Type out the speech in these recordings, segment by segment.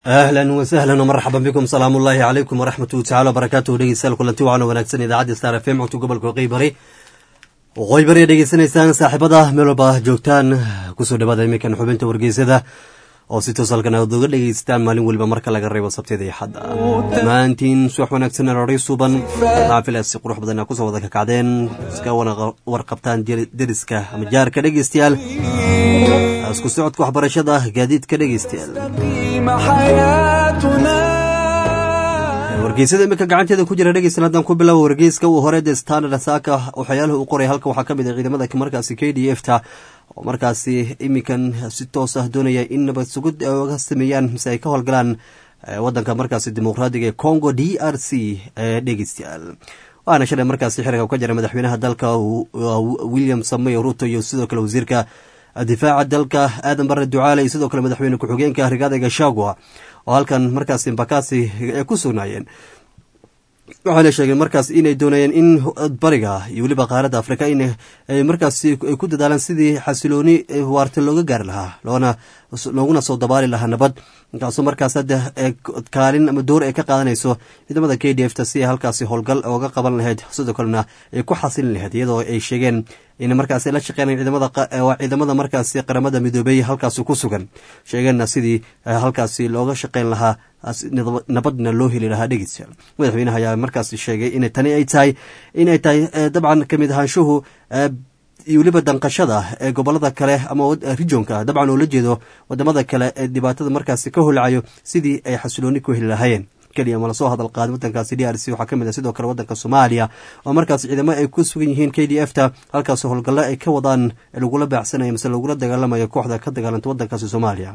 ahlan wasahlan wmarxaban bikum salaamu ullaahi calaykum waraxmatuhu tacala wabarakaatuhu dhegeystayaal kulanti wacan wanaagsan idaacadda star f m codka gobolka waqooyi bari waqooyi bari dhegeysanaysaan saaxiibada meel walba joogtaan kusoo dhawaada iminkan xubinta wargeysada oo si toos halkan aad uga dhegeystaan maalin weliba marka laga reebo sabteeda iyo xadda dhammaantiin subax wanaagsan roray suuban xaafilaas si qurux badan kusoo wada kakacdeen iska warqabtaan deriska ama jaarka dhegeystayaal isku socodka waxbarashada gaadiidka dhegeystayaal wargeysada iminka gacanteeda ku jira dhegeystayaal haddaan ku bilaabo wargeyska uu hore de standard saaka waxyaaluhu u qoray halka waxaa ka mid ah ciidamada markaasi k d f ta oo markaasi iminkan si toos ah doonaya in nabad sugid oga sameeyaan mise ay ka howlgalaan wadanka markaasi dimuqraadiga ee congo d r c ee dhegeystayaal waana shalay markaasi xiriga ka jira madaxweynaha dalka william samey ruto iyo sidoo kale wasiirka difaaca dalka aadan bare ducaale iyo sidoo kale madaxweyne ku-xigeenka rigaada gashagua oo halkan markaasi mbakasi ay ku sugnaayeen waxayna sheegeen markaas inay doonayeen in bariga iyo weliba qaaradda afrika in markaasi ay ku dadaalaan sidii xasilooni waarta looga gaari lahaa loona looguna soo dabaali lahaa nabad inkaaso markaas hadda kaalin ama door ay ka qaadanayso ciidamada k d f ta si ay halkaasi howlgal ooga qaban lahayd sidoo kalena ay ku xasilin lahayd iyadoo ay sheegeen in markaasi la shaqeynay ciidamada markaasi qaramada midoobey halkaasi ku sugan sheegeenna sidii halkaasi looga shaqeyn lahaa nabadna loo heli lahaa dhegeystayaal madaxweynaha ayaa markaasi sheegay in tani ay tahay inay tahay dabcan kamid ahaanshuhu iyo weliba danqashada ee gobolada kale ama rijonka dabcan oo la jeedo wadamada kale ee dhibaatada markaasi ka holcayo sidii ay xasilooni ku heli lahaayeen keliya ma lasoo hadal qaadin wadankaasi d r c waxaa kamid ah sidoo kale wadanka soomaaliya oo markaas ciidamo ay ku sugan yihiin k d f ta halkaas howlgallo ay ka wadaan lagula baacsanayo mise lagula dagaalamayo kooxda ka dagaalanta wadankaasi soomaaliya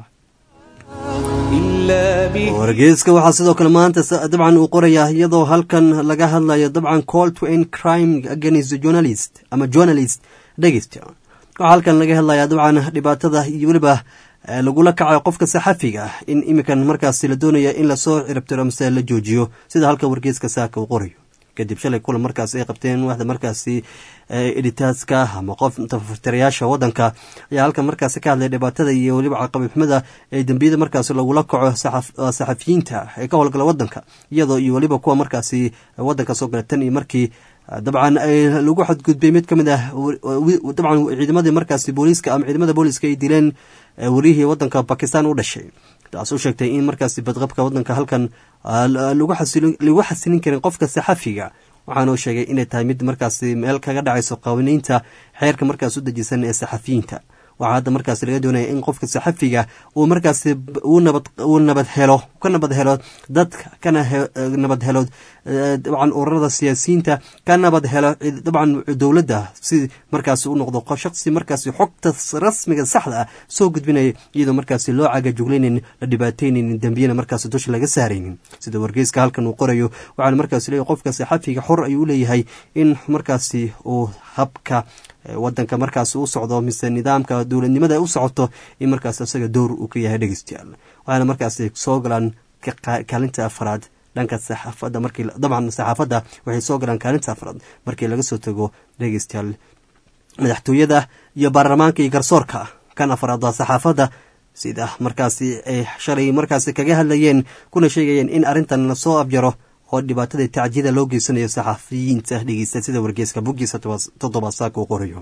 wargeyska waxaa sidoo kale maanta dabcan uu qorayaa iyadoo halkan laga hadlayo dabcan call to end crime against journalist ama journalist dhegeysta waxaa halkan laga hadlayaa dabcan dhibaatada iyo weliba lagula kacayo qofka saxafiga ah in iminkan markaasi la doonaya in lasoo ciribtiro mise la joojiyo sida halka wargeyska saaka uu qorayo kadib shalay kulan markaas ay qabteen waxda markaasi editaaska ama qof tafatirayaasha wadanka ayaa halkan markaasi ka hadlay dhibaatada iyo weliba caqabixumada ee dembiyada markaasi lagula kaco saxafiyiinta ee ka howlgala wadanka iyadoo iyo weliba kuwa markaasi wadanka soo gala tan iyo markii dabcan lagu xadgudbay mid kamid ah dabcan ciidamadii markaasi booliiska ama ciidamada booliiska ay dileen wariyihii wadanka bakistan u dhashay taas u sheegtay in markaasi badqabka wadanka halkan lagu xasilin karin qofka saxafiga waxaanuu sheegay inay tahay mid markaasi meel kaga dhacayso qawaaniinta xeerka markaas u dejisan ee saxafiyiinta waxaa hadda markaas laga doonaya in qofka saxafiga uu markaasi uu nabad helo ka nabad helo dadka kana nabad helo dabcan ururada siyaasiyiinta ka nabad helo dabcan dowladda si markaasi u noqdo shaqsi markaasi xogta rasmiga saxda ah soo gudbinaya iyadoo markaasi loo cagajuglaynin la dhibaateynin dembiyana markaasi dusha laga saaraynin sida wargeyska halkan uu qorayo waxaana markaasi leeyahy qofka saxafiga xor ayuu u leeyahay in markaasi uu habka wadanka markaas u socdo mise nidaamka dowladnimada u socoto in markaas isaga dowr uu ka yahay dhegeystayaal waxaana markaasi soo galaan kaalinta afraad dhanka saxaafadda markii dabcan saxaafadda waxay soo galaan kaalinta afraad markii laga soo tago dhegeystayaal madaxtooyada iyo baarlamaanka iyo garsoorka kan afraad waa saxaafadda sida markaasi ay shalay markaasi kaga hadlayeen kuna sheegayeen in arrintan lasoo abjaro oo dhibaatada tacjiyada loo geysanayo saxafiyiinta dhegeysta sida wargeyska buggiisa toddoba saaka uu qorayo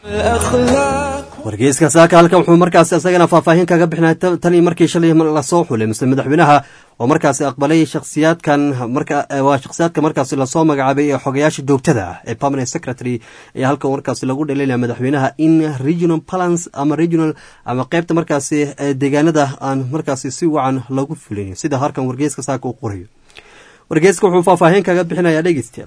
wargeyska saaka halkan wuxuu markaas isagana faahfaahin kaga bixinay tanii markii shalay lasoo xulay mise madaxweynaha oo markaasi aqbalay shakhsiyaadkan waa shakhsiyaadka markaasi lasoo magacaabay ee xogayaasha joogtada ah ee permanent secretary ayaa halkan markaasi lagu dhaliilaya madaxweynaha in regional balance ama regional ama qeybta markaasi deegaanada aan markaasi si wacan lagu fulin sida halkan wargeyska saaka uu qorayo wargeyska wuxuu faahfaahin kaga bixinayaa dhegeystayaal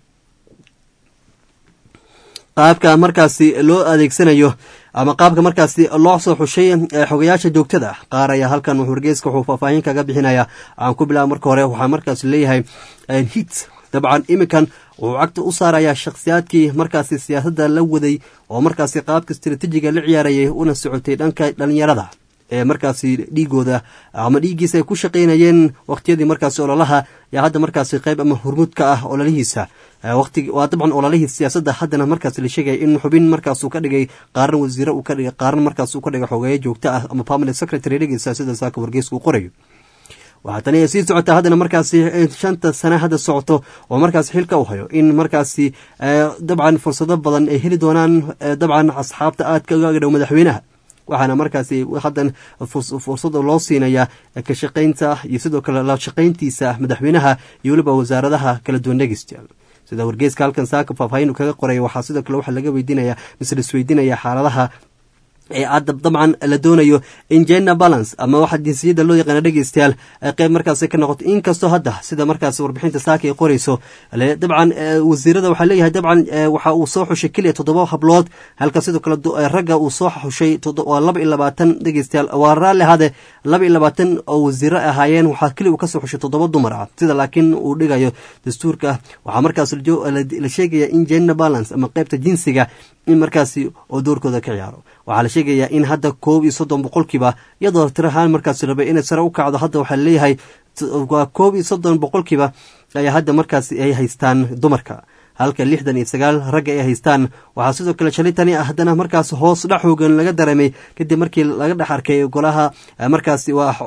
qaabka markaasi loo adeegsanayo ama qaabka markaasi loo soo xushay xogayaasha joogtada qaar ayaa halkan wargeyska wuxuu faahfaahin kaga bixinayaa aan ku bilaaba marka hore waxaa markaasi leeyahay hit dabcan iminkan wuxuu cagta u saarayaa shakhsiyaadkii markaasi siyaasadda la waday oo markaasi qaabka istaraatiijiga la ciyaarayay una socotay dhanka dhalinyarada ee markaasi dhiigooda ama dhiiggiisa ay ku shaqaynayeen waqtiyadii markaasi ololaha yaa hadda markaasi qayb ama hurmud ka ah ololihiisa waqti waa dabcan ololihii siyaasadda haddana markaas la sheegaya in xubin markaasuu ka dhigay qaarna wasiire uu ka dhigay qaarna markaas uu ka dhigay xogeeye joogto ah ama permanent secretary dhegeysa sida saaka wargeysku qorayo waxaa tani ay sii socotaa haddana markaasi shanta sane hadda socoto oo markaasi xilka u hayo in markaasi dabcan fursado badan ay heli doonaan dabcan asxaabta aadka uga dhow madaxweynaha waxaana markaasi haddan fursada loo siinaya ka shaqaynta iyo sidoo kale la shaqayntiisa madaxweynaha iyo weliba wasaaradaha kala duwan dhegeystayaal sida wargeeska halkan saaka faahfaahin kaga qoraya waxaa sidoo kale waxaa laga weydiinaya mise laisweydiinaya xaaladaha ee adab dabcan la doonayo in gender balance ama waxa jinsiyadda loo yaqaana dhegeystayaal qeyb markaasi ka noqoto inkastoo hadda sida markaas warbixinta saaka ay qoreyso dabcan wasiirada waxaa leeyahay dabcan waxa uu soo xushay keliya toddoba hablood halka sidoo kale ragga uu soo xushay waa laba iyo labaatan dhegeystayaal waa raalli ahaade laba iyo labaatan oo wasiiro ahaayeen waxaa keliya uu kasoo xushay toddoba dumar ah sida laakiin uu dhigayo dastuurka waxaa markaas la sheegaya in gender balance ama qeybta jinsiga in markaasi oo doorkooda ka ciyaaro waxaa la sheegayaa in hadda koob iyo soddon boqolkiiba iyadoo tirahaan markaasi rabay inay sare u kacdo hadda waxaa laleeyahay waa koob iyo soddon boqolkiiba ayaa hadda markaasi ay haystaan dumarka halka lixdan iyo sagaal ragga ay haystaan waxaa sidoo kale shalay tani haddana markaas hoos dhex xoogan laga dareemay kadib markii laga dhex arkay golaha markaasi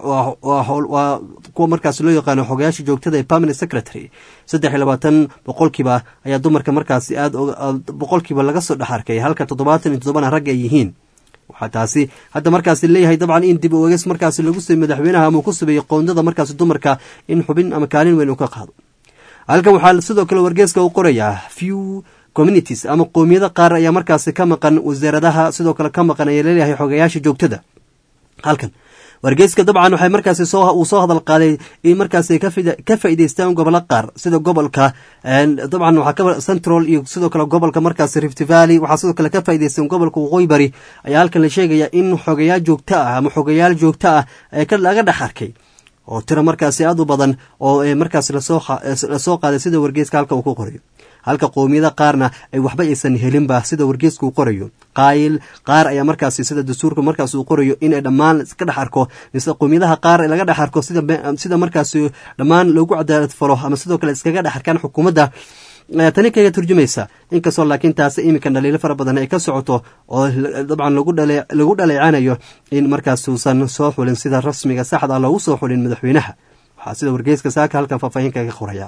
waa kuwa markaas loo yaqaano xogayaasha joogtada ee permanent secretary saddex iyo labaatan boqolkiiba ayaa dumarka markaasi aad boqolkiiba laga soo dhex arkay halka toddobaatan iyo toddobana ragga ay yihiin waxaa taasi hadda markaasi leeyahay dabcan in dib u eges markaasi lagu sameey madaxweynaha ama uu ku sameeyey qoondada markaasi dumarka in xubin ama kaalin weyn uu ka qaado halkan waxaa sidoo kale wargeeska u qorayaa few communities ama qoomiyada qaar ayaa markaasi ka maqan wasaaradaha sidoo kale ka maqan ayaa leeyahay xogayaasha joogtada halkan wargeyska dabcan waxay markaasi uu soo hadal qaaday in markaasi ka faa'idaystaan gobollo qaar sida gobolka dabcan waxaa ka central iyo sidoo kale gobolka markaasi rift valley waxaa sidoo kale ka faa'idaystaan gobolka waqooyi bari ayaa halkan la sheegaya in xogayaal joogto ah ama xogayaal joogto ah ee laga dhex arkay oo tiro markaasi aad u badan oo markaas lasoo qaaday sida wargeeska halka uu ku qorayo halka qoomiyada qaarna ay waxba aysan helinba sida wargeeska uu qorayo qaayil qaar ayaa markaasi sida dastuurka markaas uu qorayo inay dhammaan iska dhex arko mise qoomiyadaha qaar laga dhex arko sida markaasi dhammaan loogu cadaalad falo ama sidoo kale iskaga dhex arkaan xukuumadda tani kaga turjumaysa inkastoo laakiin taasi iminkan dhaliilo fara badan ay ka socoto oo dabcan lagu dhaleecanayo in markaas uusan soo xulin sida rasmiga saxda loogu soo xulin madaxweynaha waxaa sida wargeeska saaka halkan faahfaahin kaga qoraya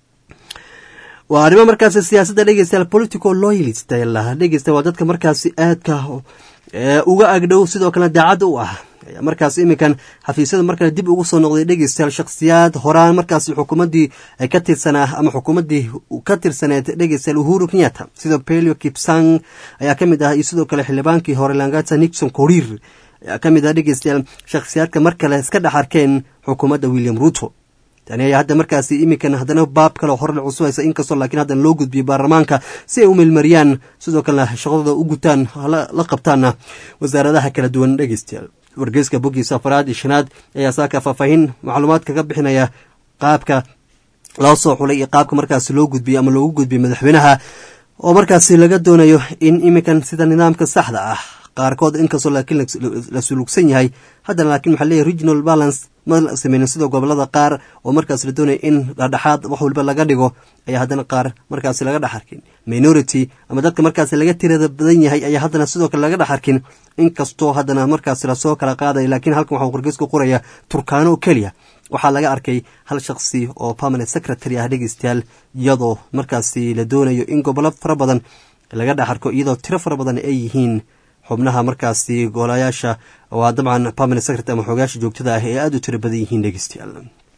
waa arrimo markaasi siyaasadda dhegeystayaal political loyalist dhegeysta waa dadka markaasi aadka uga agdhow sidoo kale daacadda u ah markaas iminkan xafiisyada markale dib ugu soo noqday dhegeystayaal shakhsiyaad horaan markaasi xukuumaddii ka tirsanaa ama xukuumaddii ka tirsaneed dhegeystayaal uhuru kenyatta sida pelio kipsang ayaa ka mid ah iyo sidoo kale xildhibaankii hore langata nixon korir ayaa ka mid ah dhegeystayaal shakhsiyaadka mar kale iska dhex arkeen xukuumadda william ruto tani ayaa hadda markaasi iminkan haddana baab kale hore la cusubeysa inkastoo laakiin haddana loo gudbiyey baarlamaanka si ay u meelmariyaan sidoo kalena shaqadooda u gutaan la qabtaana wasaaradaha kala duwan dhegeystayaal wargeyska boggiisa afaraad iyo shanaad ayaa saaka faahfaahin macluumaad kaga bixinaya qaabka loo soo xulay iyo qaabka markaasi loo gudbiyey ama loogu gudbiyey madaxweynaha oo markaasi laga doonayo in iminkan sida nidaamka saxda ah qaarkood inkastoo laakiin la sulugsan yahay haddana laakiin waxaa leeyahy regional balance ma sameynin sida gobolada qaar oo markaas la doonaya in dhadhexaad wax waliba laga dhigo ayaa haddana qaar markaasi laga dhex arkin minority ama dadka markaasi laga tirada badan yahay ayaa haddana sidoo kale laga dhex arkin inkastoo haddana markaasi lasoo kala qaadaya laakiin halkan waxaa wargeysku qoraya turkaano oo keliya waxaa laga arkay hal shakhsi oo permanent secretary ah dhegeystayaal iyadoo markaasi la doonayo in gobollo fara badan laga dhex arko iyadoo tiro fara badan ay yihiin xubnaha markaasi golayaasha waa dabcan permanent secretary ama xoogayaasha joogtada ah ee aada u tiro badan yihiin dhegeystayaal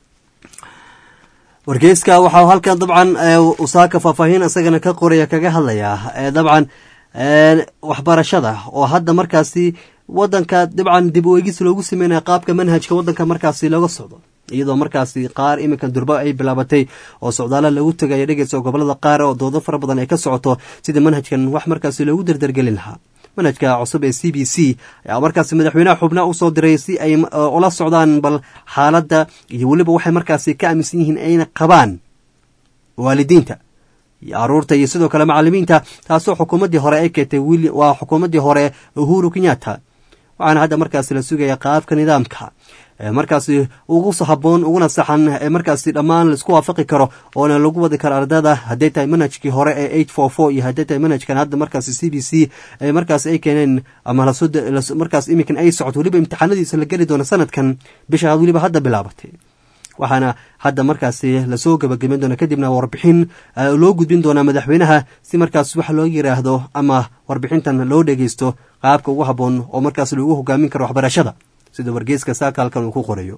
wargeyska waxaa halkan dabcan usaaka faahfaahin isagana ka qoraya kaga hadlaya dabcan waxbarashada oo hadda markaasi wadanka dabcan dib u eegis loogu sameynaya qaabka manhajka wadanka markaasi looga socdo iyadoo markaasi qaar iminkan durba ay bilaabatay oo socdaala lagu tegaya dhegeysa gobolada qaar oo doodo fara badan ay ka socoto sidii manhajkan wax markaasi loogu dardargelin lahaa manhajka cusub ee c b c ayaa markaasi madaxweynaha xubnaha usoo diray si ay ula socdaan bal xaaladda iyo weliba waxay markaasi ka aaminsan yihiin ayna qabaan waalidiinta iyo aruurta iyo sidoo kale macalimiinta taasoo xukuumaddii hore ay keentay waa xukuumaddii hore uhuru kenyatta waxaana hadda markaasi la sugaya qaabka nidaamka markaasi ugu haboon uguna saxan ee markaasi dhammaan laisku waafaqi karo oona lagu wadi karo ardada hadday tahay manhajkii hore ee eight four four iyo hadday tahay manhajkan hadda markaasi c b c markaas ay keeneen ama markaas iminkan ay socoto weliba imtixaanadiisa la geli doono sanadkan bisha weliba hadda bilaabatay waxaana hadda markaasi lasoo gabagabeyn doona kadibna warbixin loo gudbin doonaa madaxweynaha si markaas wax loo yiraahdo ama warbixintan loo dhegeysto qaabka ugu habboon oo markaas lagu hogaamin karo waxbarashada sida wargeyska saakaalkan uu ku qorayo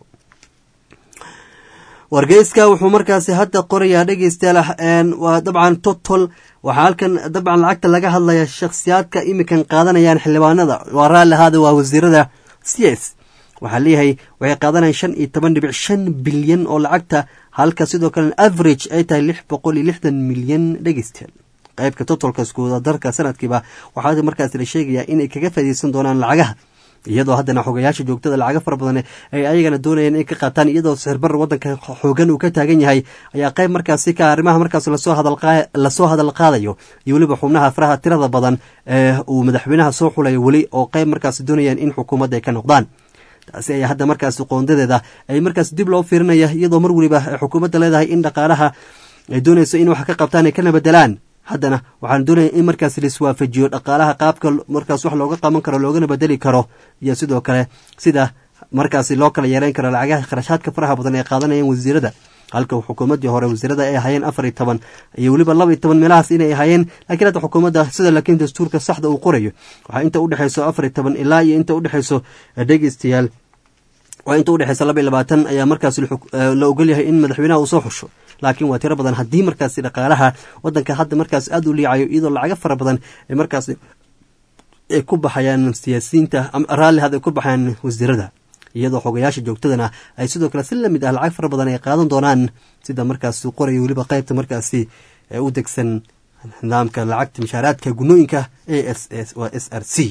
wargeyska wuxuu markaasi hadda qorayaa dhegeystayaal waa dabcan totol waxaa halkan dabcan lacagta laga hadlaya shakhsiyaadka iminkan qaadanayaan xildhibaanada waa raalli ahaada waa wasiirada c s waxaa leeyahay waxay qaadanayaan shan iyo toban dhibic shan bilyan oo lacagta halka sidoo kale average ay tahay lix boqol iyo lixdan milyan dhegeystayaal qaybka totolka iskuwada darka sanadkiiba waxaa markaas la sheegayaa inay kaga faaideysan doonaan lacagaha iyadoo haddana xogayaasha joogtada lacaga fara badan ay ayagana doonayeen in ka qaataan iyadoo sixirbar wadanka xoogan uu ka taagan yahay ayaa qayb markaasi ka arrimaha markaas lasoo hadal qaadayo iyo weliba xubnaha faraha tirada badan ee uu madaxweynaha soo xulayo weli oo qayb markaas doonayaan in xukuumadda ay ka noqdaan taasi ayaa hadda markaas qoondadeeda ay markaas dib loo fiirinaya iyadoo mar weliba ay xukuumadda leedahay in dhaqaalaha ay doonayso in wax ka qabtaan ay kana bedelaan haddana waxaan doonaya in markaas laiswaafajiyo dhaqaalaha qaabka markaas wax looga qaban karo loogana bedeli karo iyo sidoo kale sida markaasi loo kala yeereyn karo lacagaha kharashaadka faraha badan ee qaadanayaan wasiirada halka xukuumaddii hore wasiirada ay ahaayeen afar iyo toban iyo weliba laba iyo toban meelahaas inay ahaayeen laakiin hadda xukuumadda sida laakiin dastuurka saxda uu qorayo waxaa inta udhexayso afar iyo toban ilaa iyo inta udhexayso dhegeystayaal waa inta udhexaysa laba iyo labaatan ayaa markaas la ogolyahay in madaxweynaha uu soo xusho laakiin waa tiro badan haddii markaasi dhaqaalaha wadanka hadda markaas aada u liicayo iyadoo lacago fara badan ay markaas ay ku baxayaan siyaasiyiinta raalli had ay ku baxayaan wasiirada iyadoo xogayaasha joogtadana ay sidoo kale si lamid ah lacag fara badan ay qaadan doonaan sida markaas qoraya weliba qaybta markaasi u degsan nidaamka lacagta mashaaraadka gunooyinka a s s waa s r c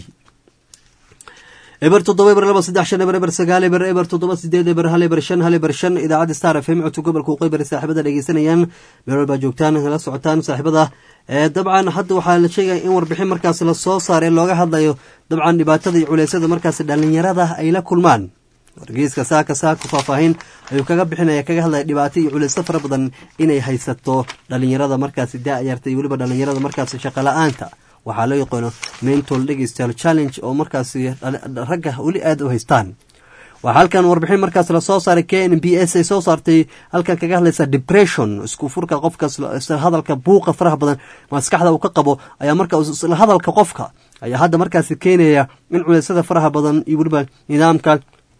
eber toddoba eber laba saddex shan eber eber sagaal eber eber toddoba sideed eber hal eber shan hal eber shan idaacadda star f m codka gobolka uqeybari saaxiibada dhegeysanayaan meel walbaa joogtaan la socotaan saaxiibada dabcan hadda waxaa la sheegaya in warbixin markaas lasoo saaray looga hadlayo dabcan dhibaatada iyo culeysyada markaas dhalinyarada ay la kulmaan wargeyska saaka saaka faahfaahin ayuu kaga bixinaya kaga hadlaya dhibaato iyo culeysyo fara badan inay haysato dhalinyarada markaasi da-yarta iyo weliba dhalinyarada markaasi shaqo la-aanta waxaa loo yaqaano mental digital challenge oo markaasi ragga weli aada u haystaan waxaa halkan warbixin markaas lasoo saaray k n b s ay soo saartay halkan kaga hadlaysa depression isku furka qofka hadalka buuqa faraha badan maskaxda uu ka qabo ayaa marka isla hadalka qofka ayaa hadda markaasi keenaya in culeysyada faraha badan iyo weliba nidaamka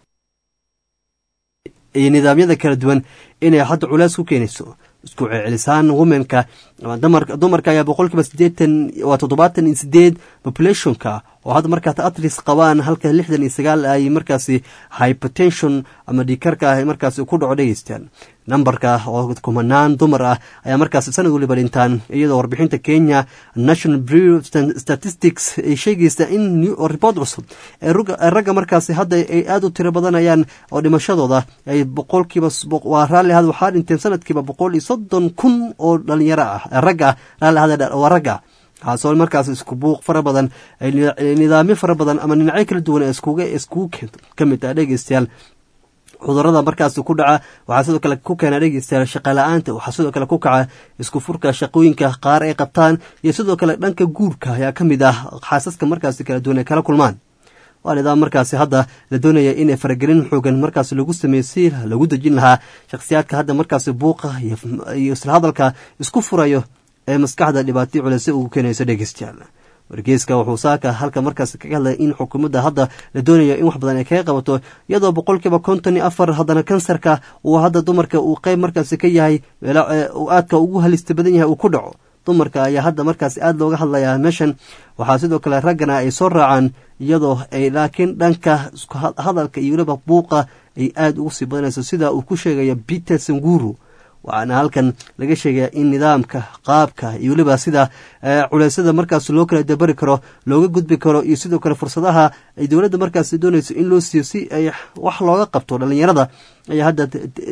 iyo nidaamyada kala duwan inay hadda culeys ku keenayso isku celcelisaan womenka dumarka ayaa boqolkiiba sideetan waa toddobaatan iyo sideed populationka oo hadda markaas atris qabaan halka lixdan iyo sagaal ay markaasi hypertension ama dhiikarka ah markaasi ku dhaco dhegeystaan nambarka oo kumanaan dumar ah ayaa markaas sanad waliba dhintaan iyadoo warbixinta kenya national bureau statistics ay sheegaysa in report cusub ee ragga markaasi hadda ay aada u tiro badanayaan oo dhimashadooda ay boqolkiiba waa raalli ahad waxaa dhinteen sanadkiiba boqol iyo soddon kun oo dhalinyaro ah ragga raalli ahad waa ragga kaasoo markaas isku buuq fara badan nidaamyo fara badan ama dhinacyo kala duwan ee iskuga iskugu keento ka mid ah dhegeystayaal cudurada markaas ku dhaca waxaa sidoo kale ku keena dhegeystayaal shaqa la-aanta waxaa sidoo kale ku kaca isku furka shaqooyinka qaar ay qabtaan iyo sidoo kale dhanka guurka ayaa ka mid ah xaasaska markaasi kala duwan ay kala kulmaan waa nidaam markaasi hadda la doonaya inay faragelin xoogan markaas lagu sameeyo si lagu dejin lahaa shakhsiyaadka hadda markaasi buuqa iyo isla hadalka isku furayo ee maskaxda dhibaatay culeyse ugu keenayso dhegeystayaal wargeyska wuxuu saaka halka markaas kaga hadlaya in xukuumadda hadda la doonayo in wax badan ay kaga qabato iyadoo boqolkiiba konton iyo afar haddana kansarka uu hadda dumarka uu qeyb markaasi ka yahay uu aadka ugu halista badan yahay uu ku dhaco dumarka ayaa hadda markaas aada looga hadlayaa meeshan waxaa sidoo kale raggana ay soo raacaan iyadoo ay laakiin dhanka hadalka iyo weliba buuqa ay aada ugu sii badanayso sida uu ku sheegaya peter sanguru waxaana halkan laga sheegaya in nidaamka qaabka iyo weliba sida culeysyada markaas loo kala dabari karo looga gudbi karo iyo sidoo kale fursadaha ay dowladda markaas doonayso in loo siiyo si ay wax looga qabto dhalinyarada ayaa hadda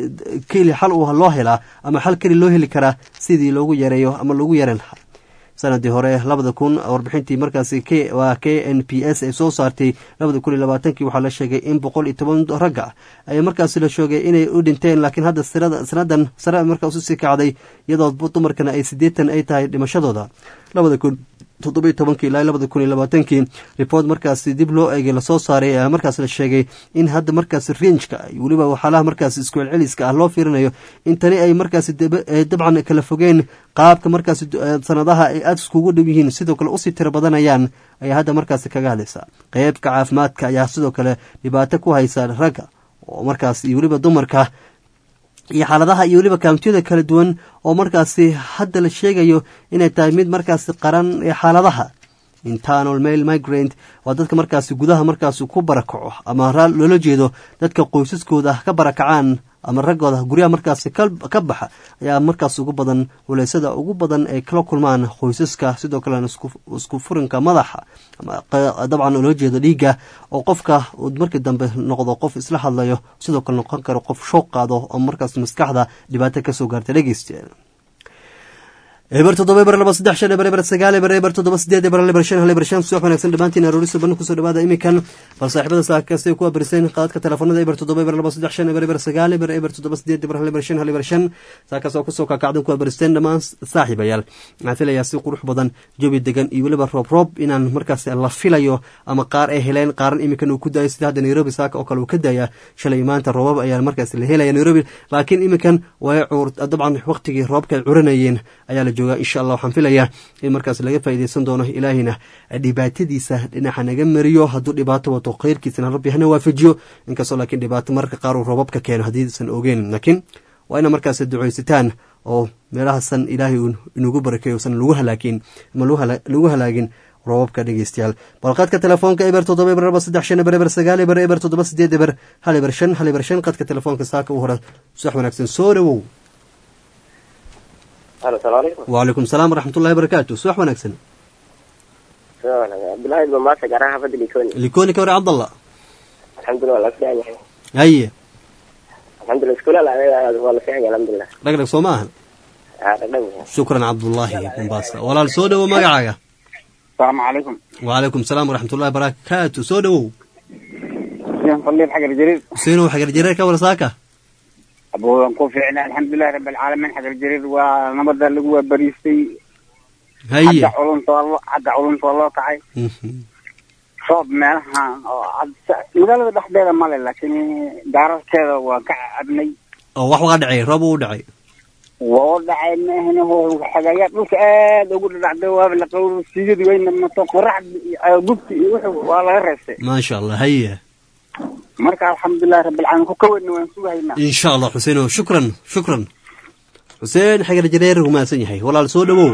keli xal u loo helaa ama xal keli loo heli karaa sidii loogu yareeyo ama loogu yareyn lahaa sanadii hore labada kun warbixintii markaasi waa k n p s ay soo saartay labada kun iyo labaatankii waxaa la sheegay in boqol iyo toban ragga ay markaasi la sheegay inay u dhinteen laakiin hadda sanadan sare markaas usii kacday iyadoo dumarkana ay sideetan ay tahay dhimashadooda labada kun toddobiyo tobankii ilaa labada kun iyo labaatankii report markaasi dib loo eegay lasoo saaray ayaa markaas la sheegay in hadda markaas rinjka iyo weliba waxyaalaha markaas isku celceliska ah loo fiirinayo in tani ay markaasi dabcan kala fogeen qaabka markaasi sanadaha ay aada iskugu dhow yihiin sidoo kale usii tiro badanayaan ayaa hadda markaasi kaga hadlaysa qeybka caafimaadka ayaa sidoo kale dhibaato ku haysa ragga oo markaas iyo weliba dumarka iyo xaaladaha iyo weliba kaamitiyada kala duwan oo markaasi hadda la sheegayo inay tahay mid markaasi qaran ee xaaladaha internal mail migrant waa dadka markaasi gudaha markaasi ku barakaco ama loola jeedo dadka qoysaskooda ka barakacaan ama raggooda guryaha markaasi ka baxa ayaa markaas ugu badan waleysada ugu badan ay kala kulmaan qoysaska sidoo kalena isku furinka madaxa ama dabcan loola jeedo dhiigga oo qofka uu markii dambe noqdo qof isla hadlayo sidoo kale noqon karo qof shooq qaado oo markaas maskaxda dhibaato kasoo gaarta dhegeystayaal eber toddoba eber laba saddex shan eber eber sagaal eber eber toddoba sideed eber eber shan hal eber shan subax wanaagsan dhammaantiin aroorisa banna kusoo dhawaada imikan bal saaxiibada saakastay ku abirseen qaadadka telefoonada eber toddoba eber laba saddex shan eber eber sagaal eber eber toddoba sideed eber hal eber shan hal eber shan saakaas oo kusoo kakacdan ku abirsteen dhammaan saaxiibayaal waxaan filayaa si qurux badan jawi degan iyo weliba roob roob inaan markaas la filayo ama qaar ay heleen qaaran imikan uu ku daayay sida hadda nairobi saaka oo kale uu ka daaya shalay maanta roobab ayaa markaas la helaya nairobi laakiin imikan way dabcan waqtigii roobka ay curanayeen ayaa la joogaa insha allah waxaan filayaa in markaas laga faa'iideysan doono ilaahina dhibaatadiisa dhinaca naga mariyo hadduu dhibaato wato khayrkiisana rabbi hana waafajiyo inkastoo laakiin dhibaato mararka qaar uu roobabka keeno haddiisan ogeyn laakiin waa ina markaas ducaysataan oo meelahaasan ilaahay inugu barakeeyo usan lagu halaakin ama lagu halaagin roobabka dhegeystayaal balqadka telefoonka eber toddoba eber laba saddex shan eber eber sagaal eber eber toddoba sideed eber hal eber shan hal eber shan qadka telefoonka saaka u hore subax wanaagsan soo dhawow wacalaykum salaam waraxmatullahi barakaatu subax wanaagsan likoni ka wari cabdallah alxamdulillah waa la fiican yahay haye alxamdulillah iskuulal waa la fiican yahay alxamdulillah dhagdhag soo ma ahan haa dhagdhag yahay shukran cabdullaahi mombasa walaal soo dhowow magacaaga asalaamu calaykum wacalaykum salaam waraxmatullahi barakaatu soo dhowow xuseen faliil xagar jariir xuseenow xagar jareer ka war saaka aboodan ku fiicna alxamdulilahi rabbi alcaalamiin xagar jariir waa nabada lagu waabariistay haye xagga culunta waa loo xagga culunta waa loo kacay roob meelahan oo magaalada dhexdeeda male laakiin gaararkeeda waan ka cabnay oo wax waa dhacay roob uu dhacay waa u dhacay maahne xagayaa dhulka aad ugu dhadhacday waaba la qawr siigadi wayna mato qoraxda gubti iyo wuxuu waa laga reestay maasha allah haye marka alxamdulilahi rabbi alcaalamiin ku kaweynna waan sugahaynaa insha allah xuseenow shukran shukran xuseen xagar jareer rumaasan yahay walaal soo dhowow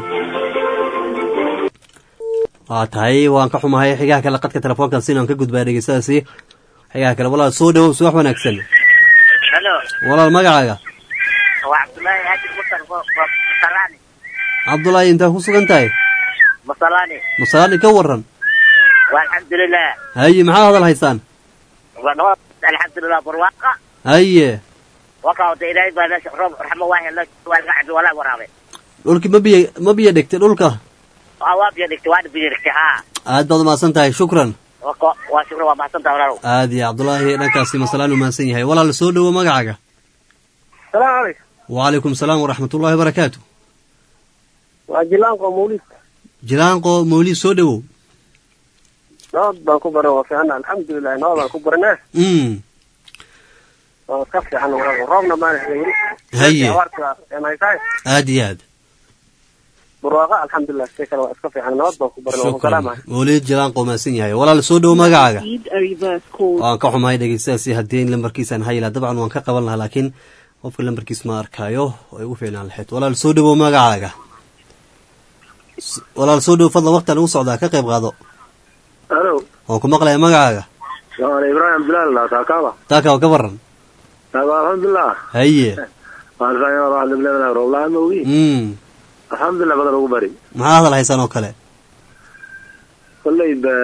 waa tahay waan ka xumahay xigaha kale qadka telefoonkan sinaan ka gudbaa dhegeystadaasi xigaha kale walaal soo dhowow subax wanaagsan halo walaal magacaaga waa cabdullaahi haajir musar masalani cabdulaahi intaa ku sugan tahay masalani masalaani ka waran waa alxamdulilah haye maxaa hadal haysaan waa nabad alxamdulilah barwaaqa haye wakaa wata ilaahay baa meesha roob raxmo waa helo waa laga cabi walaa waraabe dhulki ma biyo ma biyo dhegtay dhulka waa waa biyo dhigtay waana biyo dhigtay haa aad baad umahadsan tahay shukran Wako- waa shukran waa mahadsantaha walaalow aad iyo cabdulaahi dhankaasi masalaan umahadsan yahay walaal soo dhowo magacaaga salaamu calaykum wacalaykum salaam waraxmatullahi wabarakaatu waa jilaanka mawlid jilaanqo mawlid soo dhowow nabad baan ku baran waa fiicana alxamdulilah nabad baan ku baranaa mm waa iska fiican walaal roobna maana hela weli Haye. abaarta enaytahay aad iyo aad barwaaqa alxamdulilah si kale waa iska fiican nabad baan ku baran waa ku shukran salaamahay mawlid jilaanqo umahadsan yahay walaal soo dhowo magacaaga received a reverse call. waan ka xumahay dhegeystayaasi haddii lambarkiisaan hayla dabcan waan ka qaban lahaa laakiin qofka lambarkiis ma arkaayo oo ay ugu fiicnaan lahayd walaal soo dhowo magacaaga S- walaal soo dhowo fadlan waqtian ugu socdaa ka qayb qaado halo waan ku maqlaya magacaaga waa ibrahim abdullahi la taakaaba taaka waa ka waran taaba alxamdulilah haye waan fiican waa dhibleena rooblaan ma ogi mm alxamdulilah badan ugu bari maxaa hadal haysaan oo kale kolley ba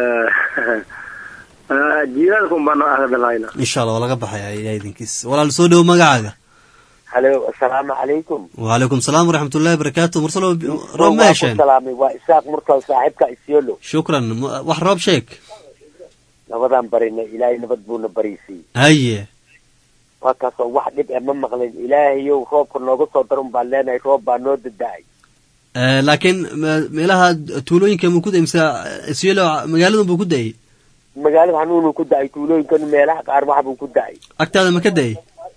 jiilaalkun baan ahadalhayna insha allah waa laga baxaya ilaah idinkiis walaal soo dhowo magacaaga halo assalaamu calaykum wacalaykum salaam waraxmatullahi wabarakaatu mursalo roob ma hesheen salaamay waa isaaq murtal saaxiibka isyolo shukran M- wax roob sheeg nabadaan barina ilaahay nabad buuna bariisiiyey haye waa kaasoo wax dhib e ma maqlin ilaahayow roobka nooga soo darun baan leenahay roob baa noo dada-ay Eh, laakiin me- meelaha tuulooyinka muu ku da mise isyelo magaaladan buu ku da-ay magaalada hanuunuu ku da-ay tuulooyinkan meelaha qaar wax buu ku da-ay agtaada ma ka da-ay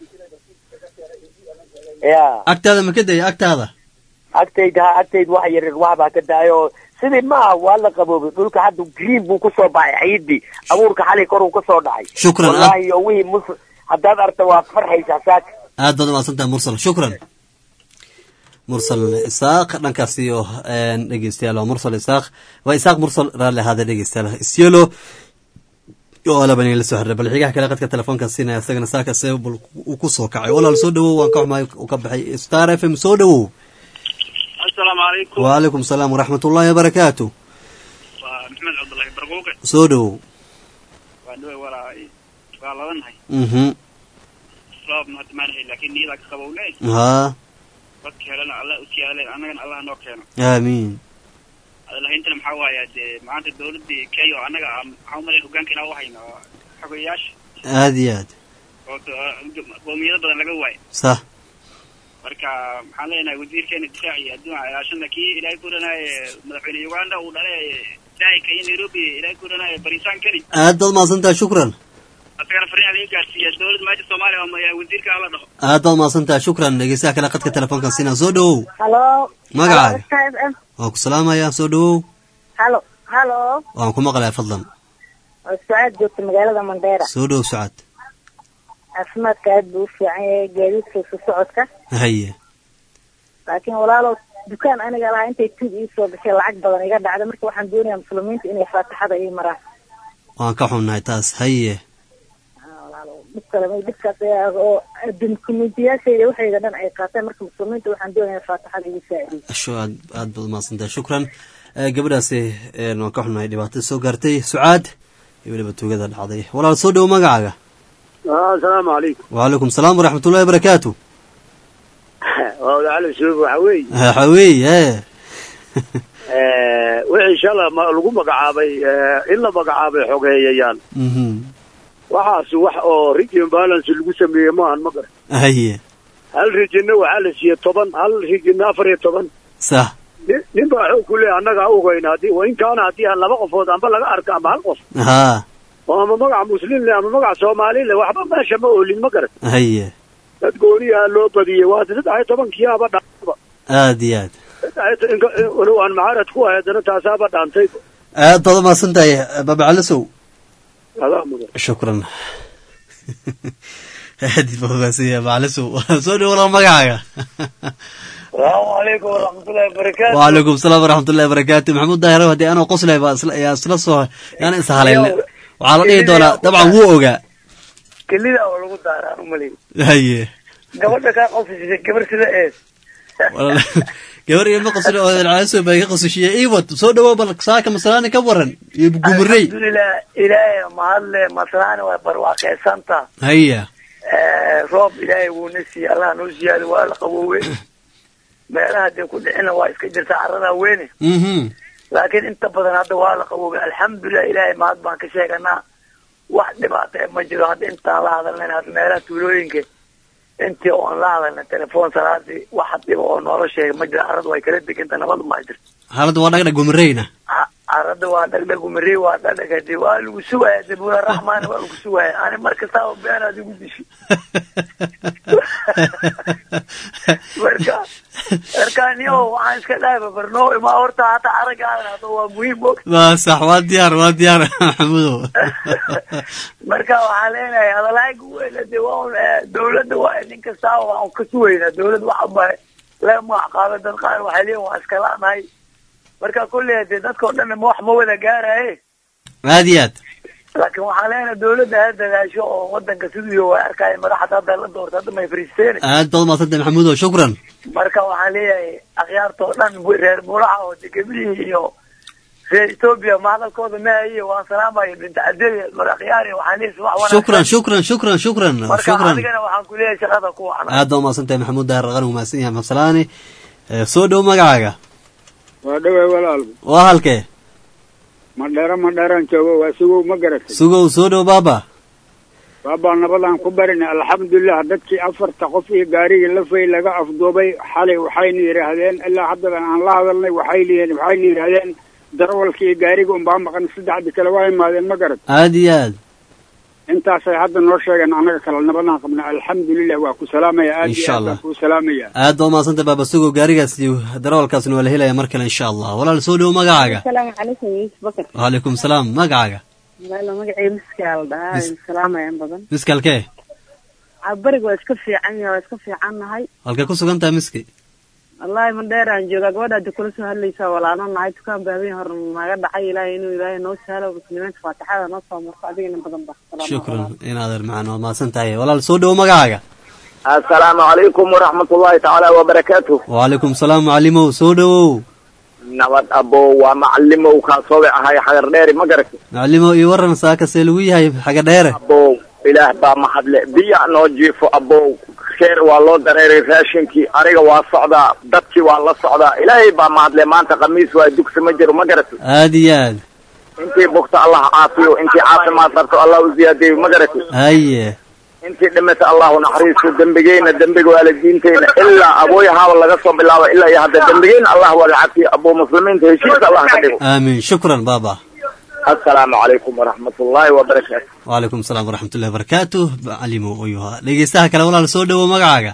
ya agtaada ma ka da-ay agtaada agtayda ha agtayda wax yaryar wax baa ka da-ay oo sidii maaha waa la qaboobay dhulka hadda green buu kusoo baxay ciidii abuurka xalay koruu kasoo dhacay Shukran, ah. wallahi oo wixii mus haddaad arta waad farxaysaa saaka aad baad umahadsantahay mursal shukran mursal isaaq dhankaas iyo een, dhegeystayaal waa mursal isaaq waa isaaq mursal raalli ahaada dhegeystayaal isyelo oo laban la soo xiriray bal xigaha kale qadka telefoonka siinaya isagana saaka see bal uu ku soo kacay walaal soo dhawow waan ka xumaay uu ka baxay star f m soo dhawow asalaamu calaykum waalaikum salaam waraxmat ullahi wabarakaatu waa maxamed cabdullaahi barquuqe soo dhawow waa dhawe walaa waa ladanahay mhm roob hadda maanahay laakiin niyadaa ka qabowne haa dadka helena allah u siyaaleen annagana allah noo keeno aamiin adalahayntana maxaa waaya dee maanta dawladii kenya oo annaga ah maxaa umalay hogaanka inaa u hayno oo xogeyaasha aad iyo aad oo d- qoomiyado badan laga waayo sax marka maxaan leenahay wasiirkeena difaac iyo adduunka ilaashana kii ilaahay ku dhanaaye madaxweyne uganda uu dhalay daahika iyo nairobi ilaahay ku dhanaaye barisaan keli aad baad umahadsantahay shukran asagana fariin laga gaarsiiya dawladda maanta soomaaliya oo ma- wasiirka hala dhaho aad baad umahadsantahay shukran dhegeystaha kale qadka telefoonka siinaya soo dhawow halo magacaaga Halo, waan ku salaamayaa soo dhawow halo halo waan ku maqlayaa fadlan waa sucaad joogta magaalada mandheera soo dhawow sucad caafimaadka aad buu u fiican yahay gaadiidka isu socodka haye laakiin walaalow dukaan aniga lahaa intay tuug ii soo gashay lacag badan iga dhacda marka waxaan doonayaa muslimiinta inay faatixada ii maraan waan ka xunnahay taas haye Ah, walaalow dhib kale ma dhibkaas ayaa oo dukumentiyaashayda waxayda dhan ay qaateen marka muslimiinta waxaan doonayaa faatixada igu saacidiy asho aad aad baad umahadsantahay shukran Eh, gabadhaasi een, waan ka xunnahay dhibaatada soo gaartay sucaad iyo weliba tuugada dhacday walaal soo dhawow magacaaga asalaamu calaykum waalaikum salaam waraxmat ullahi wabarakaatu waa wadaacala shuub waxa weeye waxa weeye wixii shala ma lagu magacaabay eh, in la magacaabay xogeeyayaan mhm waxaas wax oo region balance lagu sameeyey maahan ma garan haye hal regionna waxaa la siiyey toban hal regionna afar iyo toban sax nin- nin baa xoog ku leeyahay annagaa ogeyna haddii wa in kaana haddii aan laba qofood amba laga arka amba hal qof haa oo ama magaca muslim leh ama magaca soomaali leh waxba meesha ma oolin ma garan haye dad gooniyaa loo badiyey waa saddex iyo tobankiyaaba dhaaba aad iyo aad saddex iyo to- inka- walow aan macaarad ku ahay haddana taasaaba dhaantay aad baad umahadsantahay babacalisow adaa mudan shukran aad baa umahadsanya babacalisow soo dhawow walaal magacaaga salaamu calaykum waraxmatullahi wabarakaatu waalaikum salaam waraxmat ullahi wabarakaatu maxamuud daahiro haddii anoo qoslay baa isla yaa isla soo yaan is haleelne waxaa la dhihi doonaa dabcan wuu ogaa kelida oo lagu daaraan umalay haye gabadha kaa qosisay gabar sida ees walaal gabar iyo ma qosle oo caaso baa iga qosashiye iwad soo dhawow bal saaka masalaani ka waran iyo gumurey alxamdulilah ilaahay mahadle maslaani waa barwaaqeysanta haya roob ilaahay wuuna siiyey allah noo siyaado waa la qaboowe meelaha dee ku dhicina waa iska jirta carada weyne mhm laakiin inta badan hadda waa la qaboobay alxamdulilah ilaahay mahad baan ka sheeganaa wax dhibaata ma jiro hadda intaan la hadalnayn hadda meelaha tuulooyinka intii oon la hadalna telefoon salaadii wax dhiba oo noola sheega ma jiro carrada way kala deganta nabadu ma jirto xaaladda waa dhagdhag gumureyna Ca- carrada waa dhagdhag umarey waa dhagdhag hadi waa lagu sugaya dabuula raxmaan waa lagu sugaya ani mar kastaaba beenaad igu dishi marka markaaniyo waxaan iska dhahay babarnoo imaa horta hata aragaadan hada waa muhiim og waa sax waa diyaar waa diyaar maxamudow marka waxaan leenahay hadalaaga weyna de waa un eh, dawladda waa nin kastaaba waan ka sugaynaa dawladda waxa ba lee magac qaada dad qaar waxay leeyihin waa iska la'nahay marka kolley dee dadka oo dhan ma wax ma wada gaaraye aad iyo aad laakiin waxaan leenahay dawladda ha dadaasho oo wadanka siduu waa arkaya madaxda hadda la doorta hadda may fariisteen aad baad umaadsantahay maxamudow shukran marka waxaan leeyahay akhyaarta oo dhan reer muraca oo degebilihii iyo reer etoobiya mahadalkooda maahaye waan salaamayo binta cadeli mar akhyaari waxaan leeyahay subax wanaagsan shukran shukran shukran shukran marka shukran adigana waxaan ku leeyahay shaqada ku wacna aad baad umaadsantahay maxamuud daahir qani umahadsan yahay maxamsalaani soo dhow magacaaga waa dhawey walaal waa halkee madheero madheeraan joogo waa sugow ma garatay sugow soo dhow baaba baabaa nabadaan ku barinay alxamdulilah dadkii afarta qof iyo gaarigii lafay laga afduubay xalay waxayna yidhaahdeen ilaa haddadan aan la hadalnay waxay liyiin waxayna yidhaahdeen darawalkii iyo gaariga unbaa maqan saddexdii kale waa imaadeen ma garat aada iyo aad intaasay hadda noo sheegeen annaga kale nabadaan qabna alxamdulilah waa ku salaamaya aad iyo Insha aad Allah. baan kuu salaamaya aad baa umahadsanta baaba sugo gaarigaas iyo darawalkaasna waa la helaya mar kale insha allah walaal soo dhowo magacaaga asalaamu calaykum yuusuf bakar waalaikum salaam magacaaga walaalo magacii miskaal dhahaa Mis- salaamayan badan miskalkee bariga waa iska fiican yahay waa iska fiican nahay halkay ku sugan tahay miski wallaahi ma dheeraan joogaa gabadha hadda kula soo hadlaysaa walaalo nahay dukaan baa habeen hore naga dhacay ilaahay inuu ilaahay noo sahlo muslimiinta faatixada noo soo marto adigana badan ba Salaamu shukran calaykum. in adeer macaan waad mahadsan tahay walaal soo dhowo magacaaga asalaamu calaykum waraxmat ullahi tacaala wabarakaatu waalaikum salaam macalimow soo dhowow nabad abow waa macalimow kaasoobe ahay xagar dheeri ma garati macalimow iyo waran saaka see lagu yahay xaga dheere abow ilaah baa mahadle biya noo jiifo abow keer waa loo dareeray raashinkii aniga waa socdaa dadkii waa la socdaa ilaahay baa mahadle maanta khamiis waa dugsi ma jiro ma garati aada iyo aad intii bugta allah caafiyo intii caafimaad qabto allah u ziyaadiyo ma garati haye intii dhimata allahu naxariisto dembigeyna dembiga waalidiinteyna ilaa abooyahaaba laga soo bilaabo ilaa iyo hadda dembigeyna allah wada cafiyo abuu muslimiinta heshiiska allah ka dhigo aamin shukran baaba assalaamu calaykum waraxmat ullaahi wabarakaatu waalaikum salaam waraxmatullahi wabarakaatu macalimow ayuu ahaa dhegeystaha kale walaal soo dhowo magacaaga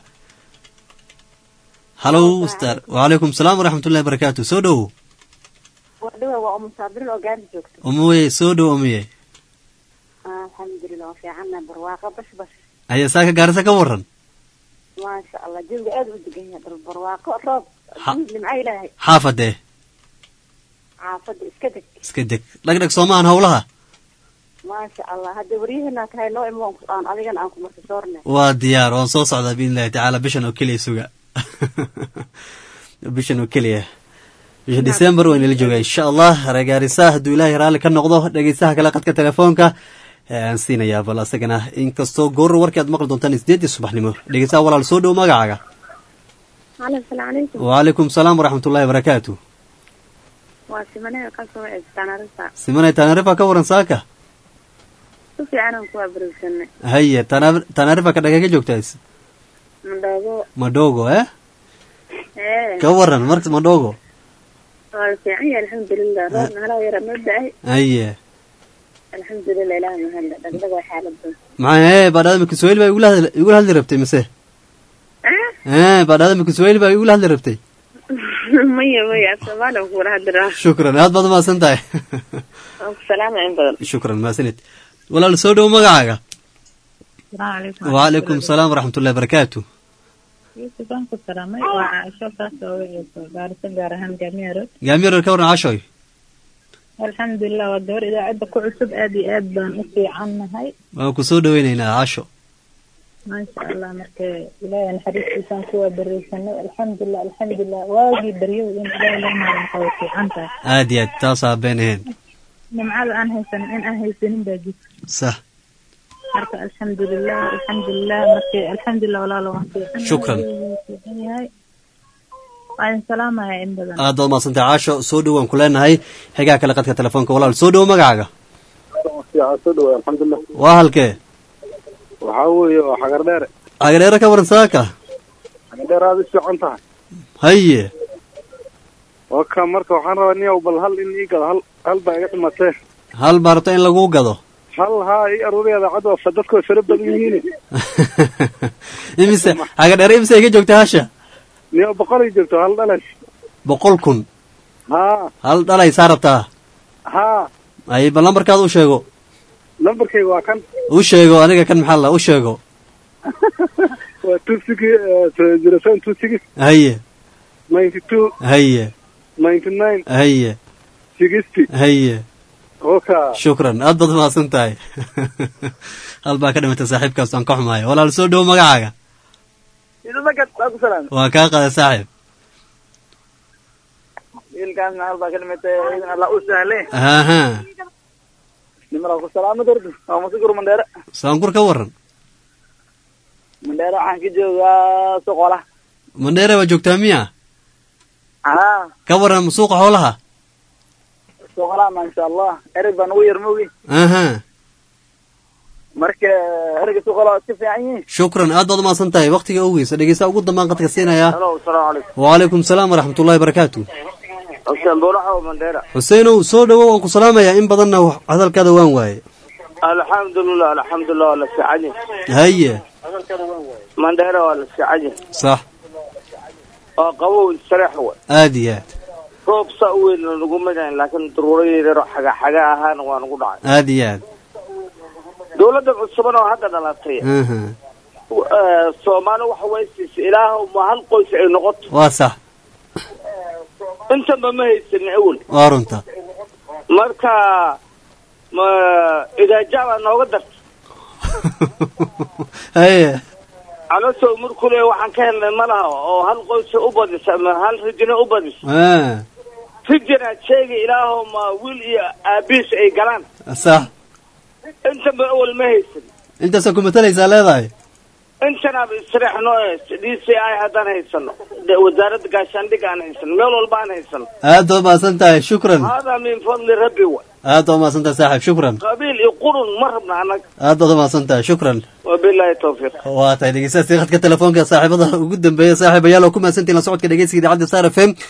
halow star waalaikum salaam waraxmatullahi wabarakaatu soo dhowo wadhawa waa umu saabirin oo gaari joogto umuye soo dhowo umuye alxamdulilah waa fiicanna barwaaqo bash bash haya saaka gaarisa ka waran maasha allah jawiga aad u degan yahay dal barwaaqo roob Ha- nimco ilaahay xaafadee caafada iska deg iska deg dhagdhag soomahan howlaha maasha allah hadda waryaheena tahay noo imo aan adigana aan ku marka soorne waa diyaar waan soo socdaa biidn illahi tacaala bishan oo keliya suga bishan oo keliya bisha december waa inala joogaa insha allah reegaarisa hadduu ilaahay raalli ka noqdo dhegeystaha kale qadka telefoonka ee aan siinayaa bal asagana inkastoo goor warkii aad maqli doontaan sideedii subaxnimo dhegeystaha walaal soo dhow magacaaga halo asalaamu calaykum waalaikum salaam waraxmatullahi wabarakaatu waa simanee kasoo eegtaanarisa simanay tanarifa ka waran saaka si fiicanaan kuwaa barigsanay haye Tana- tanarifa ka dhagee ka joogtays madhoogo madhogo eh ee ka waran marka madhogo waa la fiican yahay alxamdulilah roobna halaa yara noo da-ay haye alxamdulilah ilaah mahadle dhagdhag waa xaalada maxaa ee baadhaadama kiswahili baa igula hadli- igula hadli rabtay mise ee baadhaadama kiswahili baa igula hadli rabtay maya maya soomaaliya kuwala hadiraa shukran aad baad umahadsan tahay waan ku salaamaya in badan shukran mahadsanid walaal soo dhowo magacaaga salaamu calaykum waalaikum salaam waraxmatullahi wabarakaatu yuusuf aan ku salaamay waa caaisho kaasoo waceyso gaarisa gaar ahaan gaamiya road gaamiyarar ka waran cashoy alxamdulilah waa gabar idaacadda ku cusub aad iyo aad baan u fiican nahay waan ku soo dhoweynaynaa casho maasha allah marka ilaahay naxariistiisaan kuwaa bareysanay alxamdulilah alxamdulilah waagii baryow in ilaahay loo maaranka way fiican tahay aad iyo aad taasaa been ahayn nimcada aan haysanin in aan haysanin baa jirta sax marka alxamdulilah alxamdulilah marka alxamdulilah walaalo waan fiican Shukran. fiican yahay waan salaamaya in badan aad baad umahadsan tahay casho soo dhow waan ku leenahay xigaa kale qadka telefoonka walaal soo dhowo magacaaga soo dhawaay alxamdulilah waa halkee waxaa weeye waa xagar dheere xagadheere ka waran saaka xagar dheer aad u fiican tahay haye waa ka marka waxaan rabaa niyow bal hal in ii gado hal hal baa iga dhimatee hal baa rabta in laguu gado hal haa ii aruuriya idaacadda waa fa- dadku way fara badan yihiin imise xagadheere imise ay ka joogta hasha niyow boqol ay joogto hal dhalas boqol kun haa hal dhalay saa rabtaa haa ay bal lambarkaada u sheego lambarkayga waa kan u sheego aniga kan maxaa la u sheego waa two six zero seven two six haye ninety two haye ninety nine haye sixty haye oka shukran aad baad umahadsan tahay hal baa ka dhimatay saaxiibkaas aan ka xumahay walaal soo dhowo magacaaga waa ku salaam waa kaa qaday saaxiib wiilkaasna hal baa ka dhimatay idan allah u sahle aha nimala ku salaamo dardu waa masugur mandheere saankur ka waran mandheere waxaan ka joogaa soqola mandheere waa joogtaa miya haa ka waran suuqa xoolaha soqola maasha allah ereg baa nagu yar mogi aha marka erga suqala iska fiican yihiin shukran aad baad umahadsan tahay waktiga ogeysa dhegeysta ugu dambaan qadka siinayaa halo asalaamu calaykum wacalaykum salaam waraxmatullahi barakaatu xuseen buulaxa oo mandheera xuseenow soo dhowow waan ku salaamayaa in badanna hadalkaada waan waaye alxamdulilah alxamdulilah waa la fiican yahay haye mandheera waa la fiican yahay sax waa qabow sareex wa aad iyo aad roob saa u weyn nagu magayn laakiin daruuro yaryaro xaga xaga ahaana waa nagu dhacay aad iyo aad dawladda cusuban oo hadda dhalatay aha eh, soomaali waxa way siisay ilaahow ma hal qoys ay noqoto waa sax intanba ma haysanin awel waa runta marka ma idaaja baa nooga darta haye calosow markule waxaan ka helnay ma laha oo hal qoysa u badisa ama hal rijina u badisa Ah, rijinaad sheegay ilaahow ma wiil iyo aabiis ay galaan sax intanba awel ma haysan intaasaa ku matalaysaa leedahay intanaaba istirax noo haysta d c i haddaan haysano de wasaaradda gaashaandhig aan haysano meel walba aan haysano aad baad umahadsan tahay shukran haadaa min fadli rabbi wa aad baad umahadsan tahay saaxiib shukran qabiil iyo qurun ma rabna annaga aad baad umahadsan tahay shukran wabilaahi tawfiiq waa tahay dhegeystayaasii khadka telefoonka saaxiibada ugu dambeeya saaxiibayaal oo ku mahadsantihin la socodka dhegeysiga idaacadda star f m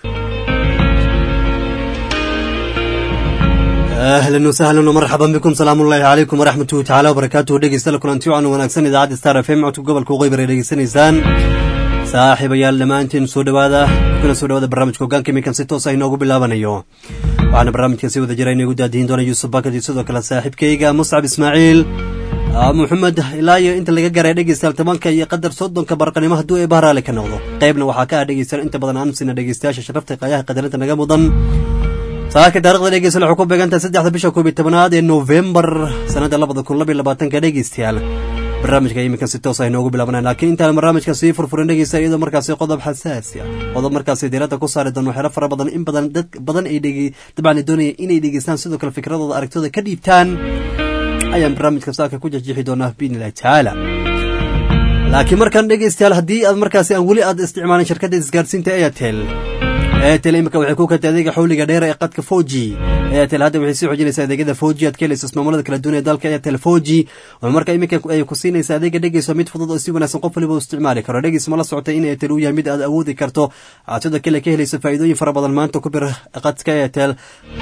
ahlan wasahlan wmarxaban bikum salaamu ullahi calaykum waraxmatuhu tacaala wabarakaatuhu dhegeysta la kulanti wacan wanaagsan idaacadda star f m codka gobolka waqooyi ay dhegeysanaysaan saaxiibayaal dhammaantiin soo dhowaada kuna soo dhowaada barnaamijka hogaanka iminkan si toos ah inoogu bilaabanayo waxaana barnaamijka si wada jira inagu daadihin doona yuusuf bakad iyo sidoo kale saaxiibkayga muscab ismaaciil Ah, maxamed ilaa iyo inta laga garay dhegeystayaal tobanka iyo qadar soddonka barqanimo hadduu ee bahraale ka noqdo qaybna waxaa ka ah dhegeystayaal inta badan aan sina dhegeystayaasha sharafta qaayaha qadarinta naga mudan saaka taarikhda dhegeystayaal waxay ku beegantahay saddexda bisha koob iyo tobanaad ee novembar sanadda labada kun laba iyo labaatanka dhegeystayaal barnaamijka iminkan si toos ah inoogu bilaabanaya laakiin intaan barnaamijka sii furfurin dhegeysta iyadoo markaasi qodob xasaasi ah qodob markaasi diiradda ku saari doon waxyaalo fara badan in badan dad badan ay dhege dabcan ay doonaya inay dhegeystaan sidoo kale fikradooda aragtidooda ka dhiibtaan ayaan barnaamijka saaka ku jajixi doonaa biidnillahi tacaala laakiin markaan dhegeystayaal haddii aad markaasi aan weli aad isticmaalin shirkadda isgaarsiinta airtel airtel imika waxay ku katay adeega xawliga dheer ee qadka foji airtel hadda waxay sii xoojinaysaa adeegyada foji aad ka helaysa ismaamullada kala duwan ee dalka airtel foji oo marka iminka ay ku siinaysa adeega dhegeyso mid fudud oo si wanaagsan qof waliba u isticmaali karo dhegeys ma la socotay in airtel uu yahay mid aad awoodi karto aad sidoo kale ka helayso faa'iidooyin fara badan maanta ku bir qadka airtel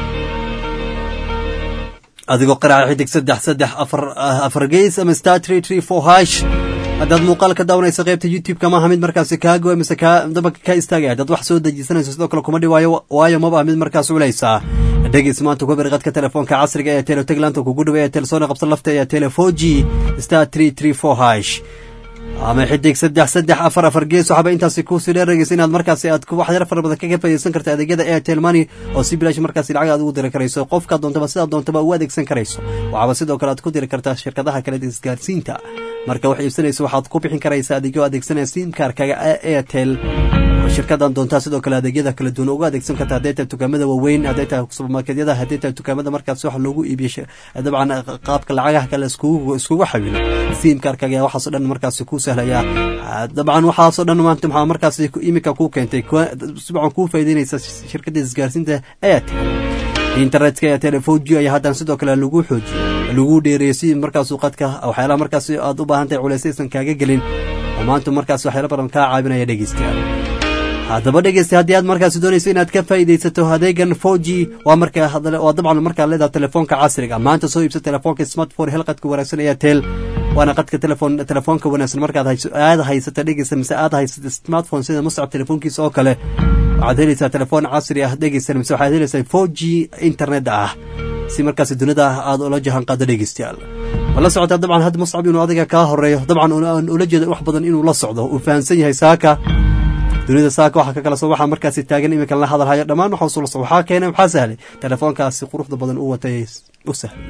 adigoo qaraaca xidig saddex saddex afar afar geys ama star tree tree four hash haddaad muuqaal ka daawanaysa qaybta youtube-ka maaha mid markaasi kaago mise kaa dabanka ka istaagaya haddaad wax soo dejisanayso sidoo kale kuma dhiwaayo waayo maba mid markaas culaysa dhegeys maanta ku bir qadka telefoonka casriga ee tele taglaanta kugu dhaway ee telesoona qabsan lafta ee tele four g star tree tree four hash ama xidig saddex saddex afar afar gees waxaaba intaasi kusii dheerageysa inaad markaasi aad wax yar fara badan kaga faa'iidaysan karta adeegyada airtel money oo si bilaash markaasi lacag aad ugu diri karayso qofka doontaba sidaad doontaba u adeegsan karayso waxaaba sidoo kale aad ku diri kartaa shirkadaha kale isgaarsiinta marka wax iibsanayso waxaad ku bixin karaysaa adeegyo adeegsanaya simkaarkaga airtel shirkadan doontaa sidoo kale adeegyada kala duwan uga adeegsan karta hadday tahay dukaamada waaweyn hadday tahay subermarketyada hadday tahay dukaamada markaas wax loogu iibiyo dabcan qaabka lacagaha kale iskugu iskugu xawilo simkaarkaga ayaa waxaasoo dhan markaasi ku sahlaya dabcan waxaasoo dhan maanta maxaa markaasi iminka ku keentay dabcan kuu faa'iideynaysa shirkadda isgaarsiinta airtel internetka ee telefoji ayaa haddana sidoo kale lagu xoojiyey lagu dheereeyey si markaas qadka waxyaalaha markaasi aad u baahan tahay culays aysan kaaga gelin oo maanta markaas waxyaalo badan kaa caabinaya dhegeystayaal haddaba dhegeysta haddii aad markaasi doonayso inaad ka faa'iidaysato adeegan foji waa marka waa dabcan markaad leedahay telefoonka casriga maanta soo iibsa telefoonka smartphone hel qadka wanaagsan airtel waana qadka telefoon telefoonka wanaagsan markaad hayso aad haysata dhegeysta mise aad haysata smartphone sida muscab telefoonkiisa oo kale waxaad helaysaa telefoon casri ah dhegeysta mise waxaad helaysaa four g internet ah si markaasi dunida aad ula jahan qaado dhegeystayaal ma la socotaa dabcan hadda muscab inuu adiga kaa horeeyo dabcan ula jeeda wax badan inuu la socdo uu fahamsan yahay saaka dunida saaka waxaa ka kala soo waxaa markaasi taagan iminkan la hadalhayo dhammaan waxaa usula soo waxaa keenay waxaa sahlay telefoonkaasi quruxda badan uu watay u sahlay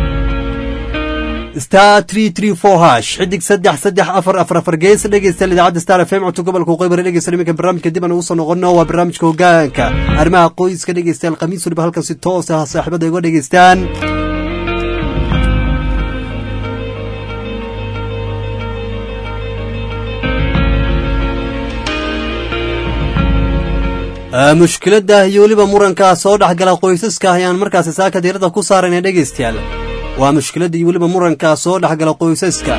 star tree tree four hash xidig saddex saddex afar afar afar gees dhegeystayaal idaacadda star f m codka gobolka waqooyi dhegeysta iminkan barnaamijka dib aan ugu soo noqono waa barnaamijka hogaanka arrimaha qoyska dhegeystayaal khamiis waliba halkan si toos ah saaxiibada iga dhegeystaan mushkiladda iyo weliba muranka soo dhexgala qoysaska ayaan markaasi saaka diiradda ku saarayna dhegeystayaal waa mushkiladda iyo weliba muranka soo dhexgala qoysaska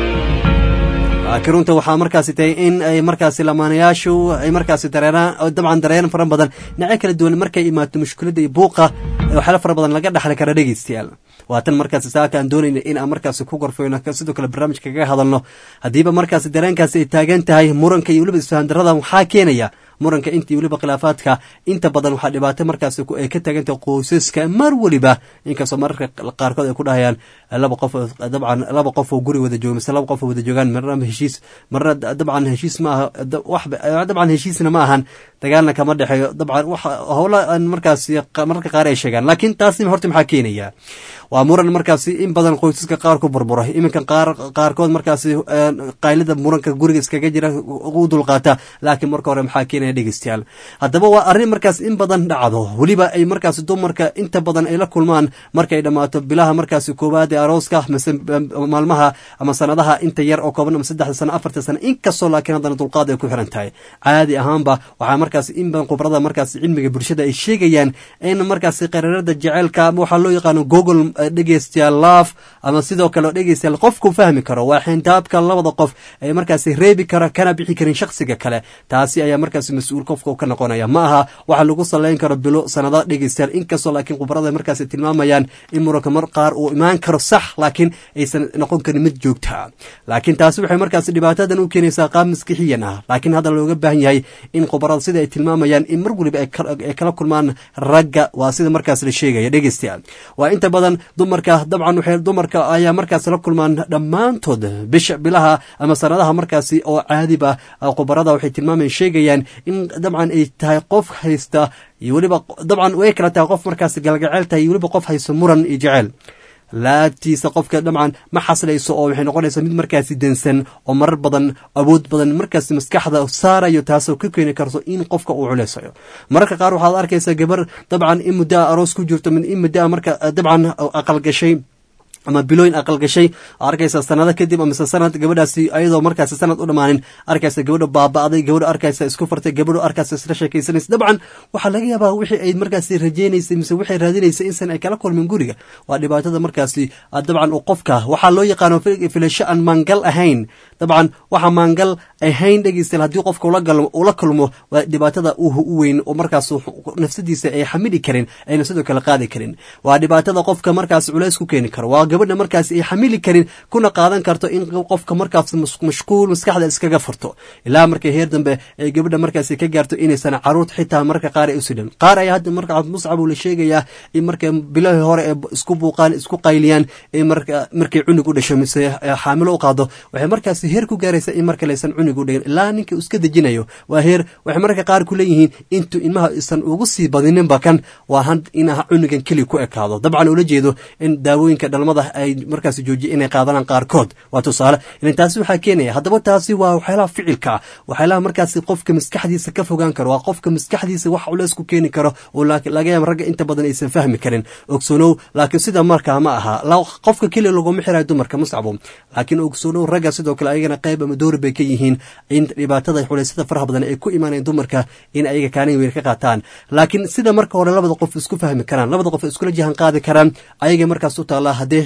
laakiin runta waxaa markaasi tahay in ay markaasi lamaanayaashu ay markaasi dareeraan dabcan dareen fara badan dhinacyo kala duwan markay imaato mushkiladda iyo buuqa waxyaala fara badan laga dhexli kara dhegeystayaal waa tan markaasi saaka aan doonayna in aan markaasi ku gorfayno sidoo kale barnaamijka kaga hadalno haddiiba markaasi dareenkaasi ay taagan tahay muranka iyo weliba isfahandarada waxaa keenaya muranka intii weliba khilaafaadka inta badan waxaa dhibaato markaasi ay ka taagantahay qoysaska mar weliba inkastoo mararka qaarkood ay ku dhahayaan laba qof dabcan laba qof oo guri wada jooga mise laba qof oo wada joogaan marna heshiis marna dabcan heshiis ma aha wax dabcan heshiisna ma ahan dagaalna kama dhexeeyo dabcan wax howla aan markaasi mararka qaar ay sheegaan laakiin taasi horta maxaa keenaya waa muran markaasi in badan qoysaska qaar ku burbura iminka qaar qaarkood markaasi qaylida muranka guriga iskaga jira u dulqaata laakiin marka hore maxaa keenaya dhegeystayaal haddaba waa arrin markaas in badan dhacdo weliba ay markaasi dumarka inta badan ay la kulmaan markay dhammaato bilaha markaasi koowaad ee arooska mise maalmaha ama sanadaha inta yar oo kooban ama saddexda sano afarta sano inkastoo laakiin haddana dulqaad ay ku xiran tahay caadi ahaanba waxaa markaasi in badan khubrada markaasi cilmiga bulshada ay sheegayaan in markaasi qaraarada jaceylka ama waxaa loo yaqaano google dhegeystayaal laaf ama sidoo kale dhegeystayaal qofku fahmi karo waa xintaabka labada qof ee markaasi reebi kara kana bixi karin shakhsiga kale taasi ayaa markaasi mas-uul qofka ka noqonaya ma aha waxa lagu saleyn karo bilo sanada dhegeystayaal inkastoo laakiin khubarada markaasi tilmaamayaan in muranka mar qaar uu imaan karo sax laakiin aysan noqon karin mid joogta laakiin taasi waxay markaasi dhibaatadan u keenaysaa qaab maskixiyan ah laakiin hadda looga baahan yahay in khubarada sida ay tilmaamayaan in mar weliba ay kala kulmaan ragga waa sida markaas la sheegaya dhegeystayaal waa inta badan dumarka dabcan waxay dumarka ayaa markaas la kulmaan dhammaantood bisha bilaha ama sanadaha markaasi oo caadiba khubarada waxay tilmaamayaan sheegayaan in dabcan ay tahay qof haysta iyo weliba dabcan way kala tahay qof markaasi galgaceel tahay iyo weliba qof haysto muran iyo jeceyl laabtiisa qofka dabcan ma xaslayso oo waxay noqonaysaa mid markaasi densan oo marar badan awood badan markaasi maskaxda saarayo taasoo ka keeni karto in qofka uu culeysayo mararka qaar waxaad arkaysaa gabar dabcan in muddaa aroos ku jirto in muddaa marka dabcan aqal gashay ama bilooyin aqal gashay arkaysa sanado kadib amise sanad gabadhaasi ayadoo markaasi sanad u dhammaanin arkaysa gabadha baaba'day gabadha arkaysa isku fartay gabadho arkaysa isla sheekaysanaysa dabcan waxaa laga yaabaa wixii ay markaasi rajeynaysay mise waxay raadinaysay insan ay kala kulmin guriga waa dhibaatada markaasi dabcan uu qofka waxaa loo yaqaano filasho aan maangal ahayn dabcan waxa maangal ahayn dhegeystayaal haddii qofka ula kulmo waa dhibaatada u weyn oo markaas nafsadiisa ay xamili karin ayna sidoo kale qaadi karin waa dhibaatada qofka markaas culays ku keeni karo waa gabadha markaas ay xamili karin kuna qaadan karto in qofka markaas mashquul maskaxda iskaga furto ilaa markay heer dambe ay gabadha markaas ka gaarto inaysan caruurt xitaa marka qaar ay usidhan qaar ayaa hadda marka muscab uu la sheegayaa in marka bilahii hore ee isku buuqaan isku qayliyaan markay cunug u dhasho mise xaamilo u qaado waxay markaas heer ku gaaraysa in marka laysan cunug u dhigin ilaa ninka iska dejinayo waa heer waxay marka qaar ku leeyihiin intuu ilmaha isan ugu sii badininba kan waa han in cunugan keli ku ekaado dabcan ula jeedo in daawooyinka dhalmada ay markaas joojiya inay qaadanaan qaarkood waa tusaale ilan taasi waxaa keenaya haddaba taasi waa waxyaalaha ficilka ah waxyaalaha markaasi qofka maskaxdiisa ka fogaan karo waa qofka maskaxdiisa wax culeys ku keeni karo oo laga yaaba ragga inta badan aysan fahmi karin ogsoonow laakiin sida markaa ma aha qofka keliya laguma xirayo dumarka muscabo laakiin ogsoonow ragga sidoo kale ayagana qayb ama doori bay ka yihiin in dhibaatada culeysyada faraha badan ay ku imaanayaan dumarka in ayaga kaalin weyn ka qaataan laakiin sida marka hore labada qof isku fahmi karaan labada qof iskula jahan qaadi karaan ayaga markaas u taallaa haddee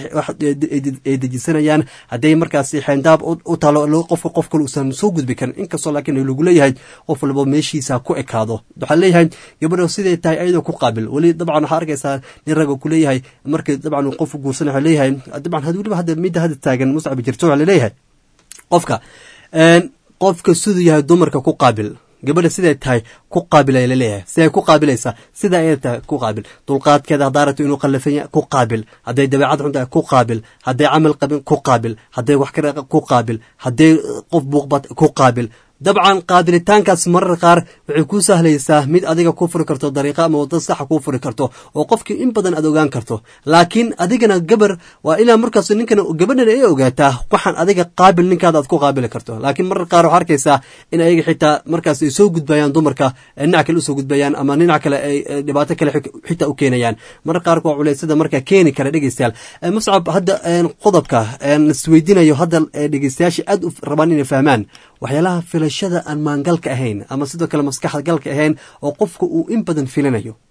ay dejisanayaan hadday markaasi xeendaab u taalo qofka qof kale uusan soo gudbi karin inkastoo laakiin lagu leeyahay qof walba meeshiisa ku ekaado waxaa leeyahay gabadha siday tahay ayadoo ku qaabil weli dabcan waxaa arkaysaa nin raga ku leeyahay markii dabcan qof guursan waxaa leeyahay dabcan weliba hadda midda hadda taagan muscab jirto waxaa laleeyahay qofka qofka siduu yahay dumarka ku qaabil gabadha siday tahay ku qaabil ay laleeyahay siday ku qaabilaysaa sida ay tahay ku qaabil dulqaadkeeda haddaa rabto inuu qallafan yahay ku qaabil hadday dabeecad xun tahay ku qaabil hadday camal qabin ku qaabil hadday wax kara ku qaabil hadday qof buuqbad ku qaabil dabcan qaabilitaankaas marar qaar waxay kuu sahlaysaa mid adiga ku furi karto dariiqa ama wadda saxa kuu furi karto oo qofkii in badan aad ogaan karto laakiin adigana gabar waa ilaa markaas ninkan gabadhan ay ogaataa waxaan adiga qaabil ninkaada aad ku qaabili karto laakiin marar qaar waxaa arkaysaa in ayaga xitaa markaas ay soo gudbayaan dumarka dhinac kale usoo gudbayaan ama dhinac kale ay dhibaato kale xitaa u keenayaan marar qaarka waa culeysada marka keeni kara dhegeystayaal muscab hadda qodobka isweydiinayo hadda dhegeystayaasha aad u rabaan inay fahmaan waxyaalaha filashada aan maangalka ahayn ama sidoo kale maskaxda galka ahayn oo qofka uu in badan filanayo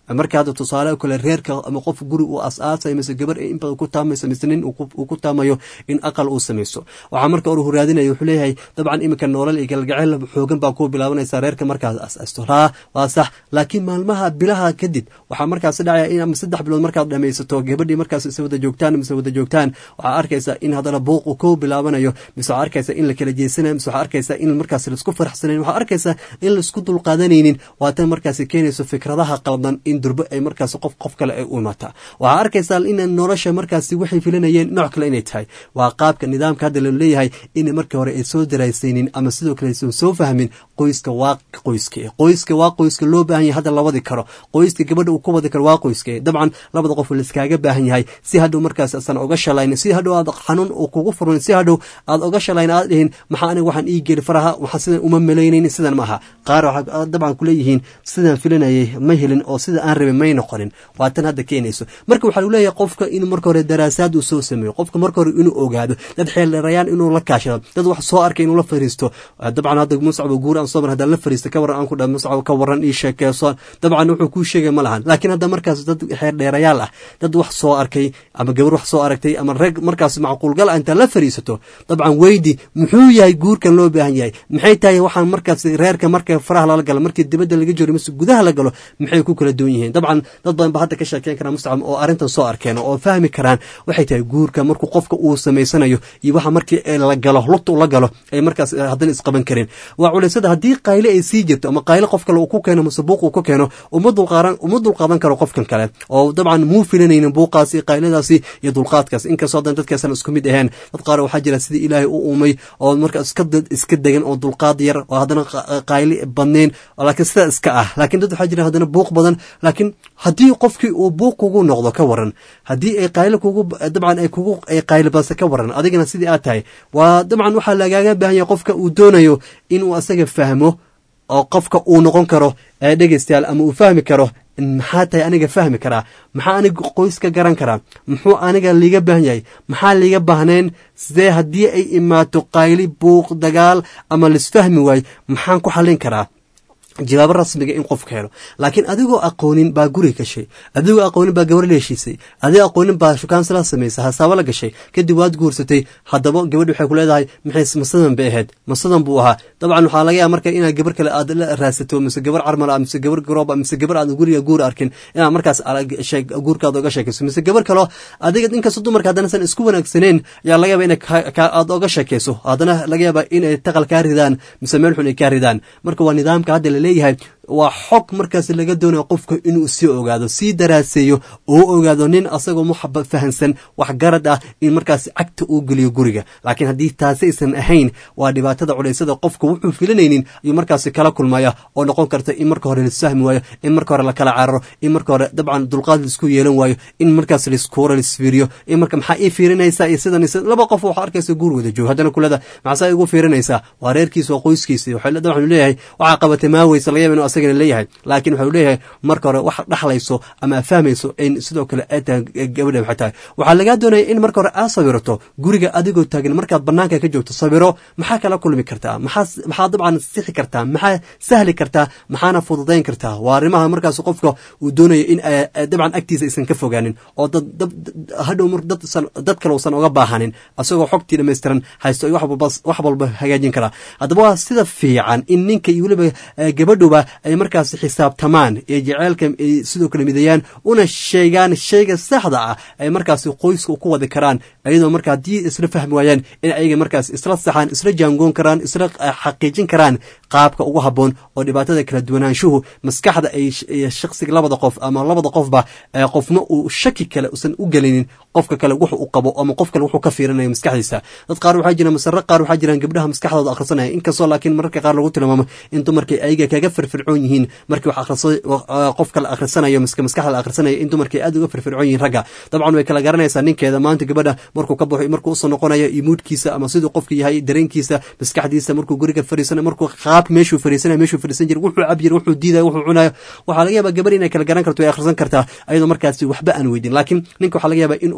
marka hadda tusaale oo kale reerka ama qof guri uu as-aasay mise gabar in badan ku taamayso mise nin uu ku taamayo in aqal uu samayso waxaa marka hore huraadinaya wuxuu leeyahay dabcan iminka noolal iyo galgaceel xoogan baa ku bilaabanaysa reerka markaas as-aasto raa waa sax laakiin maalmaha bilaha kadib waxaa markaas dhacaya in ama saddex bilood markaad dhamaysato gabadhii markaas is wada joogtaan mise wada joogtaan waxaa arkaysa in haddana buuq uu ku bilaabanayo mise waxaa arkaysa in la kala jeesanayo mise waxaa arkaysa in markaas laisku faraxsanayn waxaa arkaysa in laisku dulqaadanaynin waatan markaas keenayso fikradaha qaldan in durbo ay markaas qof qof kale ay u imaataa waxaa arkaysaa in nolosha markaasi waxay filanayeen nooc kale inay tahay waa qaabka nidaamka hadda la leeyahay in markii hore ay soo daraysaynin ama sidoo kale aysan soo fahmin qoyska waa qoyska qoyska waa qoyska loo baahan yahay hadda la wadi karo qoyska gabadha uu ku wadi karo waa qoyska dabcan labada qof laiskaaga baahan yahay si hadhow markaas asan oga shalayn si hadhow aad xanuun uu kugu furmin si hadhow aad oga shalayn aad dhihin maxaa aniga waxaan ii geli faraha waxaa sidan uma malaynaynin sidan ma aha qaar waxaa dabcan kuleeyihiin sidaan filanayay ma helin oo sida aan rabin may noqonin waa tan hadda keenayso marka waxaa leeyahay qofka in marka hore daraasaad uu soo sameeyo qofka marka hore inuu ogaado dad xeeldheerayaan inuu la kaashado dad wax soo arkay inuu la fariisto dabcan hadda muscaba guur aan soo mar haddaan la fariista ka waran aan ku dhaha muscaba ka waran ii sheekeeso dabcan wuxuu kuu sheegay ma lahan laakiin hadda markaas dad xeeldheerayaal ah dad wax soo arkay ama gabar wax soo aragtay ama rag markaas macquulgal ah intaad la fariisato dabcan weydi muxuu yahay guurkan loo baahan yahay maxay tahay waxaan markaas reerka marka faraha lala galo markii dibadda laga jiro mise gudaha la galo maxay ku kala duwan yihiin dabcan dad badan ba hadda ka sheekeyn karaan mustacab oo arrintan soo arkeen oo fahmi karaan waxay tahay guurka markuu qofka uu samaysanayo iyo waxa markii la galo lugta ula galo ay markaas haddana isqaban karin waa culaysada haddii qayle ay sii jirto ama qayle qof kale uu ku keeno mise buuq uu ku keeno uma dulqaaran uma dulqaadan karo qofkan kale oo dabcan muu filanaynin buuqaasi qayladaasi iyo dulqaadkaas inkastoo hadan dadkaasan isku mid ahayn dad qaar waxaa jira sidii ilaahay u uumay oo marka iska iska degan oo dulqaad yar oo haddana qayli badnayn laakiin sidaa iska ah laakiin dad waxaa jira haddana buuq badan laakiin haddii qofkii uu buuq kugu noqdo ka waran haddii ay qaylo kugu dabcan ay kugu ay qayli badse ka waran adigana sidii aad tahay waa dabcan waxaa lagaaga baahan yahay qofka uu doonayo inuu asaga fahmo oo qofka uu noqon karo ee dhegeystayaal ama uu fahmi karo maxaa tahay aniga fahmi karaa maxaa aniga qoyska garan karaa muxuu aniga liiga baahan yahay maxaa liiga baahnayn sidee haddii ay imaato qayli buuq dagaal ama laisfahmi waayo maxaan ku xallin karaa jawaabo rasmiga in qofka helo laakiin adigoo aqoonin baa guri gashay adigoo aqoonin baa gabar la heshiisay adigoo aqoonin baa shukaansala samaysay hasaabo la gashay kadib waad guursatay haddaba gabadh waxay ku leedahay maxay masadan bay ahayd masadan buu ahaa dabcan waxaa laga yaaba marka inaad gabar kale aad la raadsato mise gabar carmal ah mise gabar garoob ah mise gabar aad guriga guur arkin inaad markaas guurkaada oga sheekayso mise gabar kaloo adiga inkastoo dumarka haddana san isku wanaagsaneyn ayaa laga yaaba ina aad oga sheekayso haddana laga yaaba inay taqal kaa ridaan mise meel xun ay kaa ridaan marka waa nidaamka hadda laleeyahay waa xog markaas laga doonayo qofka inuu sii ogaado sii daraaseeyo oo ogaado nin asagoo muxaba fahansan waxgarad ah in markaas cagta uu geliyo guriga laakiin haddii taasi aysan ahayn waa dhibaatada culaysada qofka wuxuu filanaynin ayuu markaasi kala kulmaya oo noqon karta in marka hore laisfahmi waayo in marka hore lakala cararo in marka hore dabcan dulqaad laisku yeelan waayo in markaas laiskuura laisfiiriyo in marka maxaa ii fiirinaysaa iyo sidan laba qof waxaa arkaysa guur wada joog haddana kulada maxaasaa igu fiirinaysaa waa reerkiisa waa qoyskiisa waxaan leeyahay waxaa qabatay maaweysa laga yaba inu asagana leeyahay laakiin waxau leeyahay marka hore wax dhaxlayso ama fahmayso in sidoo kale ay tahay gabadha waxay tahay waxaa lagaa doonaya in marka hore aad sawirato guriga adigoo taagan markaad banaanka ka joogto sawiro maxaa kala kulmi kartaa maxaa maxaa dabcan sixi kartaa maxaa sahli kartaa maxaana fududayn kartaa waa arrimaha markaas qofka uu doonayo in dabcan agtiisa aysan ka fogaanin oo dad hadhow dad kale uusan oga baahanin asagoo xogtii dhammaystiran haysto wax walba hagaajin karaa haddaba waa sida fiican in ninka iyo weliba gabadhuba ay markaas xisaabtamaan ee jeceelka ay sidoo kale midayaan una sheegaan shayga saxda ah ay markaas qoyska ku wadi karaan iyadoo marka haddii isla fahmi waayaan in ayaga markaas isla saxaan isla jaangoon karaan isla xaqiijin karaan qaabka ugu habboon oo dhibaatada kala duwanaanshuhu maskaxda ay shaksiga labada qof ama labada qofba qofna uu shaki kale usan u gelinin qofka kale wuxu u qabo ama qof kale wuxuu ka fiirinayo maskaxdiisa dad qaar waxaa jira masare qaar waxaa jiraan gabdhaha maskaxdooda akhrisanaya inkastoo laakiin mararka qaar lagu tilmaamo in dumarkay ayaga kaga firfircoon yihiin markii wax akhriso qof kale akhrisanayo miska maskaxda la akhrisanayo in dumarkay aad uga firfircoon yihiin ragga dabcan way kala garanaysaa ninkeeda maanta gabadha markuu ka baxo markuu usoo noqonayo iyo muudkiisa ama siduu qofka yahay dareenkiisa maskaxdiisa markuu guriga fariisanayo markuu qaab meeshuu fariisanayo meeshuu fariisan jira wuxuu cab jira wuxuu diidayo wuxuu cunayo waxaa laga yaabaa gabar inay kala garan karto way akhrisan kartaa ayadoo markaasi waxba aan weydin laakiin ninka waxaa laga yaabaa inuu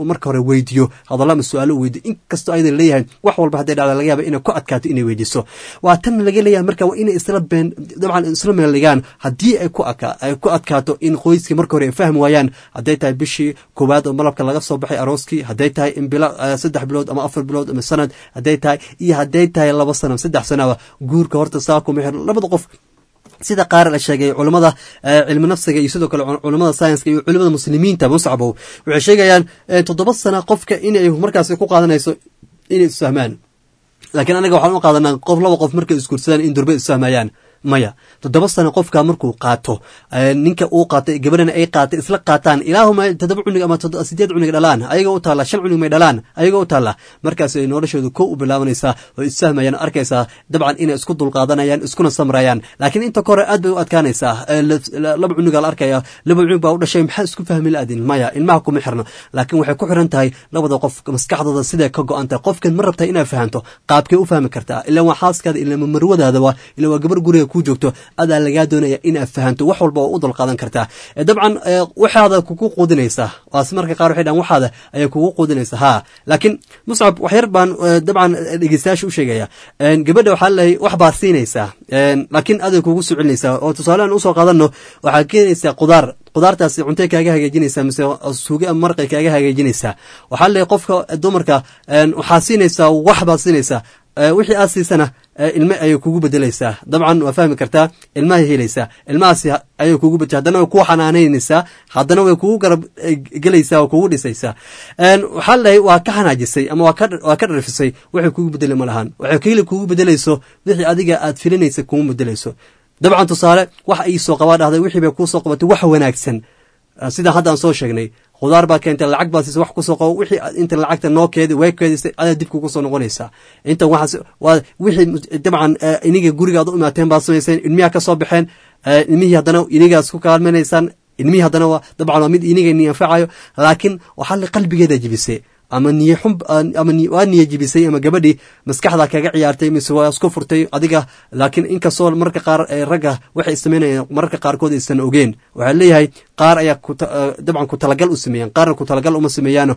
marka hore weydiiyo hadalla ama su-aalo weydiyo inkastoo ayada leeyahay wax walba hadday dhacda laga yaaba inay ku adkaato inay weydiiso waa tan laga leeyahay marka waa inay isla been dabcan isla meeligaan haddii ay ku ay ku adkaato in qoyskii marka hore ay fahmi waayaan hadday tahay bishii koowaad oo malabka laga soo baxay arooskii hadday tahay in bilo saddex bilood ama afar bilood ama sanad hadday tahay iyo hadday tahay laba sano saddex sanoba guurka horta saa kuma xirno labada qof sida qaar la sheegay culamada cilmi nafsiga iyo sidoo kale culamada sayenska iyo culimada muslimiinta muscabow waxay sheegayaan toddoba sana qofka inay markaasi ku qaadanayso inay isfahmaan laakiin anaga waxaan u qaadanaa qof laba qof markay isguursadaan in durbe isfahmayaan maya toddoba sano qofka markuu qaato ninka uu qaato gabadhana ay qaata isla qaataan ilaahuma toddoba cunug ama sideed cunug dhalaan ayaga u taalla shan cunug may dhalaan ayaga u taalla markaas ay noloshoodu kow u bilaabanaysaa oo isfahmayaan arkaysaa dabcan inay isku dulqaadanayaan iskuna samrayaan laakiin inta kore aad bay u adkaanaysaa laba cunugaa la arkaya laba cunug baa u dhashay maxaa isku fahmi la-adin maya ilmaha kuma xirno laakiin waxay ku xiran tahay labada qof maskaxdooda siday ka go-an tahay qofkan ma rabtaa inaad fahanto qaabkay u fahmi kartaa ilaa waa xaaskaada ilaa marwadaadaba ilaa waa gabar guriga ku joogto adaa lagaa doonaya inaad fahanto wax walba oo u dulqaadan kartaa dabcan waxaada kugu quudinaysaa waas marka qaar waxay dhahan waxaada ayay kugu quudinaysaa haa laakiin muscab waxyar baan dabcan dhegeystayaasha u sheegaya gabadha waxaa lalehay wax baad siinaysaa laakiin aday kugu soo celinaysaa oo tusaalean usoo qaadano waxaa keenaysaa qudaar qudaartaasi cuntay kaaga hagaajinaysaa mise suuge ama marqay kaaga hagaajinaysaa waxaa lalehay qofka dumarka waxaa siinaysaa wax baad siinaysaa wixii aad siisana ilme ayay kugu bedelaysaa dabcan waa fahmi kartaa ilmahay helaysaa ilmahaasi ayay kugu bedel haddana way kuu xanaanaynaysaa haddana way kugu garab gelaysaa oo kugu dhisaysaa waxaa lalehay waa ka xanaajisay ama waa ka dharfisay waxay kugu bedeli ma lahaan waxay keli kugu bedelayso wixii adiga aad filinaysa kugu bedelayso dabcan tusaale wax ay soo qabaa dhahday wixii bay kuu soo qabatay wax wanaagsan sidaan hadda aan soo sheegnay khudaar baa keentay lacag baa siisa wax kusoo qabo wixii inta lacagta noo keedi way keedisay adaa dib kugu soo noqonaysaa intan waxaas waa wixii dabcan iniga gurigaad u imaateen baad samayseen ilmiyaa ka soo baxeen ilmihii haddana inigaa isku kaalmanaysaan ilmihii haddana waa dabcan waa mid iniga ni anfacayo laakiin waxaa la qalbigeeda jibisay ama niye xun ama waa niye jibisay ama gabadhii maskaxda kaga ciyaartay mise waa isku furtay adiga laakiin inkastoo marka qaar ragga waxay samaynayaan mararka qaarkood aysan ogeen waxaa leeyahay qaar ayaa dabcan ku talagal u sameeyaan qaarna ku talagal uma sameeyaano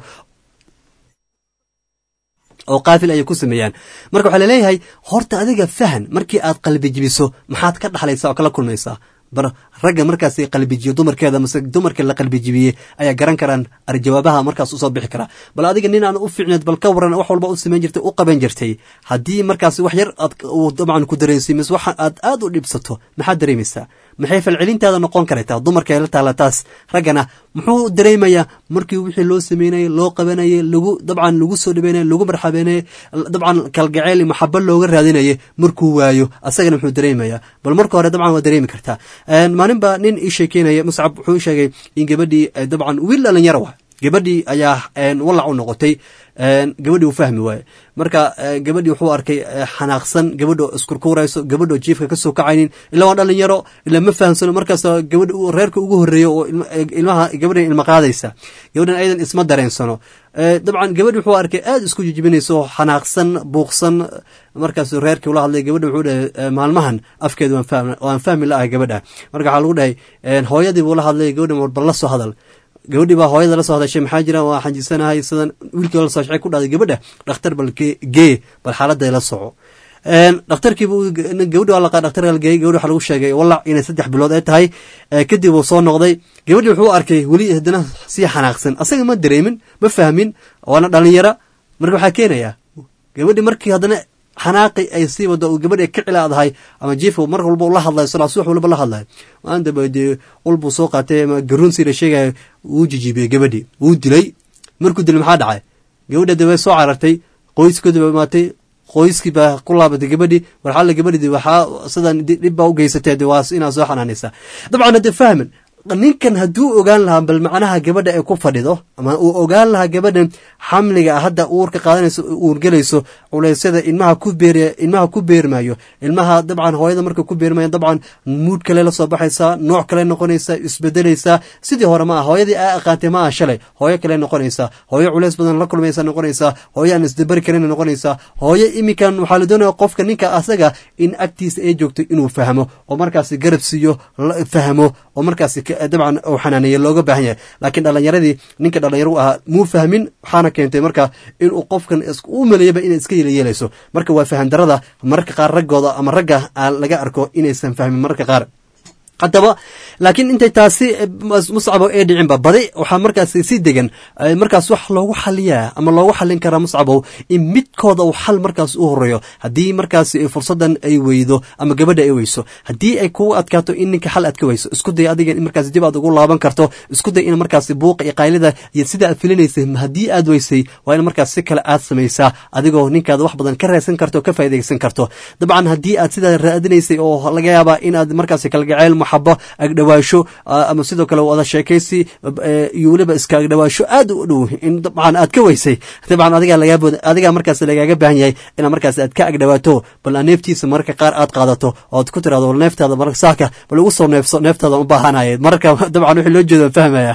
oo qaafil ayay ku sameeyaan marka waxaa laleeyahay horta adiga fahan markii aad qalbi jibiso maxaad ka dhaxlaysaa oo kala kulmaysaa bar ragga markaas qalbijiyo dumarkeeda mase dumarka la qalbijibiyey ayaa garan karaan arjawaabaha markaas usoo bixi karaa bal adiga nin aan u fiicneed bal ka waran wax walba u samayn jirtay u qaban jirtay haddii markaas wax yar aad dabcan ku dareensiy mise waxa aad aad u dhibsato maxaad dareemaysaa maxay falcelintaada noqon karaytaa dumarka la taala taas raggana muxuu dareemayaa markii wixii loo sameynayay loo qabanayay lagu dabcan lagu soo dhabeynay lagu marxabeynay dabcan kalgaceyl maxabo looga raadinayay markuu waayo asagana muxuu dareemayaa bal marka hore dabcan waa dareemi kartaa maalin baa nin ii sheekeynaya muscab wuxuu sheegay in gabadhii dabcan wiil dhalinyaro wa gabadhii ayaa walac u noqotay gabadhii u fahmi waaye marka gabadhii wuxuu arkay xanaaqsan gabadho iskurkuurayso gabadho jiifka kasoo kacaynin ilaa waa dhalinyaro ilaa ma fahamsano markaas gabadh reerka ugu horeeyo oo ilmaha gabadhan ilma qaadaysa gabadhan ayadan isma dareensano dabcan gabadhi wuxuu arkay aada isku jijibinayso xanaaqsan buuqsan markaas reerkii ula hadlay gabadha wuxuu dhahay maalmahan afkeeda waan fahmi la ahay gabadha marka waxaa lagu dhahay hooyadii buu la hadlay gabadhan war bal la soo hadal gabadhii baa hooyada la soo hadashay maxaa jira waa xanjisanahay sidan wiilkii la soo shacay ku dhahday gabadha dhakhtar bal gee bal xaaladday la soco dhakhtarkiibu gabadhi waa laqaa dhakhtar geeyey gabadhi waxaa lagu sheegay walac inay saddex bilood ay tahay kadib uu soo noqday gabadhii wuxuu arkay weli haddana sii xanaaqsan asaga ma dareemin ma fahmin waana dhalinyara marka waxaa keenaya gabadhi markii haddana xanaaqi ay sii wado gabadhi ka cilaadahay ama jiifka mar walba la hadlayo salaas wax walba la hadlayo maantaba dee ulbuu soo qaatay ama garuunsii la sheegaya wuu jijibiyey gabadhii wuu dilay markuu dilay maxaa dhacay gabadha de way soo carartay qoyskoodi ba imaatay qoyskii baa ku laabatay gabadhii warxalle gabadhii waxaa sidan dhib baa u geysatee de waa inaad soo xanaanaysaa dabcan hadde fahmin ninkan hadduu ogaan lahaa bal macnaha gabadha ay ku fadhido ama uu ogaan lahaa gabadhan xamliga hadda uurka qaadanayso uurgelayso culeysyada ilmaha ku beer ilmaha ku beermayo ilmaha dabcan hooyada marka ku beermayo dabcan muud kale la soo baxaysaa nooc kale noqonaysaa isbedelaysaa sidii hore ma ah hooyadii aa aqaantay ma ah shalay hooyo kale noqonaysaa hooyo culeys badan la kulmaysa noqonaysaa hooyo aan isdabari karin noqonaysaa hooyo iminkan waxaa la doonaya qofka ninka asaga in agtiisa ay joogto inuu fahmo oo markaasi garab siiyo fahmo oo markaasi dabcan uu xanaaneeye looga baahan yahay laakiin dhalinyaradii ninka dhalinyaro u ahaa muu fahmin waxaana keentay marka inuu qofkan u maleeyaba inay iska yeelayeelayso marka waa fahandarada mararka qaar raggooda ama ragga laga arko inaysan fahmin mararka qaar haddaba laakiin intay taasi muscabo ee dhicinba badi waxaa markaas si degan markaas wax loogu xaliyaa ama loogu xalin karaa muscabow in midkooda uu xal markaas u horeeyo haddii markaas fursadan ay weydo ama gabadha ay weyso haddii ay kugu adkaato in ninka xal aad ka weyso isku day adiga in markaas dib aad ugu laaban karto isku day in markaas buuqa iyo qaylida iyo sida aad filinaysay haddii aad weysay waa in markaas si kale aad samaysaa adigoo ninkaada wax badan ka raadsan karto o ka faa'iidaysan karto dabcan haddii aad sidaa raadinaysay oo laga yaabaa in aad markaas kalgaceyl maxabo agdhawaasho ama sidoo kale wada sheekaysi iyo weliba iska agdhawaasho aad u dhow in dabcan aad ka weysay dabcan adigaa lagaa adigaa markaas lagaaga baahan yahay ina markaas aad ka agdhawaato bal neeftiisa mararka qaar aad qaadato oo aad ku tirahdo bal neeftaada mar saaka bal ugu soo neefso neeftaada u baahanaya mararka dabcan wixii loo jeedo fahmaya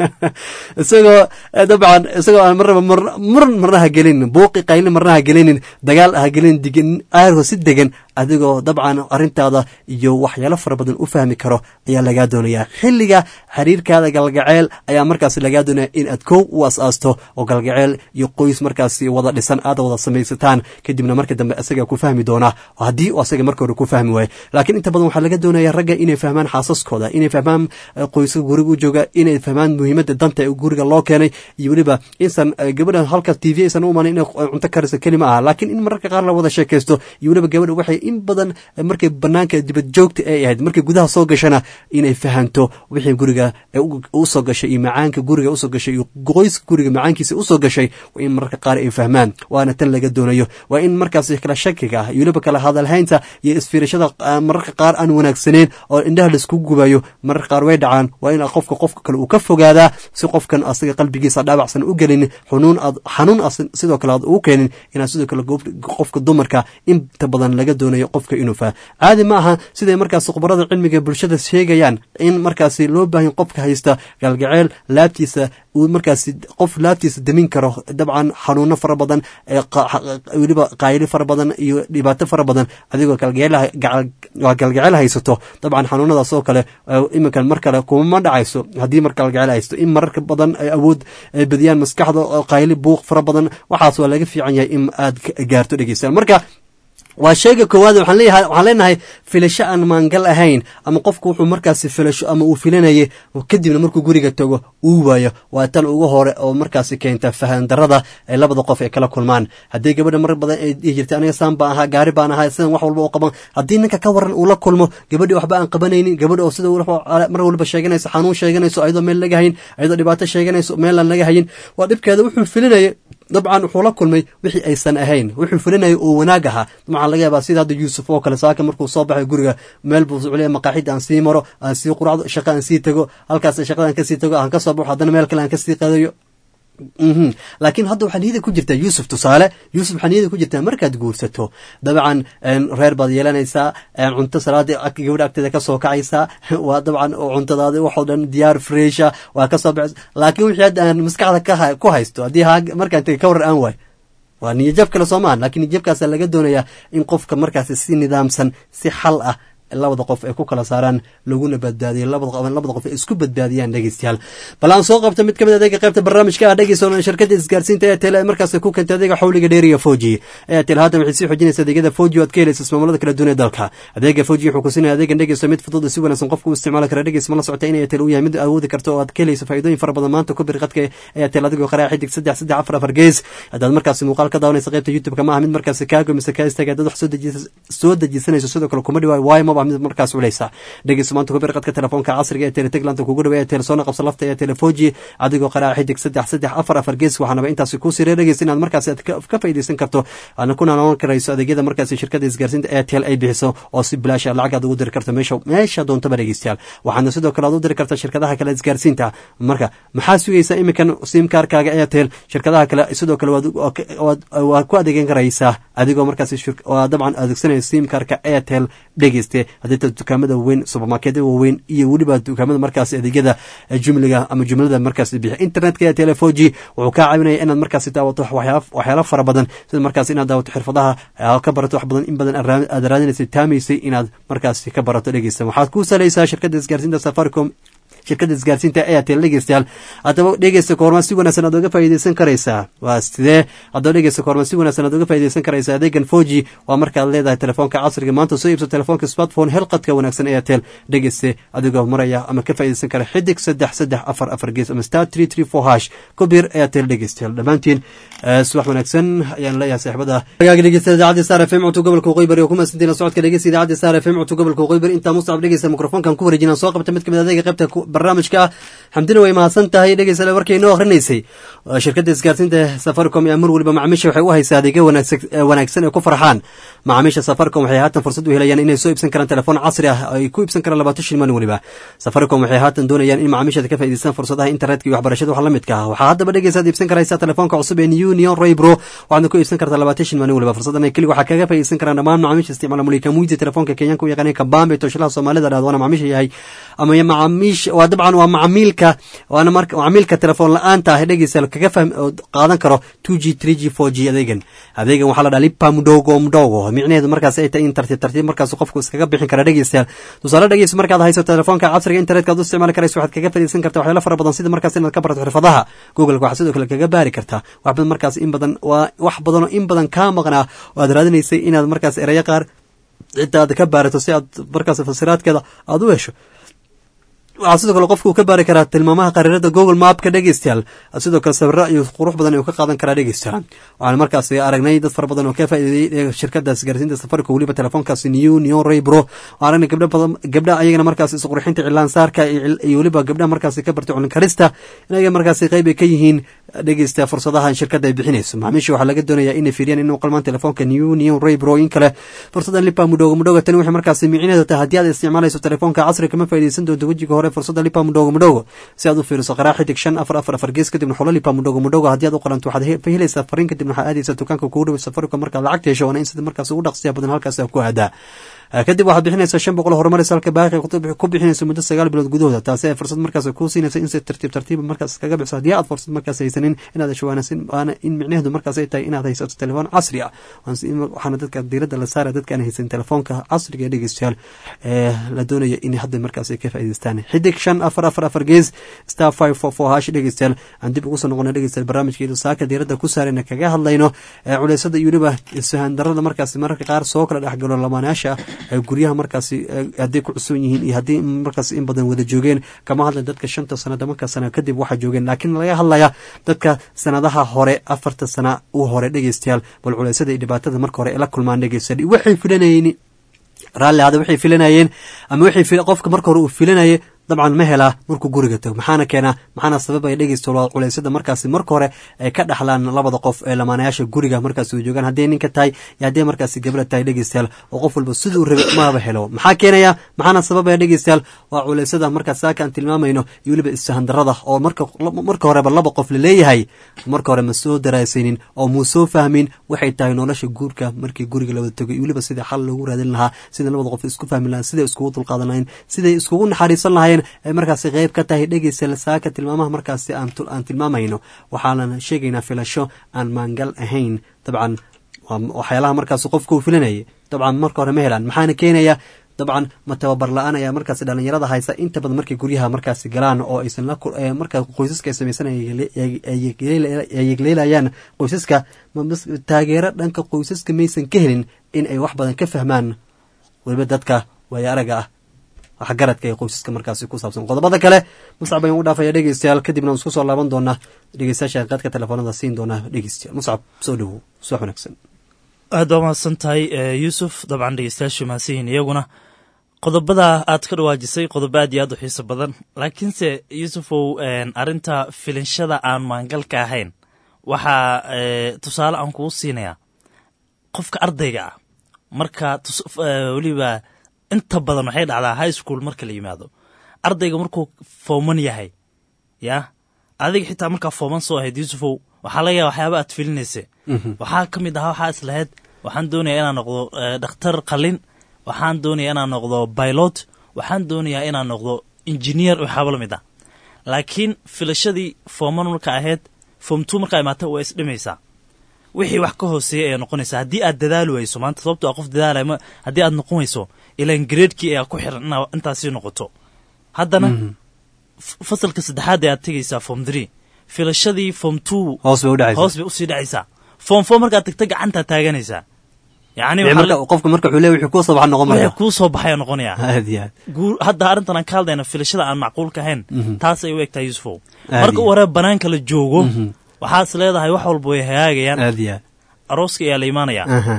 isagoo dabcan isagoo aan marnaba muran marna ha gelinin buuqi qaylin marna ha gelinin dagaal ha gelinin digin aargo si degan adigoo dabcan arrintaada iyo waxyaalo fara badan u fahmi karo ayaa lagaa doonayaa xilliga xiriirkaada galgaceel ayaa markaas lagaa doonaya in aad kow u as-aasto oo galgaceel iyo qoys markaas wada dhisan aad wada samaysataan kadibna marka dambe asagaa ku fahmi doonaa haddii uu asaga marka hore ku fahmi waayo laakiin inta badan waxaa laga doonaya ragga inay fahmaan xaasaskooda inay fahmaan qoyska guriga u jooga inay fahmaan muhiimadda danta ee guriga loo keenay iyo weliba insan gabadha halka t v aysan u imanin inay cunto karisa kelima aha laakiin in mararka qaar la wada sheekaysto iyo weliba gabadha waxay in badan markay banaanka dibad joogta ay ahayd markay gudaha soo gashana inay fahanto wixii guriga usoo gashay iyo macaanka guriga usoo gashay iyo qoyska guriga macaankiisa usoo gashay waa in mararka qaar ay fahmaan waana tan laga doonayo waa in markaas kala shakiga ah iyo weliba kala hadalhaynta iyo isfiirashada mararka qaar aan wanaagsaneyn oo indhaha laisku gubayo mararka qaar way dhacaan waa in qofka qofka kale uu ka fogaadaa si qofkan asaga qalbigiisa dhaabacsan u gelinin xunuun aad xanuun a sidoo kale aad ugu keenin inaad sidoo kale qofka dumarka inta badan laga doonayo qofka inuu fah caadi ma aha siday markaas khubarada cilmiga bulshada sheegayaan in markaasi loo baahan qofka haysta galgaceel laabtiisa uu markaasi qof laabtiisa damin karo dabcan xanuuno fara badan weliba qaayli fara badan iyo dhibaato fara badan adigoo galgaceel haysato dabcan xanuunadaas oo kale iminkan mar kale kumama dhacayso haddii mar galgaceel haysto in mararka badan ay awood ay badiyaan maskaxda qayli buuq fara badan waxaas waa laga fiican yahay in aad gaarto dhegeystaan marka waa sheega koowaad waxaan leeyahay waxaan leenahay filasho aan maangal ahayn ama qofku wuxuu markaasi filasho ama uu filanayay kadibna markuu guriga tago uu waayo waa tan ugu hore oo markaasi keenta fahan darada ay labada qof ay kala kulmaan haddii gabadha mar badan ay dhihi jirtay aniga saan baan ahaa gaari baan ahaa sidan wax walba u qaban haddii ninka ka waran uu la kulmo gabadhii waxba aan qabanaynin gabadha oo sida mar walba sheeganayso xanuun sheeganayso ayadoo meel laga hayin ayadoo dhibaato sheeganayso meelaan laga hayin waa dhibkeeda wuxuu filinaya dabcan wuxuu la kulmay wixii aysan ahayn wuxuu filinaya oo wanaag ahaa dabcan laga yaabaa sida hadda yuusuf oo kale saaka markuu soo baxay guriga meel buu culiya maqaaxida aan sii maro aan sii quracdo shaqa aan sii tago halkaas shaqada aan kasii tago aan ka soo baxo haddana meel kale aan kasii qadayo laakiin hadda waxaa niyada ku jirtaa yuusuf tusaale yuusuf waxaa niyada ku jirtaa markaad guursato dabcan reer baad yeelanaysaa cunto salaadii gabadha agteeda kasoo kacaysaa waa dabcan cuntadaadi waxoo dhan diyaar fresha waa kasoo baxaysa laakiin wixii hadda aan maskaxda ku haysto haddii markaan taga ka warar aan waay waa niyajab kale soo maahan lakiin niyajabkaasa laga doonayaa in qofka markaasi si nidaamsan si xal ah labada qof ay ku kala saaraan laguna badbaadiyo labada qof ay isku badbaadiyaan dhegeystayaal bal aan soo qabta mid ka mid adeega qaybta barnaamijka ah dhegeysa shirkada isgaarsiinta airtel markaas ku keentay adeega xawliga dheeriya foji airtel haatan waxay sii xoojinaysa adeegyada foji aad ka helaysa ismaamullada kala duwan ee dalka adeega foji wuxuu ku siinaya adeegan dhegeysa mid fudud si wanaagsan qofku u isticmaali kara dhegeysa ma la socota in airtel uu yahay mid awoodi karta oo aad ka helaysa faa'iidooyin fara badan maanta ku bir qadka airtel adigoo qaraa xidig saddex saddex afar afar gees haddaad markaasi muuqaal ka daawanaysa qaybta youtube-ka ma aha mid markaasi kaago mise kaa istaaga haddaad wax soo dejisanayso sidoo kale kuma dhiwaayo waayo maba mid markaas culeysa dhegeyso maanta ku bir qadka telefoonka casriga ee teleteglanta kugu dhawa ee telesoona qabsa lafta ee telefoji adigoo qaraa xidig saddex saddex afar afar gees waxaanaba intaasi ku siree dhegeysa inaad markaasi aad ka faa'iidaysan karto aadna kuna noqon karayso adeegyada markaasi shirkada isgaarsiinta airtel ay bixiso oo si bilaash lacag aad ugu diri karto meesha meesha doontaba dhegeystayaal waxaadna sidoo kale aad u diri karta shirkadaha kale isgaarsiinta marka maxaa sugaysaa iminkan simkaarkaaga airtel shirkadaha kale sidoo kale waa ku adeegan karaysaa adigoo markaasi dabcan adeegsanaya simkaarka airtel dhegeyste haddii dukaamada waaweyn supermarketyada waaweyn iyo weliba dukaamada markaasi adeegyada jumliga ama jumlada markaasi bixiya internetka ee telefoji wuxuu kaa caawinaya inaad markaasi daawato waxyaalo fara badan sida markaasi inaad daawato xirfadaha ka barato wax badan in badan aad raadinaysay taamaysay inaad markaasi ka barato dhegeysta waxaad ku salaysaa shirkadda isgaarsiinta safaricom shirkadda isgaarsiinta airtel dhegeystayaal haddaba dhegeysta koorma si wanaagsan aad oga faa'iideysan karaysaa waa sidee haddaba dhegeysta koorma si wanaagsan aad oga faa'iideysan karaysaa adeegan foji waa markaad leedahay telefoonka casriga maanta soo iibso telefoonka smartphone helqadka wanaagsan airtel dhegeyste adigoo maraya ama ka faa'iideysan kara xidig saddex saddex afar afar gees ama star three three four hash ku biir airtel dhegeystayaal dhammaantiin subax wanaagsan ayaan leeyahay saaxiibada hagaaga dhegeysta idaacadda star f m codka gobolka waqooyi bari oo ku mahadsantiin la socodka dhegeysta idaacadda star f m codka gobolka waqooyi bari intaa mustacab dhegeysta mikrofoonkan ku wareejinaan soo qabta mid kamid adeega qaybta barnaamijka ah xamdina way mahadsan tahay dhegeysta warkay inoo akhrinaysay shirkadda isgaarsiinta safaricom ee mar waliba macaamiisha waxay u haysaa adeegyo wanaagsan ee ku farxaan macaamiisha safaricom waxay haatan fursad u helayaan inay soo iibsan karaan telefoon casri ah ay ku iibsan karaan labaatan shil maalin waliba safaricom waxay haatan doonayaan in macaamiisha ka faa'iideystaan fursadaha internetka iyo waxbarashada wax la midka ah waxaa haddaba dhegeysaad iibsan karaysaa telefoonka cusub ee union raybro waxaadna ku iibsan kartaa labaatan shil maalin waliba fursadan keli waxaa kaga faa'iideysan karaan dhammaan macaamiisha isticmaala mulika muidi telefoonka kenyaanka u yaqaaneen kabambe tooshilaha soomaalida dhahdo waana macaamiisha yahay ama macaamiisha waa dabcan waa macamiilka waana marka macamiilka telefoon la-aanta ah dhegeysa kaga fahm qaadan karo two g three g four g adeegan adeegan waxaa la dhaha lipa mdogo mdogo micnaheedu markaas ay tahay in tartiib tartiib markaas qofku iskaga bixin kara dhegeystayaal tusaale dhegeysa markaad hayso telefoonka casriga internetka ad u isticmaali karayso waxaad kaga fadhiisan kartaa waxyaalo fara badan sida markaas inaad ka barato xirfadaha google waxaa sidoo kale kaga baari kartaa wax badan markaas in badan waa wax badanoo in badan kaa maqnaa oo aad raadinaysay inaad markaas erayo qaar cidda aad ka baarato si aad markaas fasiraadkeeda aada u hesho waxaa sidoo kale qofka uu ka baari karaa tilmaamaha qariirada google mapka dhegeystayaal sidoo kale sawiro iyo qurux badan uu ka qaadan karaa dhegeystayaal waxaan markaas aragnay dad fara badan oo ka faa'iideeyey shirkadda isgaarsiinta safaricom weliba telefoonkaasi new new raybro waxaan aragnay gabdho badan gabdha ayagana markaas isqurxinta cilaan saarka iyo weliba gabdhaha markaas ka bartay culin karista inaga markaas qayb ay ka yihiin dhegeysta fursadaha shirkadda ay bixinayso macaamiisha waxaa laga doonayaa inay fiiriyaan inuu qalmaan telefoonka new new raybro in kale fursadan lipa mudhogo mudhogo tani waxay markaas micinaheedu tahay haddii aad isticmaalayso telefoonka casriga kama faa'iideysan doonto wejiga hore fursada lipa mudhogo mudhogo si aad u fiiriso qaraa xidig shan afar afar afar gees kadibna xulo lipa mudhogo mudhogo haddii aad u qalanto waxaad helaysaa fariin kadibna waxaad aadaysaa dukaanka kugu dhow safaricom markaad lacagta hesho waana in sida markaas ugu dhaqsiya badan halkaas ku aadaa kadib waxaad bixinaysaa shan boqol horumaris halka baaqi ku bixinayso muddo sagaal bilood gudahooda taasi ay fursad markaas kuu siinaysa in si tartiib tartiib markaas kaga bixiso haddii aad fursad markaas haysanin inaad hesho waana in micnaheedu markaas ay tahay inaad haysato telefoon casri ah waxaana dadka diiradda la saara dadka aan haysan telefoonka casriga ee dhegeystayaal ee la doonaya in hadda markaas ay ka faa'iideystaan xidig shan afar afar afar gees star five four four hash dhegeystayaal aan dib ugu soo noqona dhegeystayaal barnaamijkeedu saaka diiradda ku saarayna kaga hadlayno culeysada iyo weliba isfahan darada markaas mararka qaar soo kala dhexgalo lamaanayaasha guryaha markaasi hadday ku cusub yihiin iyo haddii markaas in badan wada joogeen kama hadla dadka shanta sana tobanka sana kadib waxaa joogeen laakiin laga hadlaya dadka sanadaha hore afarta sana u hore dhegeystayaal bal culeysada iyo dhibaatada marka hore ay la kulmaan dhegeystayaal waxay filanayeen raalli hada waxay filanayeen ama waxay qofka marka hore uu filanayay dabcan ma helaa markuu guriga tago maxaana keenaa maxaana sababaya dhegeysta culeysyada markaasi marka hore ay ka dhaxlaan labada qof ee lamaanayaasha guriga markaasi joogaan hadday ninka tahay iyo hadday markaasi gabla tahay dhegeystayaal oo qof walba siduu rabay maba helo maxaa keenaya maxaana sababaya dhegeystayaal waa culeysyada markaas saaka aan tilmaamayno iyo weliba isfahandarada oo marka horeba laba qof laleeyahay marka hore ma soo daraasaynin oo muu soo fahmin waxay tahay nolosha guurka markii guriga lawada tago iyo weliba sida xal loogu raadin lahaa sida labada qof isku fahmi lahayn siday iskugu dulqaadan lahayn siday iskugu naxariisan lahayn ay markaasi qeyb ka tahay dhegeysa saaka tilmaamaha markaasi aan tilmaamayno waxaanan sheegaynaa filasho aan maangal ahayn dabcan waxyaalaha markaas qofka uu filanayay dabcan marka hore ma helaan maxaana keenaya dabcan ma tababar la-aan ayaa markaas dhalinyarada haysa inta badan markay guryaha markaasi galaan oo aysan markaa qoysaska ay samaysan yegleelayaan qoysaska taageero dhanka qoysaska maysan ka helin in ay wax badan ka fahmaan weliba dadka waaya araga ah waxgaradka ee qoysaska markaasi ku saabsan qodobada kale muscab ayaan u dhaafaya dhegeystayaal kadibna aan isku soo laaban doonaa dhegeystayaasha qaadka telefoonada siin doonaa dhegeystayaal muscab soo dhowow subax wanaagsan aad baa mahadsan tahay yuusuf dabcan dhegeystayaashu mahadsanyihin iyaguna qodobada aad ka dhawaajisay qodobo aad iyo aad u xiiso badan laakiinse yuusufow arrinta filinshada aan maangalka ahayn waxaa tusaale aan kuu siinayaa qofka ardayga ah marka weliba inta badan waxay dhacdaa high school marka la yimaado ardayga markuu fooman yahay ya adiga xitaa markaa fooman soo ahayd yuusufow waxaa laga yaaba waxyaaba aad filinaysa waxaa ka mid ahaa waxaa islahayd waxaan doonaya inaan noqdo dhakhtar qalin waxaan doonaya inaan noqdo bailot waxaan doonayaa inaan noqdo engineer waxaaba la mid ah laakiin filashadii fooman marka ahayd foom two markaa imaata waa isdhimaysaa wixii wax ka hooseeya ayaa noqonaysaa haddii aad dadaali wayso maanta sababto a qof dadaalay haddii aad noqon wayso ilaan gareedkii ayaa ku xiran inaa intaasii noqoto haddana f- fasalka saddexaad ee aad tegaysaa form three filashadii form two hoos bay u dhacaysaa hoos bay usii dhacaysaa form four markaad tagta gacantaa taaganaysaa yacni Ee, waxaa marka la- qofka marka wuxuu leeyahay wixii kuu soo baxa noqon maya wixii kuu soo baxaya noqonaya aad iyo aad guur hadda arrintan aan ka hadlayna filashada aan macquulka ahayn Mhm. taasay u egtahay yusufow Aad marka iyo u hore banaanka la joogo Mhm. waxaas leedahay wax walba way hagaagayaan aad iyo aad arooska ayaa la imaanayaa Aha.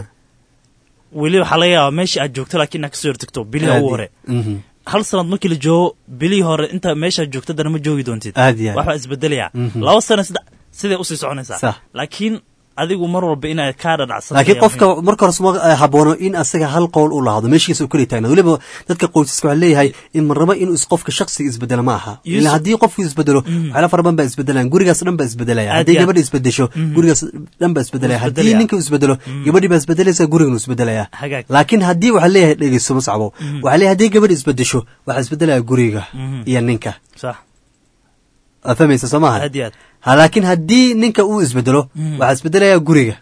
weli waxaa laga yaabaa meeshii aad joogto laakiin inaad kasoo hortagto bilihii Aad ugu iyo- hore Mhm. hal sanad markii la joogo bilihii hore inta meeshaad joogto dana ma joogi doontid Aad iyo aad. waxbaa isbedelaya Mhm. laba sano saddex siday usii soconaysaa Sax. laakiin adigu mar walba inaad kaa dhadhacsan laakiin qofka marka hore suma haboono in asaga hal qowl u lahaado meeshiisa u keli taagnaado weliba dadka qoysaska waxaa leeyahay in marnaba inuu is qofka shaksiga isbedelo ma aha Yusuf- ila haddii qofku isbedelo Mhm. waxyaala fara badan baa isbedelayaan gurigaas dhan baa isbedelaya Aad haddii iyo aad. gabadha isbedesho Mhm. gurigaas dhan baa isbedelaya Wuu haddii isbedelaya. ninka isbedelo gabadhii baa isbedelaysa guriganu isbedelaya Hagaag. laakiin haddii waxaa leeyahay dhegeyso mascabo Mhm. waxaa leeyahay haddii gabadha isbedesho waxaa isbedelaya guriga Mhm. iyo ninka sax aad fahmaysa soo maaha aad iyo aad Ha, laakiin haddii ninka uu isbedelo Mhm. waxaa isbedelaya guriga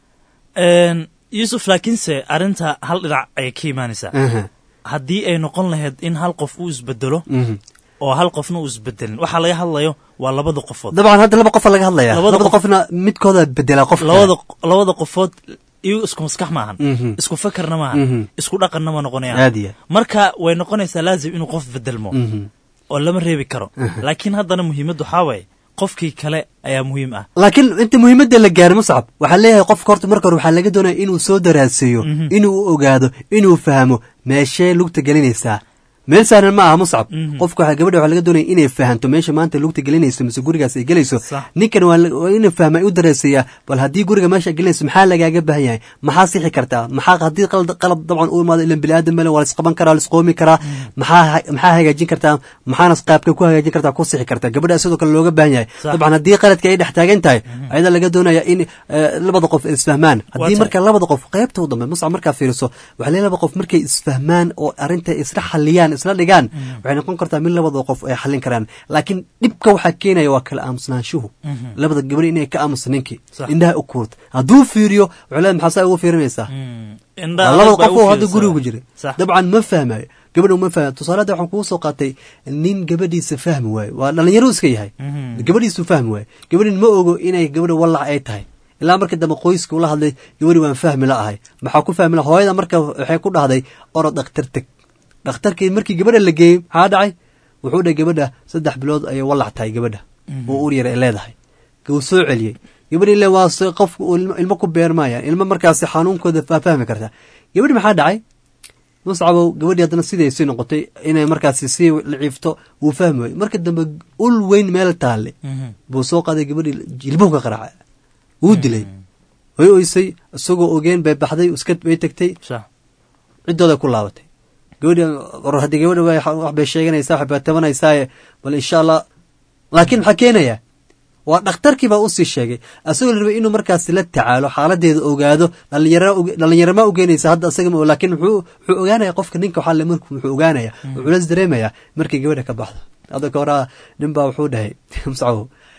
Een, yusuf laakiinse arrinta hal dhinac ayay ka imaanaysaa Aha. haddii ay noqon lahayd in hal qof uu isbedelo Mhm. oo hal qofna uu isbedelin waxaa laga hadlayo waa labada qofood dabcan hadda laba qofa laga hadlaya Labada labada qof- qofna midkooda bedela qofka labada labada qofood iyagu isku maskax maahan Mhm. isku fakarna maahan Mhm. isku dhaqanna ma noqonayaan aad iyo marka way noqonaysaa laazim inuu qof bedelmo Mhm. oo lama reebi karo Mhm. laakiin haddana muhiimaddu waxaa waaye qofkii kale ayaa muhiim ah laakiin inta muhiimadda la gaaro muscab waxaa leeyahay qofka horta marka hore waxaa laga doonaya inuu soo daraaseeyo Mhm. inuu u ogaado inuu fahmo meeshee lugta gelinaysaa meel sahlan ma aha muscab Mhm. qofka waxaa gabadha waxaa laga doonaya inay fahanto meesha maanta lugta gelinayso mise gurigaas ay gelayso Sax. ninkan waa la- waa inuu fahma u daraaseeyaa bal haddii guriga meesha ay gelinayso maxaa lagaaga baahan yahay maxaa sixi kartaa maxaa haddii qalad qalab dabcan u imaado ilan bini aadam male waa laisqaban karaa laisqoomi karaa maxaa ha- maxaa hagaajin kartaa maxaana qaabka ku hagaajin kartaa ku sixi kartaa gabadha sidoo kale looga baahan yahay Sax. dabcan haddii qaladka ay dhex taagan tahay ayada laga doonaya in eh, labada qof ay isfahmaan haddii tahay. marka labada qof qaybta u dambe muscab markaa fiiriso waxaa leeyahay laba qof markay isfahmaan oo arrinta isla xaliyaan isla dhigaan waxay noqon kartaa mid labada qof ay xallin karaan laakiin dhibka waxaa keenaya waa kala aamusnaanshuhu Mhm. labada gabadh inay ka aamusa ninkii Sax. indhaha u kuurta hadduu fiiriyo wuxuu leeyahay maxaa saa ugu fiirinaysaa Mm. Waa Indhaha labada adag baa qof u oo hadda fiirsaa. guriga ku jira Sax. dabcan ma fahmayo gabadha ma fahmayo tusaale hadda waxaan kugu soo qaatay nin gabadhiisa fahmi waayo waa dhalinyaro iska yahay Mhm. gabadhiisu fahmi waayo gabadhin ma ogo inay gabadha wallac ay tahay ilaa markii dambe qoyska ula hadlay gabadhi waan fahmi la ahay maxaa ku fahmi la hooyada marka waxay ku dhahday orod dhakhtar teg dhakhtarkii markii gabadha la geeyey maxaa dhacay wuxuu dhahay gabadha saddex bilood ayay wallac tahay gabadha oo ur yar ay leedahay wuu soo celiyey gabadhi ile waa se qofku uu ilmo- ilmo ku beermayaan ilmo markaasi xanuunkooda faa fahmi kartaa gabadhi maxaa dhacay muscabow gabadhii haddana sidai sii noqotay inay markaasi sii liciifto wuu fahmi waayey marka dambe ul weyn meel taalle Mhm. buu soo qaaday gabadhii jilbuhu ka qaraacay wuu dilay way oysay isagoo ogeen bay baxday iska bay tagtay Sax. ciddooda ku laabatay gabadhi war haddii gabadha way wax bay sheeganaysaa wax bay tabanaysaa bal insha allah laakiin maxaa keenaya waa dhakhtarkii baa usii sheegay asagoo la rabay inuu markaasi la tacaalo xaaladeeda ogaado dhalinyaro dhalinyarama ugeynaysa hadda asaga ma laakiin wuxuu wuxuu ogaanaya qofka ninka waxaa le marku wuxuu ogaanaya wuxuu las dareemayaa markay gabadha ka baxdo hadda ka horaa nin baa wuxuu dhahay mscaw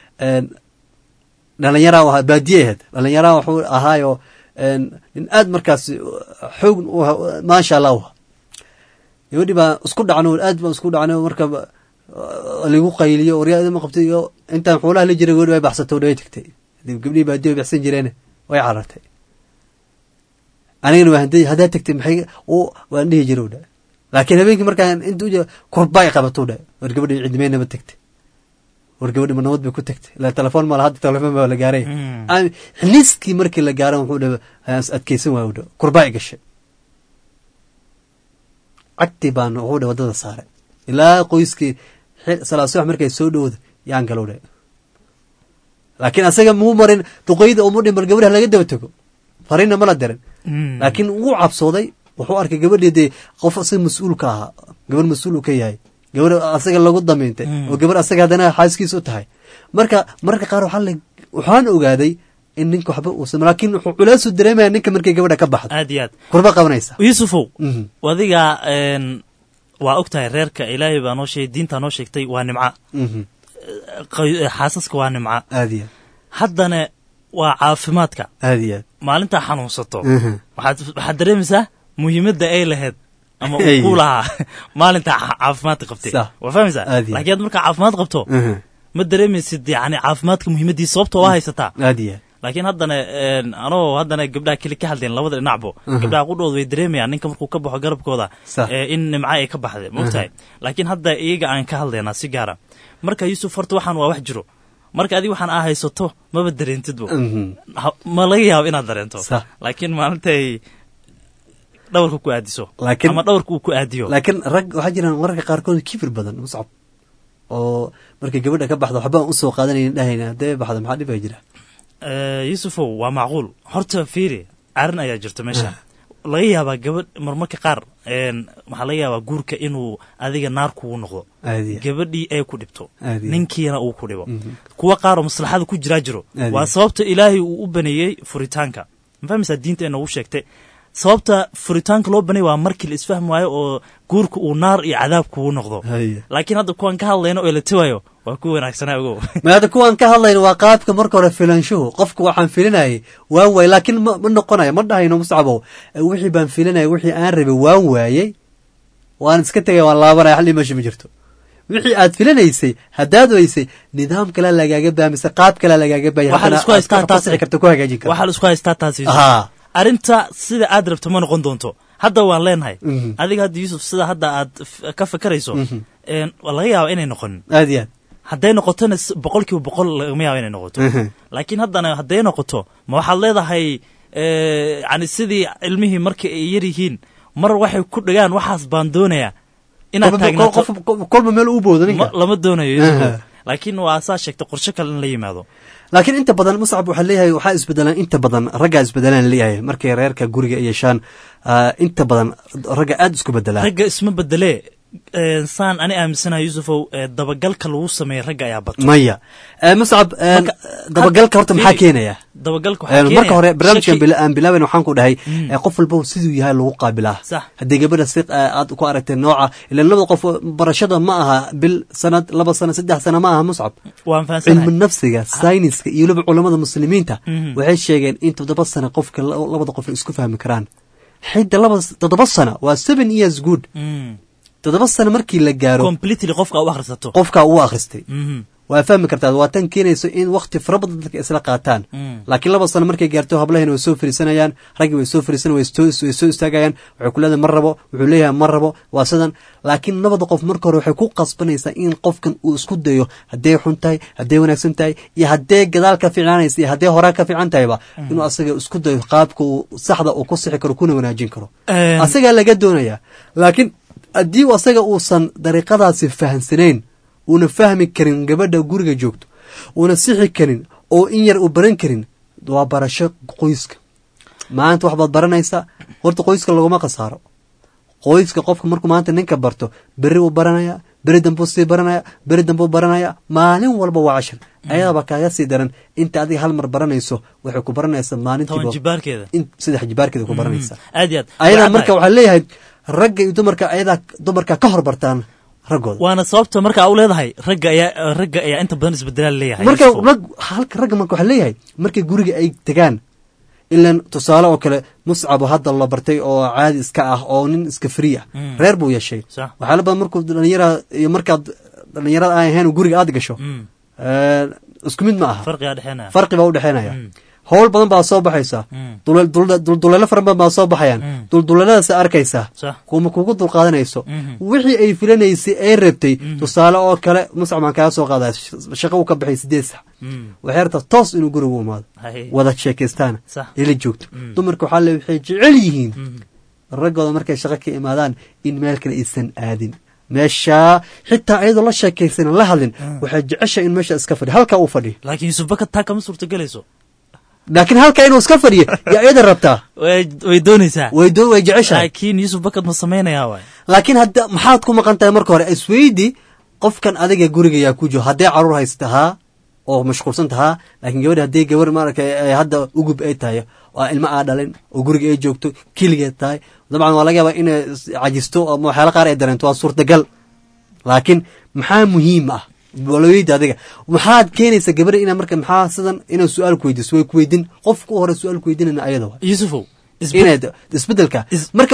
dhalinyaraa ahaa baadiye ahayd dhalinyaraa wuxuu ahaayo een, nin aad markaasi xoog u ahaa, maasha allah u ahaa gabadhii baa isku dhacno aad baan isku dhacno marka ba- lagu qayliyo waryaa ma qabtay iyo intaan xoolaha la jiray gabadhi way baxsatay way tagtay hadii gabdhihii baadiye way baxsan jireen way carartay anigana waa haday haddaa tagtay maxay u waan dhihi jiray u dha laakiin habeenkii markaan inta uja kurbay qabato dha war gabadhi cidmeynaba tagtay war gabadhi ma nabad bay ku tagtay ila telefoon ma laha hadda telefoon baa la gaaray Mm. Aan- xiliskii markii la gaaro wuxuu dha hayaan is adkeysan waayo u dha kurbay gashay cagtii baan wuxuu dha wadada saaray ilaa qoyskii xil- salaad subax markay soo dhowda yaan galow dha laakiin asaga muu marin duqeyda umu dhin bal gabadha laga daba tego fariinna mala dirin Mm. laakiin wuu cabsooday wuxuu arkay gabadhii dee qof asaga mas-uul ka ahaa gabar mas-uul uu ka yahay gabar asaga lagu damiintay Mm. oo gabar asaga haddana xaaskiis u tahay marka mararka qaar waxaa la waxaan ogaaday in ninka waxba uusan laakiin wuxuu culeysu dareemaya ninka markay gabadha ka baxdo aad iyo aad kurba qabanaysa yusufow Mhm. adiga een, waa og tahay reerka ilaahay baa noo sheegay diintaa noo sheegtay waa nimca Mhm. Qoy- xaasaska waa nimca aad iyo haddana waa caafimaadka aad iyo aad maalintaa xanuunsato Mhm. waxaad waxaad dareemaysaa muhiimadda ay lahayd ama Hey. uu ku lahaa maalinta ca- caafimaadka qabtay Sax. waa fahmaysaa Aad iyo laakiin aad markaa caafimaad qabto Mhm. ma dareemaysid yani caafimaadka muhiimadiisa sababta waa haysataa aad iyo aad laakiin haddana een, anoo haddana gabdhaha keli ka hadleen labada dhinacbo Mhm. gabdhaha qudhooda way dareemayaan ninka markuu ka baxo garabkooda Sax. ee, in nimca ay ka baxday mogtahay laakiin hadda iyaga aan ka hadlaynaa si gaara marka yuusuf horta waxaan waa wax jiro marka adiga waxaan aa haysato maba dareentidbo Mhm. Ha- ma laga yaabo inaad dareento Sax. laakiin maalintay dhawarka ku aadiso Laakiin- ama dhawarka uu ku aadiyo laakiin rag waxaa jiraan mararka qaarkood kibir badan muscab oo markay gabadha ka baxdo waxba aan usoo qaadanayn dhahayna haddee baxda maxaa dhibaa jira Eh, yuusufow waa macquul horta fiiri arrin ayaa jirta meesha laga yaabaa gabadh marmarka qaar een, waxaa laga yaabaa guurka inuu adiga naar kugu noqdo Aadiya. gabadhii ay ku dhibto Aadiya. ninkiina uu ku dhibo Mhm. kuwa qaar oo maslaxada ku jiraa jiro Aadiya. waa sababta ilaahay uu u baneeyey furitaanka ma fahmaysaa diinta ee noogu sheegtay sababta furitaanka loo baneeyey waa markii la isfahmi waayo oo guurka uu naar iyo cadaab kugu noqdo Haya. laakiin hadda kuwan ka hadlayno oo la tawayo waa ku wanaagsanaa ogow ma hadda kuwan ka hadlayna waa qaabka marka hore filanshuhu qofka waxaan filinayay waan waayey laakiin ma ma noqonayo ma dhahayno muscabow eh, wixii baan filinayay wixii aan rabay waan waayey waan iska tegay waan laabanaya hal dhimasho ma jirto wixii aad filinaysay haddaad weysay nidaam kale lagaaga baamise qaab kale lagaaga baaya waxaa la isku haystaa taas karta ku hagaajin karta waxaa la isku haystaa taas Yuusuf. Ahaa. arrinta sida aad rabto ma noqon doonto hadda waan leenahay Mhm. adiga hadda yuusuf sida hadda aad f- ka fakarayso Mhm. een, waa laga yaaba inay noqonin aad iyo aad hadday noqotona s- boqol kiiba boqol lagama yaaba inay noqoto Mhm. laakiin haddana hadday noqoto ma waxaad leedahay eh, yani sidii ilmihii marka ay yar yihiin mar waxay ku dhagaan waxaas baan doonayaa inaad Kolba- taagnaato qof- qof- kolba meel u boodo ninka ma- lama doonayo Yuusuf. Aha. laakiin waa saa sheegta qorshe kale in la yimaado laakiin inta badan muscab waxaa leeyahay waxaa isbedelaan inta badan raggaa isbedelaan leeyahay markay reerka guriga ay yeeshaan ah, inta badan ragga aad isku bedelaan ragga isma bedelee eh, saan ani aaminsanahay yuusufow eh, dabagalka lagu sameeya ragga ayaa bato maya Eh, muscab eh, dabagalka horta maxaa keenaya dabagalka Eh, waxaa keenaya marka hore barnaamijkan shaki- bila- aan bilaaben waxaan ku dhahay Mm. eh, qof walba siduu yahay lagu qaabilaa Sax. haddii gabadha si eh, aad ku aragtay nooca ilan labada qof barashada ma aha bil sanad laba sanad saddex sana ma aha muscab waan fahansanahay cilmi nafsiga sayniska iyo weliba culamada muslimiinta Mhm. waxay sheegeen in toddoba sano qofka la- labada qof ay isku fahmi karaan xidda laba toddoba sano waa seven years good Mm. toddoba sano markii la gaaro completely qofka u akhrisato qofka uu akhristay Mhm. waa fahmi kartaa waa tan keenayso in wakti fara badan dadka isla qaataan Mm. laakiin laba sano markay gaarto hablahina way soo fariisanayaan raggii way soo fariisan way soo way soo istaagayaan waxay ku leedahay ma rabo wuxuu leeyahay ma rabo waa sidan laakiin labada qof marka hore waxay ku qasbanaysaa in qofkan uu isku dayo hadday xun tahay hadday wanaagsan tahay iyo haddee gadaal ka fiicnaanaysa iyo haddee horaa ka fiican tahayba inuu asaga isku dayo qaabka uu saxda uu ku sixi karo kuna wanaajin karo Een, asagaa laga doonayaa laakiin haddii uu asaga uusan dariiqadaasi fahamsanayn uuna fahmi karin gabadha guriga joogto uuna sixi karin oo in yar uu baran karin waa barasho qoyska maanta wax baad baranaysaa horta qoyska laguma khasaaro qoyska qofka markuu maanta ninka barto berri uu baranaya beri dambuu sii baranaya beri dambuu baranaya maalin walba waa cashir ayadaba kaaga sii daran inta adiga hal mar baranayso waxay ku baranaysaa toban maalintiiba jibaarkeeda in saddex jibaarkeeda ku baranaysaa aad iyo aad ayadaa Waxaa marka tahay- waxaa leeyahay ragga iyo dumarka ayadaa dumarka ka hor bartaan raggooda waana sababta marka u leedahay ragga ayaa ragga ayaa inta badan isbedelaa leeyahay marka Yuusuf. rag halka ragga marka waxaa leeyahay markay guriga ay tegaan ilan tusaale oo kale muscabo hadda la bartay oo caadi iska ah oo nin iska free ah Mm. reer buu yeeshay Sax. waxaala badan markuu dhalinyara iyo markaad dhalinyarada aan ahayn oo guriga aad gasho Mm. eh, isku mid ma aha farqigaa dhexeenaya farqi baa u dhexeynaya Mm. howl badan baa soo baxaysa Mm. duleel- duleel- dulduleelo fara badan baa soo baxayaan Mm. dulduleeladaas arkaysaa Sax. kuma kugu dulqaadanayso Mhm. wixii ay filanaysay ay rabtay tusaale oo kale muscab maan kaga soo qaadaya sh- shaqo uu ka baxay sideed sax Mm. waxay rabtaa toos inuu gurigu imaado Hay. wada sheekaystaan Sax. ila joogto Mm. dumarka waxaa le waxay jecel yihiin Mhm. raggooda markay shaqo ka imaadaan in meel kale aysan aadin meeshaa xitaa ayadoo la sheekaysanan la hadlin waxay jeceshahay in meesha iska fadhi halkaa uu fadhi laakiin yuusuf baka taa kama suurtagelayso laakiin halkaa inuu iska fadhiyo yaa iyada rabtaa way way doonaysaa way doo way jeceshahay laakiin yuusuf bakad ma samaynayaa waay laakiin hadda maxaad ku maqan tahay marka hore isweydi qofkan adiga guriga yaa ku jiro haddee caruur haysta haa oo mashquulsan tahaa laakiin gabadha haddii gabar maaragtay ay hadda ugub ay tahay oo ilmo aa dhalin oo guriga ay joogto keligeed tahay dabcan waa laga yaabaa inay is- cajisto ama waxyaala qaar ay dareento waa suurtagal laakiin maxaa muhiim ah walaweyda adiga maxaad keenaysa gabadha ina marka maxaa sidan inay su-aal ku weydiiso way ku weydin qofka u hore su-aal ku weydinayna ayada wa yuusufow inay isbedelka marka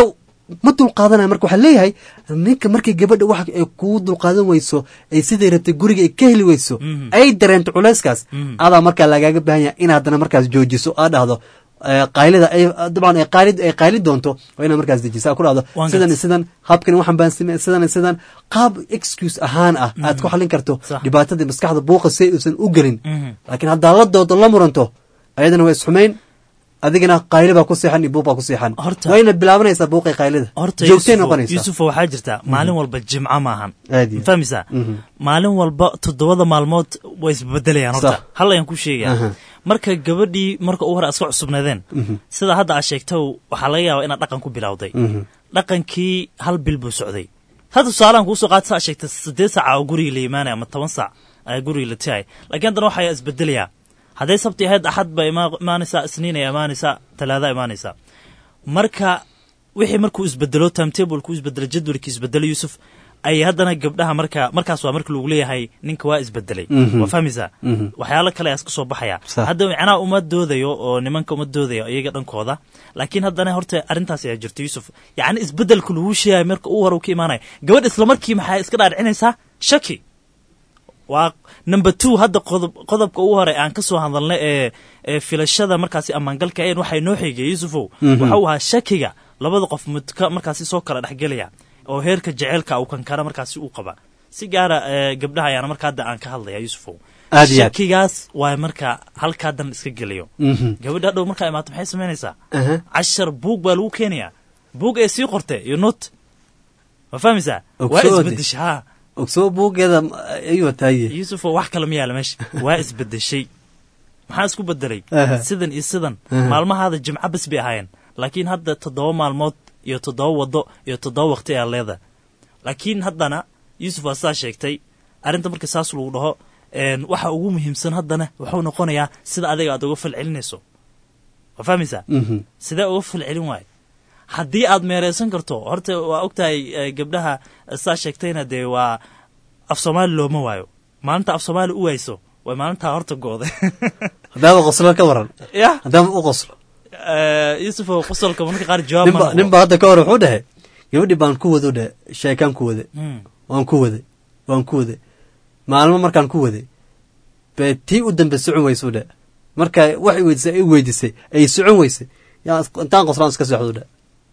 ma dulqaadanaya marka waxaa leeyahay ninka markay gabadha wax ay kuu dulqaadan weyso ay siday rabtay guriga ay ka heli weyso ay dareento culayskaas adaa markaa lagaaga baahan yahay in haddana markaas joojiso aa dhahdo eh, qaylida ay dabcan ay qaali ay qayli doonto waa inaad markaas dejiso aa ku dhahdo Waan sidan iyo gartay. sidan habkan waxaan baan samey sidan iyo sidan qaab excuse ahaan ah aad ku xallin karto Sax. dhibaatadii maskaxda buuqa si uusan u gelin Mhm. laakiin haddaa la doodo la muranto ayadana waa isxumayn adigana qayli baa ku seexan iyo buuq baa ku seexan Horta- waa inaad bilaabanaysaa buuqay qaylida horta joogtay Yuusufo- noqonaysaa yuusufo waxaa jirta maalin walba jimco maahan Aad iyo- ma fahmaysaa Mhm. maalin walba toddobada maalmood way isbedelayaan horta Sax. hal ayaan ku sheegaya Aha. marka gabadhii marka u hore aad iska cusubnaadeen Mhm. sida hadda aad sheegto waxaa laga yaabaa inaad dhaqan ku bilowday Mhm. dhaqankii hal bil buu socday hadda tusaalahan kuusoo qaata saa sheegta siddeed saaca oo guriga la imaanaya ama toban saac ayaa guriga la tihay laakiin haddana waxaa isbedelayaa hadday sabti ahayd axad ba ima- imaanaysaa isniin ay imaanaysaa talaada imaanaysaa marka wixii markuu isbedelo timetablekuu isbedelo jadwalkii isbedelo yuusuf ay haddana gabdhaha marka markaas waa marka lagu leeyahay ninka waa isbedelay Mhm. waa fahmaysaa Mhm. waxyaalo kale ayaa iska soo baxaya Sax. hadda macnaha uma doodayo oo nimanka uma doodayo iyaga dhankooda laakiin haddana horta arrintaas ayaa jirta yuusuf yacni isbedelku lagu sheegaya marka uu hore uu ka imaanaya gabadh islamarkii maxay iska dhaadhicinaysaa shaki waa number two hadda qodob qodobka ugu hore aan ka soo hadalnay ee ee filashada markaasi ammaangalka een waxay noo xigay yuusufow Mhm. waxa uu ahaa shakiga labada qof midka markaasi soo kala dhexgelaya oo heerka jeceylka uu kankara markaasi uu qaba si gaara ee, gabdhaha ayaana marka hadda aan ka hadlaya yuusufow Aad iyo aad. shakigaas waa marka halkaa dan iska geliyo Mhm. gabadha hadhow markaa imaato maxay samaynaysaa Aha. cashar buug baa lagu keenayaa buug ee sii qortay iyo not ma fahmaysaa waa Ogsoode. isbedesha ha ogsoo buugeeda ayuu taaye yuusufoo wax kale ma yaala meesha waa isbedeshay maxaa isku bedelay Aha. sidan iyo sidan Aha. maalmahaada jimco bas bay ahaayeen laakiin hadda toddoba maalmood iyo toddoba waddo iyo toddoba waqti ayaa leedahay laakiin haddana yuusuf waa sidaa sheegtay arrinta marka saas lagu dhaho een, waxa ugu muhiimsan haddana wuxuu noqonayaa sida adiga aad uga falcelinayso waa fahmaysaa Mhm. sidee uga falcelin waayo haddii aad meereysan karto horta waa ogtahay eh, gabdhaha saa sheegtayna dee waa af soomaali looma waayo maalinta af soomaali u wayso way maalintaa horta go'day haddaaba qoslo ka waran ya haddaaba u qoslo Eh, yuusufo qosolka marka qaar jawaab ma ninba noqdo. nin baa hadda ka hor wuxuu dhahay gabadhii baan ku wado dhe sheekaan ku wade Mm. waan ku waday waan ku waday maalmo markaan ku waday bee tii u dambe socon weysuu dhe marka wax i weydisay ay weydisay ay socon weysay yaa is- intaan qoslaan iska socdu dhe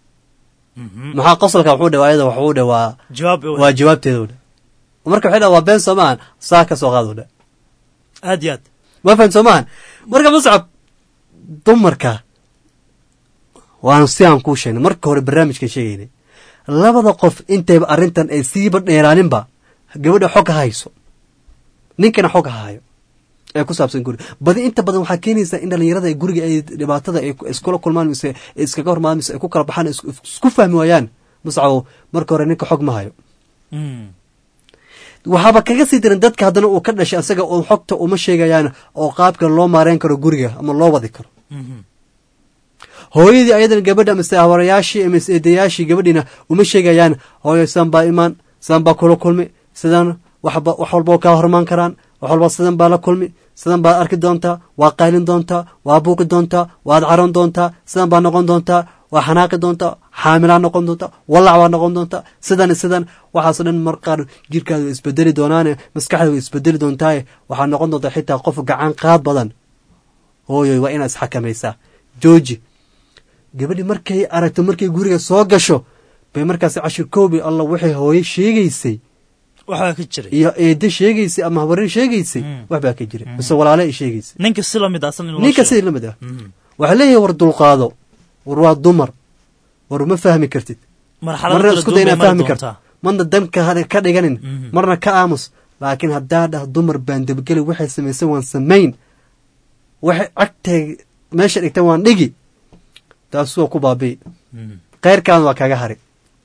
Mhm. maxaa qosolka wuxuu dhe ayada waxuu dhe waa jawaab i waa jawaabteedu dhe marka waxay dhaha waa been soo maahan saa ka soo qaadu dhe aad iyo aad ma fahan soo maahan marka muscab dumarka waanu si aan kuu sheegnay marka hore barnaamijkan sheegaynay labada qof intayba arrintan ay siiba dheeraaninba gabadha xog ha hayso ninkana xog ha hayo ee ku saabsan guri badi inta badan waxaa keenaysaa in dhalinyarada ay guriga ay dhibaatada ay iskula kulmaan mise ay iskaga hormaan mise ay ku kala baxaan isku isku fahmi waayaan muscabow marka hore ninka xog ma hayo Mm. waxaaba kaga sii diran dadka haddana uu ka dhashay asaga oo xogta uma sheegayaan oo qaabka loo maareyn karo guriga ama loo wadi karo Mhm. hooyadii ayadana gabadha mise hawarayaashii mise eedayaashii gabadhiina uma sheegayaan hooyo sidan baa imaan sidan baa kula kulmi sidan waxba wax walba oo kaa hormaan karaan wax walba sidan baa la kulmi sidan baad arki doontaa waa qaylin doontaa waa buuqi doontaa waad caron doontaa sidan baa noqon doontaa waa xanaaqi doontaa xaamilaa noqon doontaa walac baa noqon doontaa sidan iyo sidan waxaasoo dhan mar qaar jirkaada way isbedeli doonaane maskaxda way isbedeli doontaaye waxaa noqon doontaa xitaa qof gacan qaad badan hooyoy waa inaad isxakamaysaa jooji gabadhi markay aragto markay guriga soo gasho bay markaas cashir koobi alla waxay hooye sheegaysay waxbaa ka jiray iyo eede sheegaysay ama habarin sheegaysay waxbaa ka jiray mise walaale ay sheegaysay ninka si lamid ah san in loo ninka sheego. sidii lamid ah Mhm. waxaa leeyahay war dulqaado war waa dumar war ma fahmi kartid marxalado marna kala isku duwan day bay inaad mari fahmi doontaa. karto marna danka ha- ka dhiganin Mhm. marna ka aamus laakiin haddaa dhah dumar baan debgeli waxay samaysay waan samayn waxay cagtay meesha dhigtay waan dhigi taas waa ku baabi'i Mhm. khayrkaan waa kaga hari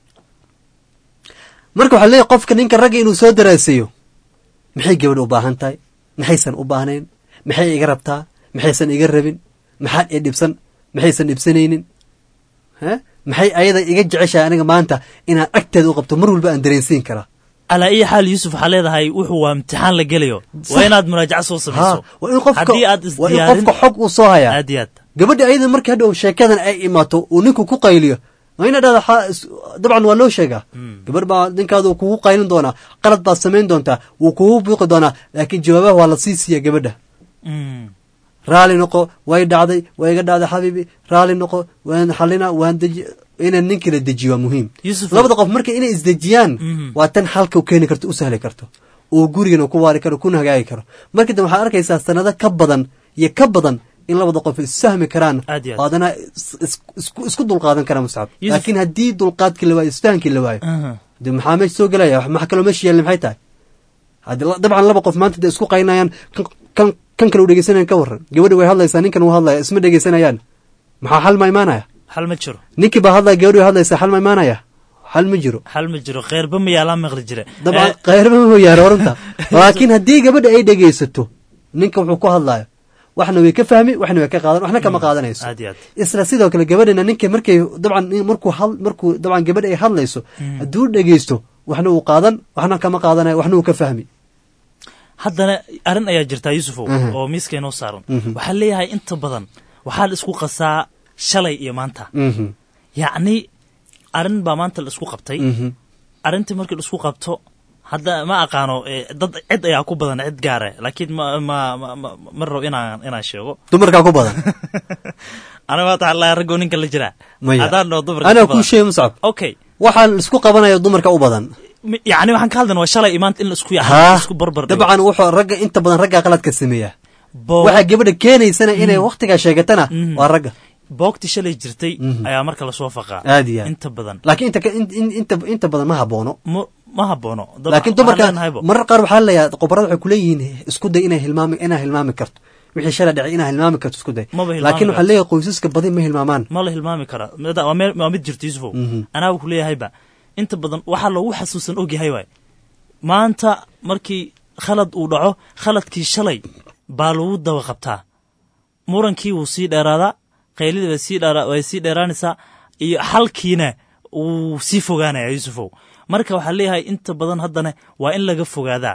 marka waxaa leeyahy qofka ninka ragga inuu soo daraaseeyo maxay gabadh u baahan tahay maxaysan u baahnayn maxay iga rabtaa maxaysan iga rabin maxaan i dhibsan maxaysan dhibsanaynin he maxay ayada iga jeceshahay aniga maanta inaan agteeda u qabto mar walba aan dareensiin karaa calaa iyo xaal yuusuf waxaa leedahay wuxuu waa imtixaan la gelayo waa inaad muraajaco soo samayso Ha, waa in qofka haddii aad waa in isdiyaarin qofka xog uu soo hayaa aad iyo aad gabadha ayada markii hadhow sheekadan ay imaato uu ninku ku qayliyo waa ina dhahda xa- is- dabcan waa loo sheegaa gabar baa ninkaada uu kugu qaylin doonaa qalad baad samayn doontaa wuu kugu buuqi doonaa laakiin jawaabaha waa la sii siiya gabadha raali noqo way dhacday way iga dhacday xabiibi raali noqo waan xalina waan deji inaan ninkii la dejiyo waa muhiim Yusuf- labada qof marka inay isdejiyaan Mhm. waa tan xalka u keeni karto u sahli karto oo gurigana ku waari karo kuna hagaagi karo marka dambe waxaad arkaysaa sanado ka badan iyo ka badan in labada qof isfahmi karaan Aad iyo aad. oo haddana is- is- isku- isku dulqaadan karaan muscab Yusuf- laakiin haddii dulqaadkii la waayo isfahankii la waayo Aha. de maxaa meesha soo gelaya wax maxa kaloo meesha yaalla maxay tahay haddii la- dabcan laba qof maanta de isku qaynayaan kan kan kan kale u dhegeysanayan ka waran gabadha way hadlaysaa ninkan uu hadlaya isma dhegeysanayaan maxaa xal ma imaanaya xal ma jiro ninkii baa hadlaya gabadhi way hadlaysaa xal ma imaanaya xal ma jiro xal ma jiro kheyrba ma yaalaa maqli jire dabcan Eh, khayrma ma yaaro oranta laakiin haddii gabadha ay dhegeysato ninka wuxuu ku hadlayo waxna way ka fahmi waxna way ka qaadan waxna kama qaadanayso aad iyo aad isla sidoo kale gabadhina ninka markay dabcan markuu had markuu dabcan gabadha ay hadlayso hadduu dhegeysto waxna uu qaadan waxna kama qaadanayo waxna uu ka fahmi haddana arrin ayaa jirtaa yusufow Aha. oo miiska inoo saaran Mhm. waxaa leeyahay inta badan waxaa la isku qasaa shalay iyo maanta Mhm. yacni arrin baa maanta la isku qabtay Mhm. arrintii markii la isku qabto hadda ma aqaano eh, dad cid ayaa ku badan cid gaare laakiin ma ma ma ma- ma rabo inaan inaan sheego dumarkaa ku badan aniga maanta waxaa laa raggoo ninka la jiraa maya haddaan dhao dumarka anaa ku kuu badan. sheegay muscab okay waxaan isku qabanaya dumarka u badan Mi- yacni waxaan ka hadlayna waa shalay iyo maanta in la isku yahay haa isku barbar dhigo. dabcan wuxuu ragga inta badan raggaa qaladka sameeya Bo- waxaa gabadha keenaysana inay waktigaa sheegatana Mhm. waa ragga boogti shalay jirtay Mhm. ayaa marka lasoo faqaa aad iyo aad inta badan laakiin inta ka- in- in- inta inta badan ma haboono ma ma haboono Dab- laakiin waxaan dumarka leenahaybo. marar qaar waxaa laleeyahay qobarada waxay kuleeyihiin isku day inay hilmaami inaa hilmaami karto wixii shalay dhacay inaa hilmaami karto isku day Maba hilmaami laakiin waxaa karto. leeyahay qoysaska badi ma hilmaamaan ma la hilmaami karaa Mid- waa meel- waa mid jirta yusufow Mhm. anaa ku leeyahayba inta badan waxaa loogu xasuusan ogyahay waay maanta markii khalad uu dhaco khaladkii shalay baa lagu daba qabtaa murankii wuu sii dheeraadaa qaylidii way sii dheera- way sii dheeraanaysaa iyo xalkiina wuu sii fogaanaya yusufow marka waxaa leeyahay inta badan haddana waa in laga fogaadaa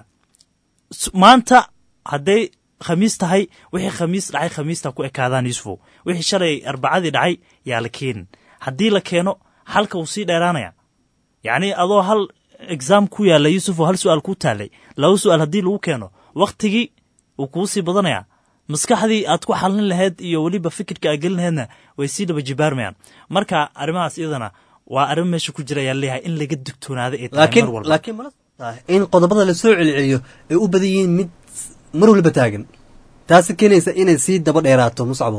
S- maanta hadday khamiis tahay wixii khamiis dhacay khamiista ku ekaadaan yusufow wixii shalay arbacadii dhacay yaa la keenin haddii la keeno halka wuu sii dheeraanaya yacni adoo hal exam ku yaalla yusuf oo hal su-aal ku taalay laba su-aal haddii lagu keeno wakhtigii wuu kuu sii badanaya maskaxdii aad ku xalin lahayd iyo weliba fikirka aad gelin lahaydna way sii dhaba jibaarmayaan marka arrimahaas iyadana waa arrin meesha ku jira ayaa leeyahay in laga digtoonaada ay tahay laakiin mar walba laakiin mala tahay in qodobada lasoo celceliyo ay u badan yihiin mid mar waliba taagan taasi keenaysa inay sii daba dheeraato muscabow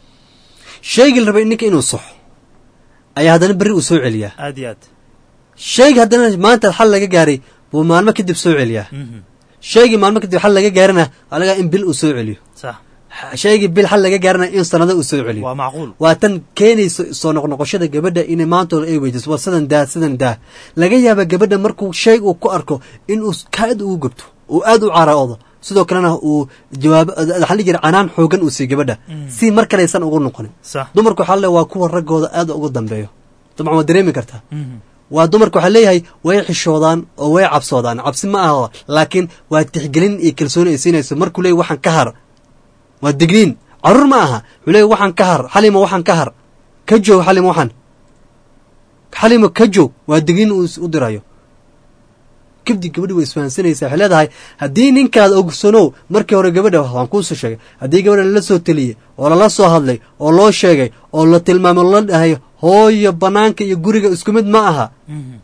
sheegi la rabay ninka inuu saxo ayaa haddana berri uu soo celiyaa aad iyo aad sheegi haddana maanta xal laga gaaray buu maalmo kadib soo celiyaa Mhm. sheegii maalmo kadib xal laga gaarana alagaa in bil uu soo celiyo sax sheegii bil xal laga gaarana in sanado uu soo celiyo waa macquul waa tan keenayso soo noqnoqoshada gabadha inay maantooda ay weydiso war sidan daa sidan daa laga yaaba gabadha markuu shay uu ku arko inuu kaad ugu gubto uu aad u caroodo sidoo kalena uu jawaab waxaa la jira canaan xoogan uu siiyo gabadha si mar kalaysan ugu noqonin sax dumarku waxaa le waa kuwa raggooda aad ugu dambeeyo dabcan waa dareemi kartaa Mhm. waa dumarka waxaa leeyahay way xishoodaan oo way cabsoodaan cabsi ma aha laakiin waa tixgelin iyo kalsooni ay siinayso markuu leeyahy waxaan ka har waa digniin caruur ma aha wuxuu leeyahy waxaan ka har xalima waxaan ka har ka joog xalima waxaan xalima ka joog waa digniin uu is- u dirayo kabdi gabadhi way isfahansanaysaa waxay leedahay haddii ninkaada ogsanow markii hore gabadha waan kuusoo sheegay haddii gabadha lala soo teliyey oo lala soo hadlay oo loo sheegay oo la tilmaamay oo la dhahay hooyo banaanka iyo guriga isku mid ma aha Mhm.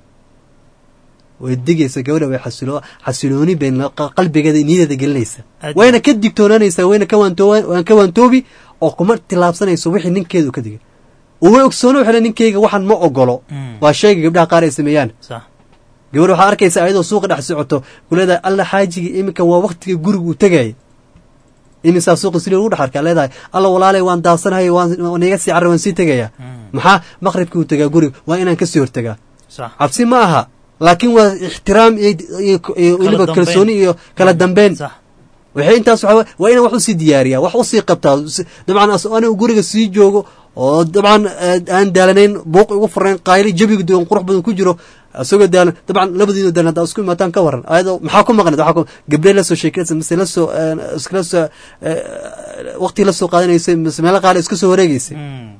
way digaysa gabadha way xasilo xasilooni bay la- qa- qalbigeeda niyadeeda gelinaysa Aad- wayna ka digtoonaanaysaa wayna ka waantooba waan ka waantoobi oo kuma tilaabsanayso wixii ninkeedu ka digay uma ogsoono waxay le ninkeyga waxaan ma ogolo Mm. waa sheega gabdhaha qaar ay sameeyaan sax gabadh waxaa arkaysa ayadoo suuqa dhex socoto kuleedahay alla xaajigii iminka waa waktiga guriga uu tegayay imisaa suuqa sili ugu dhex arkaa leedahay alla walaalay waan daasanahay waan waan iga sii carray waan sii tegayaa maxaa maqribkii uu tegaa guriga waa inaan kasii hortegaa sax cabsi ma aha laakiin waa ixtiraam iyo iyo- iyo weliba dambeyn. kalsooni iyo kala dambeyn sax waxay intaas waxaa wa- waa inaan wax usii diyaariyaa wax usii qabtaa Si- dabcan as- anigu guriga sii joogo oo dabcan eh, aan daalanayn buuq igu furayn qayli jabiga duwan qurux badan ku jiro isagoo daalan dabcan labadiinu daalan haddaa isku imaataan ka waran ayadoo maxaa ku maqnayd waxaa ku gabdhe la soo sheekaysa mise la soo eh, iskala soo eh, waqti la soo qaadanaysa mise meelo qaali iska soo wareegaysay Mm.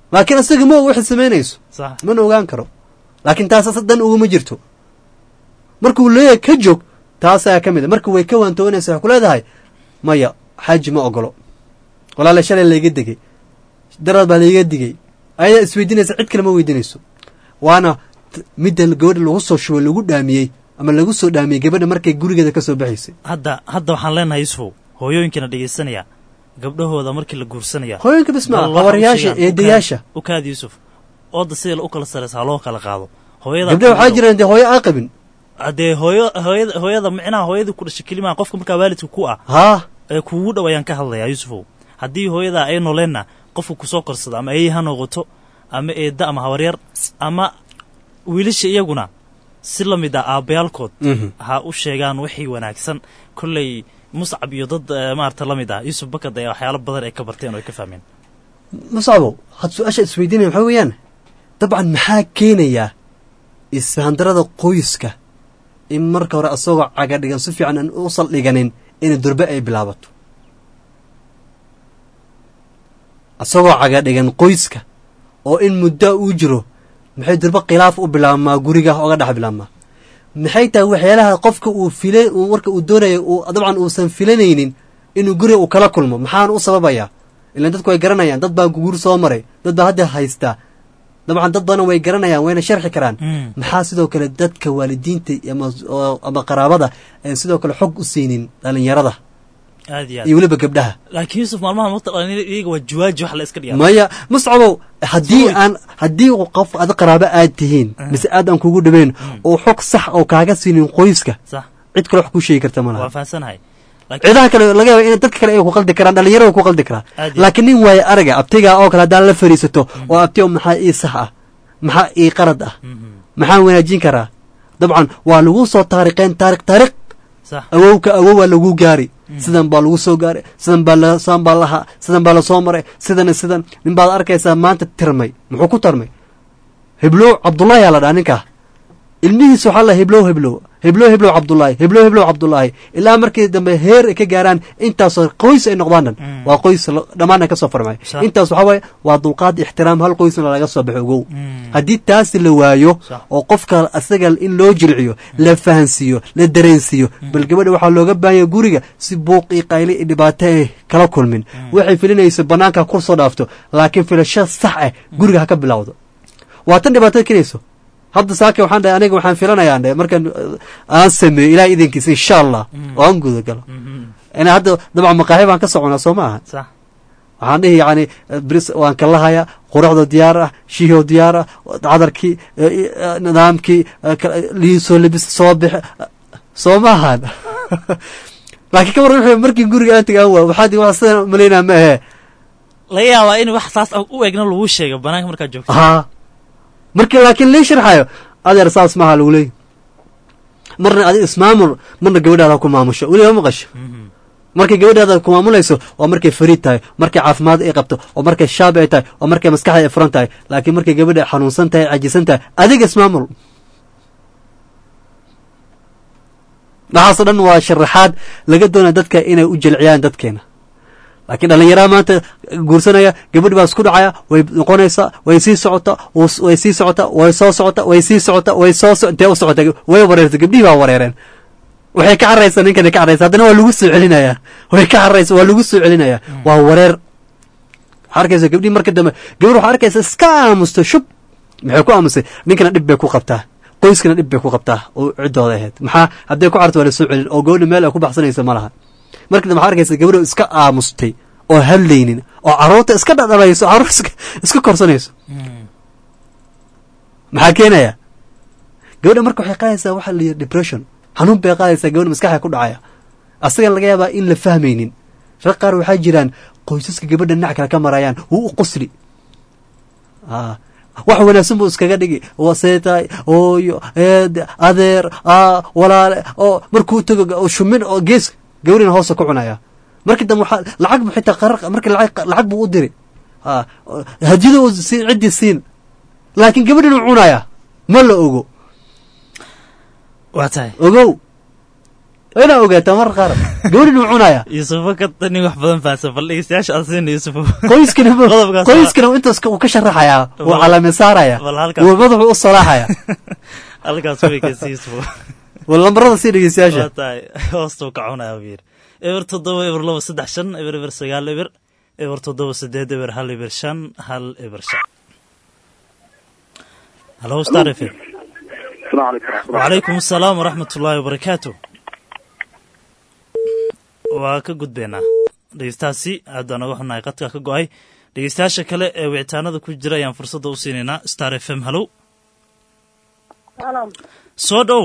laakiin isaga ma og waxay samaynayso sax mana ogaan karo laakiin taas asa dan uguma jirto markuu leeyahay ka joog taasaa ka mid a marka way ka waantoonaysa waxay ku leedahay maya xaaji ma ogolo walaale shalay layga degay daraad baa layga digay ayadaa isweydiinaysa cid kale ma weydiinayso waana t- midda gabadha lagu soo shubay lagu dhaamiyey ama lagu soo dhaamiyey gabadha markay gurigeeda ka soo baxaysay hadda hadda waxaan leenahay yusufow hooyooyinkana dhegaysanaya gabdhahooda markii la guursanaya hooyinka bis maa bal waxa u habaryaasha sheegaan, eedayaasha u kaad yusuf ooda sida u kala saraysa ha loo kala qaado hooyada gabdhaha waxaa jiraan dee hooyo aan qabin dee hooyo hooyada hooyada micnaha hooyadii ku dhashay kelimaa qofka markaa waalidka ku ah haa ee kuugu dhow ayaan ka hadlayaa yusufow haddii hooyada ay nooleenna qofka kusoo korsada ama eeyi ha noqoto ama eedda ama habaryar ama wiilasha iyaguna si la mid ah aabbayaalkood Mhm. ha u sheegaan wixii wanaagsan kolley muscab iyo dad eh, maarata la mid ah yuusuf bakad ayaa waxyaalo badan ay ka barteen oo ay ka fahmeen muscabo had su-aasha isweydiinaya waxaa weeyaan dabcan maxaa keenayaa isfahandarada qoyska in marka hore asagoo caga dhigan si fiican aan u saldhiganin in durbe ay bilaabato asagoo caga dhigan qoyska oo in muddo uu jiro maxay durbe khilaaf u bilaabmaa guriga oga dhex bilaabmaa maxay tahay waxyaalaha qofka uu fila uu marka uu doonayo uu dabcan uusan filanaynin inuu guriga uu kala kulmo maxaan u sababayaa ilaan dadku way garanayaan dad baa guur soo maray dad baa hadda haystaa dabcan dad badan way garanayaan wayna sharxi karaan maxaa sidoo kale dadka waalidiinta ama oo- ama qaraabada aan sidoo kale xog u siinin dhalinyarada aad iyo iyo aad weliba gabdhaha laakiin yuusuf maalmaha mata iyaga waa juwaaji wax la iska dhigaa maya muscabow haddii aan haddii uu qof ada qaraabo aad tihiin mise aad aan kugu dhaweyn oo xog sax oo kaaga siinin qoyska sax cid kale wax kuu sheegi karta ma waa laha fahansanahay cidaha kale laga yaaba in dadka kale ay ku qaldi karaan dhalinyarada ku qaldi karaa Aad iyo laakiin nin waaye araga abtigaa oo kale haddaan la fariisato oo abtiga maxaa ii sax ah maxaa ii qarad ah maxaan wanaajin karaa dabcan waa lagu soo taariqeen taariq taariq sax awowka awowaa lagu gaari sidan baa lagu soo gaaray sidan baa la sidan baa lahaa sidan baa lasoo maray sidan iyo sidan nin baad arkaysaa maanta tirmay muxuu ku tarmay heblow cabdullaahi aa la dhaha ninkaa ilmihiisa waxaa la heblow heblow heblow heblow cabdullaahi heblow heblow cabdullaahi ilaa markii dambe heer ay ka gaaraan intaasoo qoys ay noqdaan dhan waa qoys la- dhammaan ay ka soo farmay Sax. intaas waxaa waaye waa dulqaad ixtiraam hal qoysna laga soo baxo ogow haddii taasi la waayo Sax. oo qofka asaga in loo jilciyo la fahansiiyo la dareensiiyo bal gabadha waxaa looga baahanya guriga si buuq iyo qayli iyo dhibaato ay kala kulmin waxay filinayso banaanka kur soo dhaafto laakiin filasho sax ah guriga ha ka bilowdo waa tan dhibaatada keenayso hadda saaka waxaan dhahay aniga waxaan filanayaa dhe markaan uh, aan sameeyo ilaah idinkiisa insha allah oo aan guda galo ina hadda dabcan maqaaxi baan ka soconaa soo ma aha sax waxaan dhihi yani bris waan kalahayaa quruxda diyaar ah shihoo diyaar ah cadarkii eh, eh, nidaamkii eh, ka- liisoo libis soo bix soo ma ahan laakiin ka waran wuxuu markii guriga aan tagaan waa waxaad wax sidan malaynaa ma ahe laga yaabaa in wax saas u egna lagu sheega banaanka markaad joogto haa markii laakiin lii sharxayo adeer saas maaha lagu leeyahy marna adi ismaamul marna gabadhaada ku maamusho weliba maqasho markay gabadhaada ku maamulayso waa markay fariid tahay markay caafimaad ay qabto oo markay shaab ay tahay oo markay maskaxda ay furan tahay laakiin markay gabadha xanuunsan tahay cajisan tahay adiga ismaamul waxaasoo dhan waa sharaxaad laga doonaya dadka inay u jelciyaan dadkeena laakiin dhallinyaraha maanta guursanaya gabadh baa isku dhacaya way noqonaysaa way sii socota wus- way sii socota way soo socota way sii socota way soo so intee u socota way wareertay gabdhihii baa wareereen waxay ka carraysaa ninkani ka carraysa haddana waa lagu soo celinayaa way ka carraysa waa lagu soo celinayaa waa wareer waxaa arkaysa gabdhihii marka dambe gabadh waxaa arkaysa iska aamusta shub maxay ku aamusay ninkana dhib bay ku qabtaa qoyskana dhib bay ku qabtaa oo ciddooda ahayd maxaa hadday ku carto waa la soo celin oo gabadha meel ay ku baxsanaysa ma laha marka dambe waxaa arkaysa gabadho iska aamustay oo hadlaynin oo carruurta iska dhadhalayso carruur iska iska korsanayso maxaa keenaya gabadha marka waxay qaadaysaa waxa la yidhi depression xanuun bay qaadaysaa gabadha maskaxda ku dhacaya asaga laga yaabaa in la fahmaynin rag qaar waxaa jiraan qoysaska gabadha dhinac kale ka marayaan wuu u qosli Ah, wax wanaagsan buu iskaga dhigi waseetaay ooyo eed adeer aa walaale oo markuu tago oo shumin oo gees gabadhina hoosta ku cunaya markii dambe waxaa lacag bu xitaa qarar markii lacag lacag buu u diri Ah, hadiyada uu siin ciddii siin laakiin gabadhina cunaya ma la ogo waa tahay ogow waa inaa ogaataa mar qaar gabadhin uu cunaya yuusufo ka nin wax badan fahansan bal dhegeystayaasha aan siina yuusufo qoyskana Qodobkaas waa- qoyskana intaas uu ka sharaxayaa wuu Bal- calaamad saaraya bal halkaas- wuu madaxu u salaaxaya halkaas way kasi yuusufo wal lambarada sii dhegeystayaasha waa tahay hoostuu ka cunaya buu yidhi eber toddoba eber laba saddex shan eber eber sagaal eber eber toddoba sideed eber hal eber shan hal eber shan halo star f m السلام عليكم وعليكم السلام ورحمة الله وبركاته waa ka gudbaynaa dhegeystahaasi aad baan uga xunnahay qadka ka go-ay dhegeystayaasha kale ee wicitaanada ku jira ayaan fursadda u siinaynaa star f m hallow Salam. soo dhow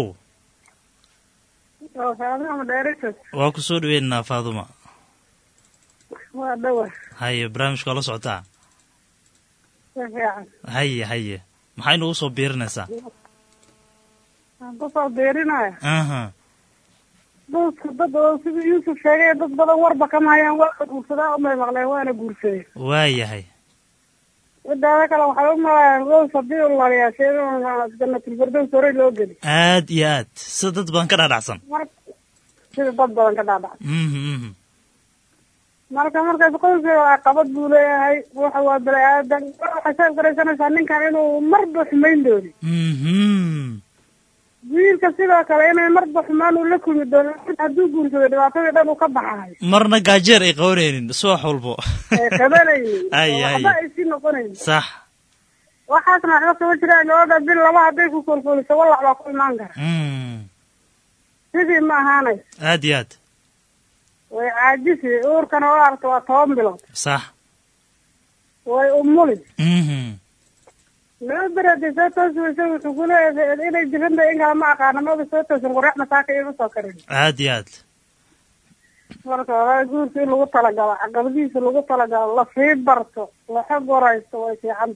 Waa Faaduma Director. waa ku soo dhaweynaynaa faaduma Waa dhawa. haye barnaamijka waa la socotaa Si fiican. haye haye maxay nagu soo biirinaysaa Waan ku soo beerinaya. aha Dadka dad oo sidii Yuusuf sheegay dad badan warba kama hayaan waa la guursadaa umay maqleen waana guursadeen. waayahay Midaada kale waxay u malayaan goos haddii uu laaliyaashay inuu jannatul firdaws horey loo geli. aad iyo aad sida dad badan ka dhaadhacsan Mar- Sida dad badan ka dhaadhac. mhm mhm marka markaas qoyska caqabad buu leeyahay waxa waa bani-aadan waxay soo garaysanaysaa ninkan inuu marba xumayn doono mhm wiilka sidoo kale inay marba xumaan uu la kulmi doono hadduu guursado dhibaatadii dhan uu ka baxayo marna gaajeer ay qabanaynin subax walbo ee qabanaynin Ay, oo ay. waxba ay sii noqonaynin sax waxaasna waxba kama jiraan gabadha bil laba hadday ku kolkoliso wallac baa ku imaan kara mm sidii ma ahaanayso aad iyo aad way caajisi uurkana waa aragta waa toban bilood sax way umuli mhm laba beri haddii soo toosi weyso wuxuu ku leeyahay inay jiranta in kale ma aqaana maba soo toosin qoraxna saaka iima soo karin aad iyo aad marka hore guurka in lagu talagalo caqabadihiisa lagu talagalo lasii barto laxa goraysto way fiicanta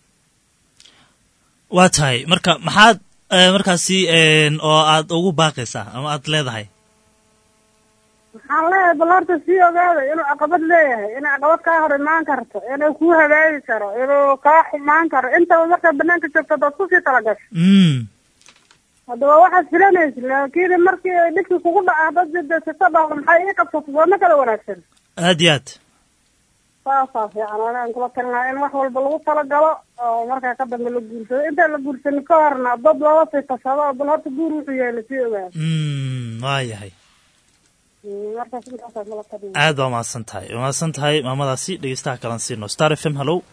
waa tahay marka maxaad eh, markaasi een, oo aad ugu baaqaysaa ama aad leedahay waxaan leeyahay bal horta sii ogaada inuu caqabad leeyahay inay caqabad kaa hor imaan karto inuu kuu hagaagi karo inuu kaa xumaan karo intaba markaa banaanka joogto hadaad kusii talagasho mm haddaba waxaad filanaysa laakiin markii ay dhibkii kugu dhaca haddaad jedesato dhahdo maxay ii qabsato sooma kala wanaagsan aad iyo aad saasaa fiican anaan kula talinaha in wax walba lagu talagalo oo markaa ka dambe la guursado intaan la guursanin ka horna dad lala sii tashado oo bal horta guur wuxuu yahay lasii ogaado mm waa yahay markaas intaasaa kula talina aad baa mahadsan tahay waa mahadsan tahay maamadaasi dhegeystaha kalan siino star f m hallow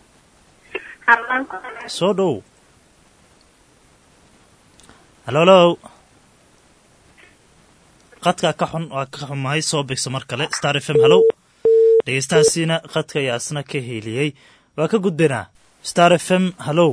soo dhow hallo hallo qadka ka xun waa ka xumahay soo bigso mar kale star f m hallow dhegeystahaasiina qadka ayaa isna ka heeliyey waa ka gudbaynaa star f m hallow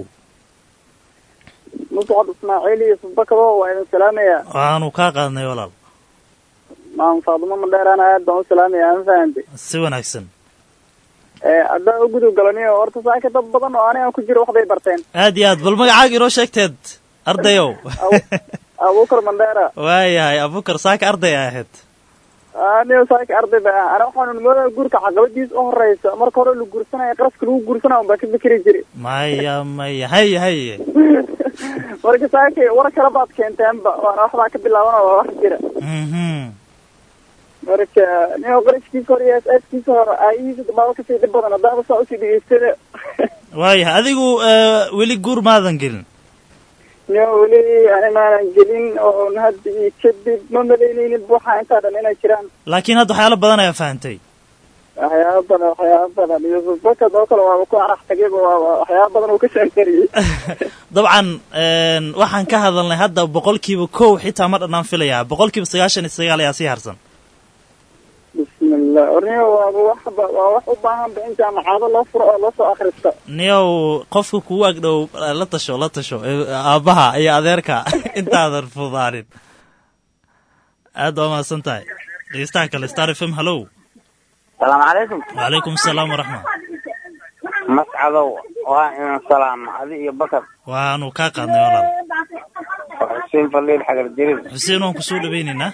muscad ismaaciil iyo subakado waa idin salaamaya waanu kaa qaadnay walaal maam faadumo madheeraan aad baan u salaamaya ma fahante si wanaagsan haddaan u gudub galaniyo horta saaka dad badan oo anigan ku jiro waxbay barteen aad iyo aad bal magacaaga inoo sheegteed ardayow abuukar mandheera waayahay abukar saaka arday ay ahayd anigo saaka arday ba ah ana waxaanu moodaa guurka caqabadiis u horeysa marka hore la guursanaya qaraska lagu guursanaya un baa ka fikri jiray maya maya haye haye marka saaka war kale baad keenteenba waana waxbaa ka bilaaban oo wax jira mhm marka nin qarashkiisa hore iyo askiisa hore aayihiisa dambaaba kasii dhib badan haddaaba saa usii dhegeystada waayahay adigu eh, weli guur maadan gelin niyo weli ani maanan gelin oo hadda iyo kadib ma malaynaynin waxaa intaa dhan inay jiraan laakiin hadda waxyaalo badan ayaa fahantay waxyaaba badan waxyaaba badan yusuf bakad oo kale waaba ku arax tagayba waaba waxyaaba badan uu ka sheekariyey dabcan een, waxaan ka hadalnay hadda boqolkiiba kow xitaa ma dhanaan filayaa boqolkiiba sagaashan iyo sagaal ayaa sii harsan bismillah orniyo waaba waxba waa wax u baahan ba in jaamacado loo furo oo loo soo akhristo niyow qofka kugu agdhow eh, la tasho la tasho eh, aabbaha iyo adeerka intaadan fudaanin aad baa mahadsan tahay dhegeystaha kale star f m hallow salaamu calaykum wacalaykum asalaam waraxma mascadow waa inaan salaama adi iyo bakar waanu kaa qaadnay walaal waa xuseen faliil xagar jirin xuseen waan kusoo dhawaynaynaa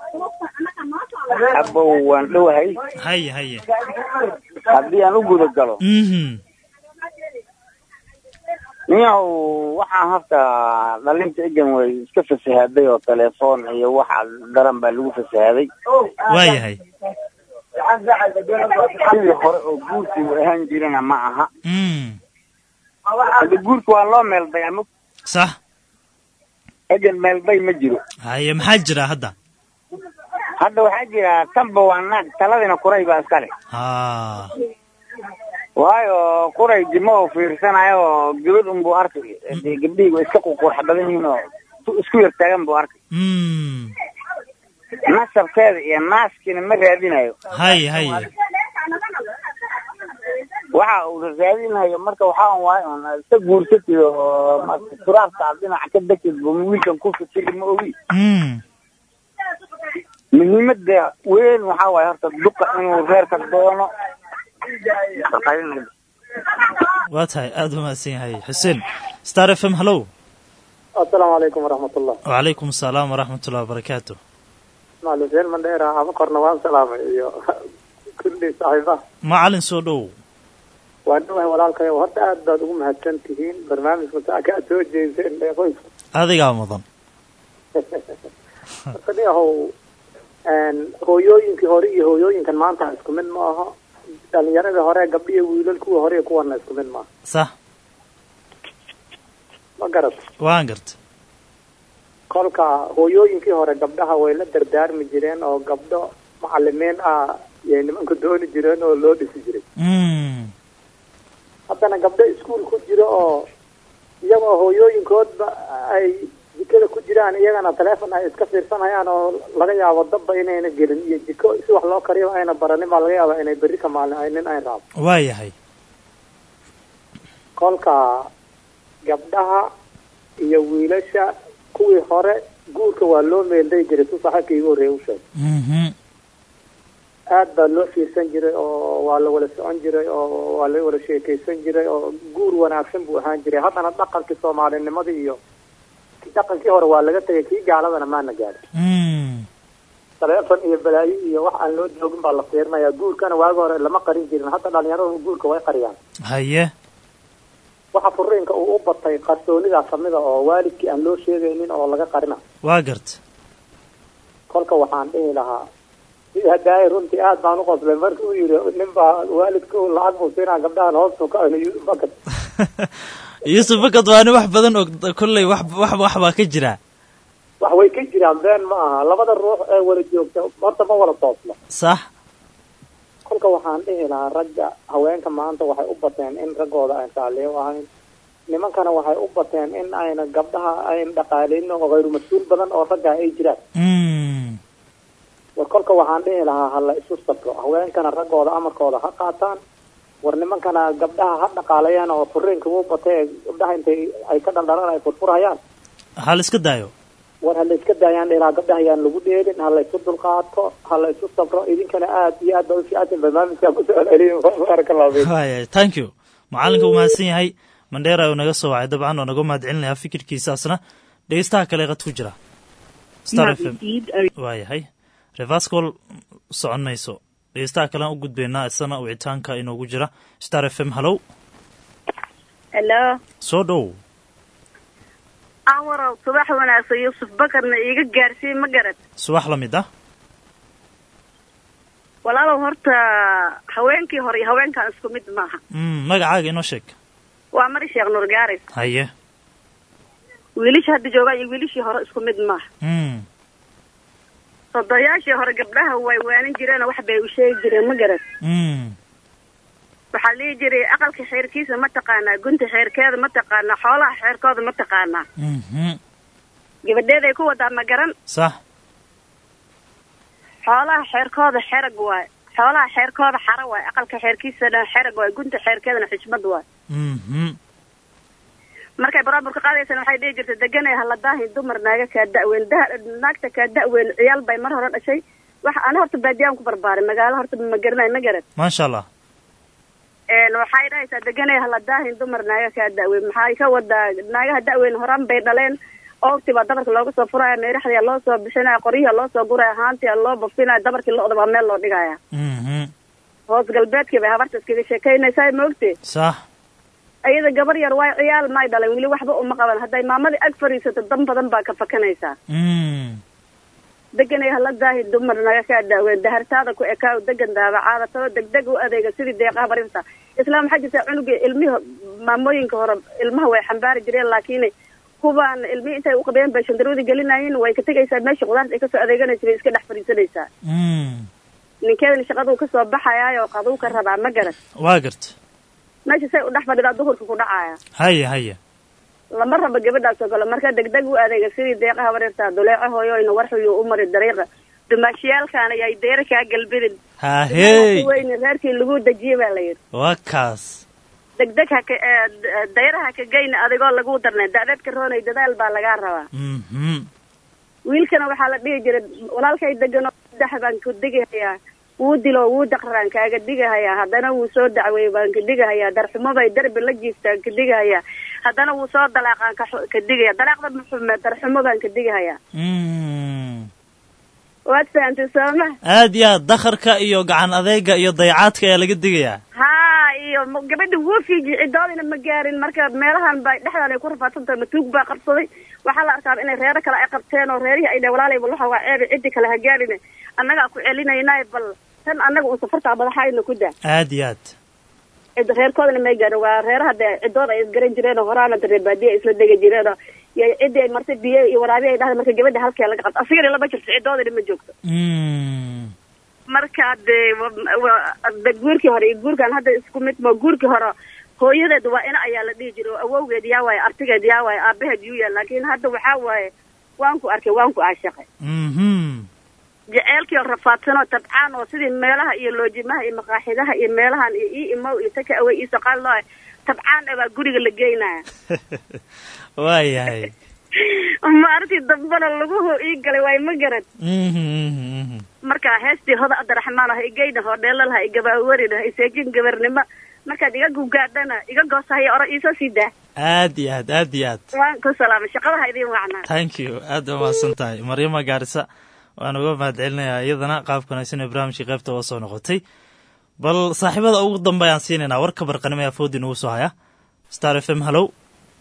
abow waan dhowahay haye haye haddii aan u guda galo mhm niyahow waxaan horta dhalinta egan way iska fasahaaday oo telefoon iyo waxa daran baa lagu fasahaaday waayahay sidii hore oo guurkii uu ahaan jirana ma aha Mm. hadda guurka waa loo meelday ama sax egan meelday ma jiro haye maxaa jira hadda hadda waxaa jira tanba waa naag taladina kuray baa iska leh ha waayo kuray jimo oo fiirsanayo oo gabadh unbuu arkay dee gabdhihii way iska ququrx badan yihiin oo tu- isku yar taagan buu arkay Mm. nasabkeeda iyo naaskiina ma raadinayo haye haye waxa uu raadinayo marka waxaa un waayo un iska guursatid oo marka turaabta aad dhinaca ka degtid bu wiilkan ku fikiri ma ogi Mm. muhiimada weyn waxaa waaye horta duqa inuu reerka doono waa tahay aada u mahadsan yahay xuseen star f m hallow asalaamu calaykum waraxmatullah wacalaykum asalaam waraxmatullahi wabarakaatu macalin xuseen mandheera ama korna waan salaamay iyo kulli saaxiibaha macalin soo dhow waan dhawahay walaalkayo horta aad baad ugu mahadsan tihiin barnaamijka saaka aad soo jeediseen ee qoyska adigaa mudan marka niyahow hooyooyinkii hore iyo hooyooyinkan maanta isku mid ma aha dhalinyaradii hore gabdhi iyo wiilal kuwa hore iyo kuwana isku mid maaha sax ma garat waan garta kolka hooyooyinkii hore gabdhaha way la dardaarmi jireen oo gabdho macalimiin ah yay nimanku dooni jireen oo loo dhisi jiray Mm. haddana gabdho iskuul ku jiro oo iyagoo hooyooyinkoodba ay jikada ku jiraan iyagana teleefon ay iska fiirsanayaan oo laga yaabo dabba inayna gelin iyo jiko si wax loo kariyo ayna baranin baa laga yaabaa inay berri ka maalin ay nin ay raabo waayahay kolka gabdhaha iyo wiilasha kuwii hore guurka waa loo meelday jiray si saaxiibka iigu horreeya u sheegay Mhm. aad baa loo fiirsan jiray oo waa la wada socon jiray oo waa la wada sheekaysan jiray oo guur wanaagsan buu ahaan jiray haddana dhaqankii soomaalinimadii iyo kii dhaqankii hore waa laga tegay kii gaaladana maana gaadhin Mm. taleefon iyo balaayo iyo wax aan loo joogin baa la fiirinayaa guurkana waagi hore lama qarin jirin hadda dhalinyaradu guurka way qariyaan haye waxa furiinka uu u batay qarsoonidaa kamida oo waalidkii aan loo sheegaynin oo laga qarina waa garta kolka waxaan dhihi lahaa sida hadaaya runtii aad baan u qoslay markii uu yidhi nin baa waalidka uu lacag buu siinaa gabdhahan hoostu ka bakad yuusuf bakad waa nin wax badan og kolley wax wax wax baa ka jira wax way ka jiraan been ma aha labada ruux ee wada joogta horta ma wada toosno sax kolka waxaan dhihi lahaa ragga haweenka maanta waxay u bateen in raggooda aan saaliyo ahayn nimankana waxay u bateen in ayna gabdhaha ayn dhaqaaleynin oo hayru mas-uul badan oo ragga ay jiraan Mm. war kolka waxaan dhihi lahaa ha la isu sabro haweenkana raggooda amarkooda ha qaataan war nimankana gabdhaha ha dhaqaaleeyaan oo furiinka wuu batay ee gabdhaha intay ay ka dhaldhalaan ay furfurhayaan ha la iska daayo war ha la iska daayaan dhilaha gabdhaha yaan lagu dheelin ha la isu dulqaato ha la isu sabro idinkana aad iyo aad baa u fiicantin barnaamijkaa ku soo celiyo baaraka allahu fiikum waaya thank you macalinka uu mahadsan yahay mandheera uu naga soo wacay dabcan oo naga mahad celinayaa fikirkiisaasna dhegeystaha kale qad ku jira star f m waayahay revascol socon mayso dhegeystaha kalean u gudbaynaa isana wicitaanka inoogu jira star f m hallow hello soo dhow awarow subax wanaagsan yuusuf bakarna iiga gaarsiin ma garad subax la mid ah walaalow horta haweenkii hore iyo haweenkan isku mid maaha Mm, magacaaga inoo sheeg waa mari sheekh nuur gaaris haye wiilasha hadda joogaan iyo wiilashii hore isku mid maaha Mm. sodoyaashii hore gabdhaha way waanin jireen oo wax bay u sheegi jireen ma garad Mm. waxaa lihi jiray aqalka xeerkiisa ma taqaanaa gunta xeerkeeda ma taqaanaa xoolaha xeerkooda ma taqaanaa Mhm. gabadheeday ku wadaa ma garan sax xoolaha xeerkooda xerag waay xoolaha xeerkooda xara waay aqalka xeerkiisana xerag waay gunta xeerkeedana xijmad waay Mhm. markay baraaburka qaadaysana waxay dhihi jirtay deganay haladaahi dumar naaga kaa da'weyn da- naagta kaa da'weyn ciyaal bay mar hore dhashay wax ana horta baadiyaan ku barbaaray magaalo horta ma garanayo ma garad maasha allah een waxay dhahaysaa deganay haladaahin dumar naaga kaa da'weyn maxay ka wadaa naagaha da'weyn horaan bay dhaleen oogtii baa dabarka looga soo furaya meeraxdiya loo soo bixinaya qoryihi loo soo guraya haantia loo bafinaya dabarkii lo-da baa meel loo dhigaya Mhm. hoos galbeedkii bay habarta iskaga sheekaynaysaa ma ogtee sax ayada gabar yar waay ciyaal may dhalan weli waxba uma qaban hadday maamadii ag fadhiisato dan badan baa ka fakanaysaa deganay hala daahi dumar naga kaa daaween dahartaada ku ekaaw degan daabacaada taba degdeg u adeega sidii deeqaha barinta islaam waxaa jirta cunuga ilmihi maamooyinka hore ilmaha way xambaari jireen laakiin kuwaan ilmihi intay u qabeen bay shandaroodi gelinayeen way ka tegaysaa meesha qudaarta ay kasoo adeeganaysa bay iska dhex fadhiisanaysaa ninkeedana shaqaduu kasoo baxayaayo qaduu ka rabaa ma garan waa garta meesha say u dhex fadhidaa duhurka ku dhacaya haya haya lama rabo gabadhaas oo kale marka degdeg u adeega sidii deeqaha bareertaa duleeco hooyoyna warxuyuu u mari dariiqa dumaashiyaalkaan ayay deera kaa galbidin hahey weyne reerkii lagu dejiye baa la yidhi waa kaas degdeg haka dayraha ka geyna adigoo lagu darnay da'dadka roonay dadaal baa lagaa rabaa wiilkana waxaa la dhihi jiray walaalkay deganoo saddex baan ku digahayaa wuu dilo wuu daqraraan kaaga digahayaa haddana wuu soo dacweey baan ka digahayaa darxumo bay darbi la jiiftaan ka digahayaa haddana wuu soo dalaaqaan ka ka digaya dalaaqda muxume darxumo baan ka digahayaa waad fahantay sooma aad iyo aad dakharka iyo gacan adeega iyo dayacaadka ayaa laga digayaa haa iyo gabadha wuu fiiji cidoodina ma gaarin marka meelahan ba dhexdan ay ku rafaadsantahay matuug baa qabsaday waxaa la arkaa inay reero kale ay qabteen oo reerihii ay dheh walaalay bal waxa waa ceebi ciddi kale ha gaarine annagaa ku celinaynaay bal tan annaga un safartaa madaxayna ku daa aad iyo aad cid reerkoodana may gaarin waa reeraha dee ciddooda ay isgaran jireen oo horaana reer baadiya ay isla degi jireen oo iyo ciddii ay martay biyo iyo waraabi ay dhahda marka gabadha halkee laga qabto asigana lama jirto ciddoodana ma joogto marka dee de guurkii hore iyo guurkan hadda isku mid ma guurkii hore hooyadeed waa ina ayaa la dhihi jiray oo awowgeed yaa waaye artigeed yaa waaye aabaheed yuu yaal laakiin hadda waxaa waaye waan ku arkay waan ku aashaqay jeceelkii oo rafaadsan oo tabcaan oo sidii meelaha iyo loojimaha iyo maqaaxidaha iyo meelahan iyo ii imow iyo taka awey iyo soqaal loo tabcaan baa guriga la geynaya waa yahay maarintii dambana laguhu ii galay waay ma garad marka heestii hoda abdiraxmaan ah igeyna hoodheelal ha igabaawarin ha iseejin gabarnimo markaad iga gugaadhana iga goosahayo oro iisoo sii daa aad iyo aad aad iyo aad waan ku salaamay shaqadaha idiin wacnaa thank you aad ba mahadsan tahay maryama gaarisa waan uga mahad celinayaa iyadana qaabka wanaagsan ee barnaamijkii qaybta oo soo noqotay bal saaxiibada ugu dambe ayaan siinaynaa warka barqanimo ee afoodii nagu soo haya star f m hallow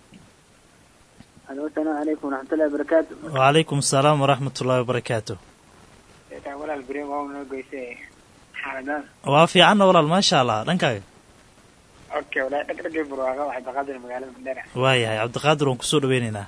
alo asalaamu calaykum waraxmatullahi wabarakaatu wacalaykum asalaam waraxmat ullahi wabarakaatu walaal beri waa noo geysay xaaladaas waa fiicanna walaal maasha allah dhankaaga okay walaal dhagdhagay burwaaqa waxay baqaadir magaalada mandera waayahay cabdiqaadir waan kusoo dhaweyneynaa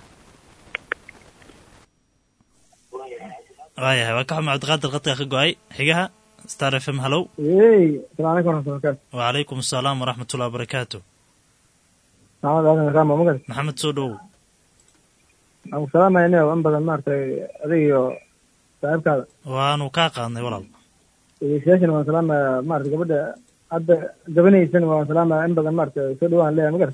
waayahay waa ka xuma cabdiqaadir qadka ka go-ay xigaha star f m hallow ey asalaamu calaykum waraxmatullahi wabarakaatu wacalaykum asalaam waraxmat ullahi wabarakaatu maxamed aadan rama magad maxamed soo dhowow aan ku salaamayna in badan maaragtay adiga iyo saaxiibkaada waanu kaa qaadnay walaal dhegeystayaashana waan salaamaya maarata gabadha hadda gabanaysan waan salaamaya in badan maarata soo dhawaan leeyahay magar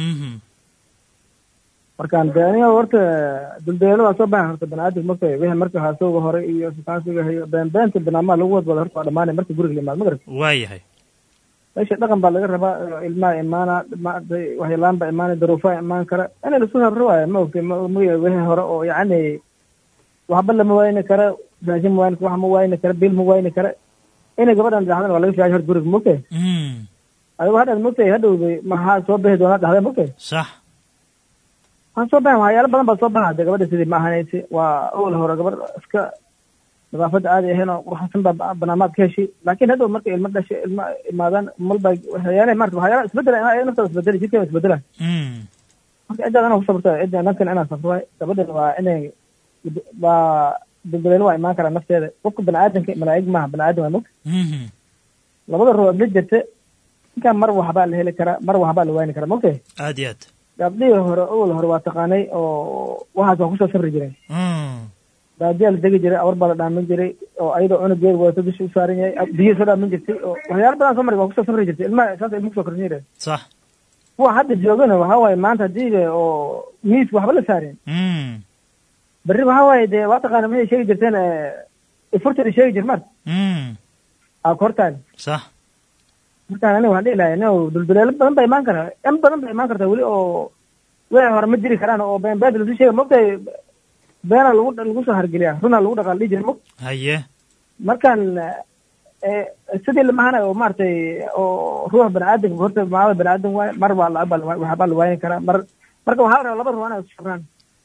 markaan de aniga horta duldeelo waa soo baxan horta banaadamka marka wixii marka haasowga hore iyo sukaansiga hayo beenbeenta banaamaha lagu wadwada horta waa dhamaanay marka guriga la imaado magar waayahay meesha dhaqan baa laga rabaa ilmaha imaana maaragtay waxyalaan baa imaanay daruufaha imaan kara in laisku sabro waayo ma ogtay maga wixii hore oo yacni waxba lama waayni kara raashin ma waayni wax ma waayni kara bil ma waayni kara inay gabadhan dhacdana waa laga fiicay horta guriga mogtay adigo hadhaad mogtay hadhowday maxaa soo bixi doonaa dhahday mogtay sax waxaan soo baxay waxyaalo badan baa soo baxa de gabadha sidii ma ahanaysi waa awal hore gabar iska nadaafadda aadi ahayn oo qurxsan baa banaamaad ka heshay laakiin hadhow marka ilmo dhashay ilmo imaadaan malba waxyaale marata waxyaala isbedela ina naftaada isbedela jidkeeda isbedela marka ciddaad inaa kusabrta cidda nankan inaa safro waay gabadhan waa inay waa dulduleelo waa imaan karaa nafteeda qofka baniaadanka malaa'ig maaha baniaadan waa mogta labada ruux la jirta ninkaan mar waxbaa la heli karaa mar waxbaa la waayni karaa mogta aad iyo aad gabdhihii hore awal hore waa taqaanay oo waxaas waa kusoo safri jireen baadiyaa la degi jiray awar baa la dhaamin jiray oo ayadoo cunugeed wadato dusha u saaran yahay biyo soo dhaamin jirtay oo waxyaalo badan soo mari waa kusoo safri jirtay ilmaha saas ilma kusoo korsin jireen sax kuwa hadda joogana waxa waaye maanta haddii oo miiska waxba la saareen berri waxa waaye dee waa taqaana maxay sheegi jirteen ifurtida sheegi jir marta aa kortaan sax markaan aniga waxaan dhihi lahay no dulduleelo badan baa imaan karaa in badan baa imaan kartaa weli oo wixii hore ma jiri karaan oo been beed lasu sheega mogtahay beena lagu lagu soo hargeliyaa runaa lagu dhaqaal dhihi jira mog haye markaan eh, sidii lamahana oo maaragtay oo ruux baniaadamka horta maada baniaadam waaye mar baa la waxbaa la waayin karaa mar marka waxaa la rabaa laba ruux inay sabraan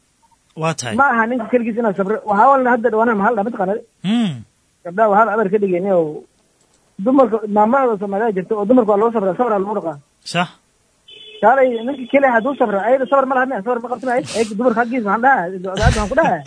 waa tahay ma aha ninka keligiis inaa sabro waxaa walna hadda dhawaanaha maxaa la dhaha mataqaanad Mm. gabdhaha waxaa la abar ka dhigayni oo dumarka maamada soomaaliya jirta oo dumarka waa loo sabra sabra lagu dhaqaa sax kaalay ninka keliya hadduu sabra ayada sabar ma laha miya sabar ma qabti miya ayada dumarka xaggiisa waxaan dhaha odaada waxaan ku dhaha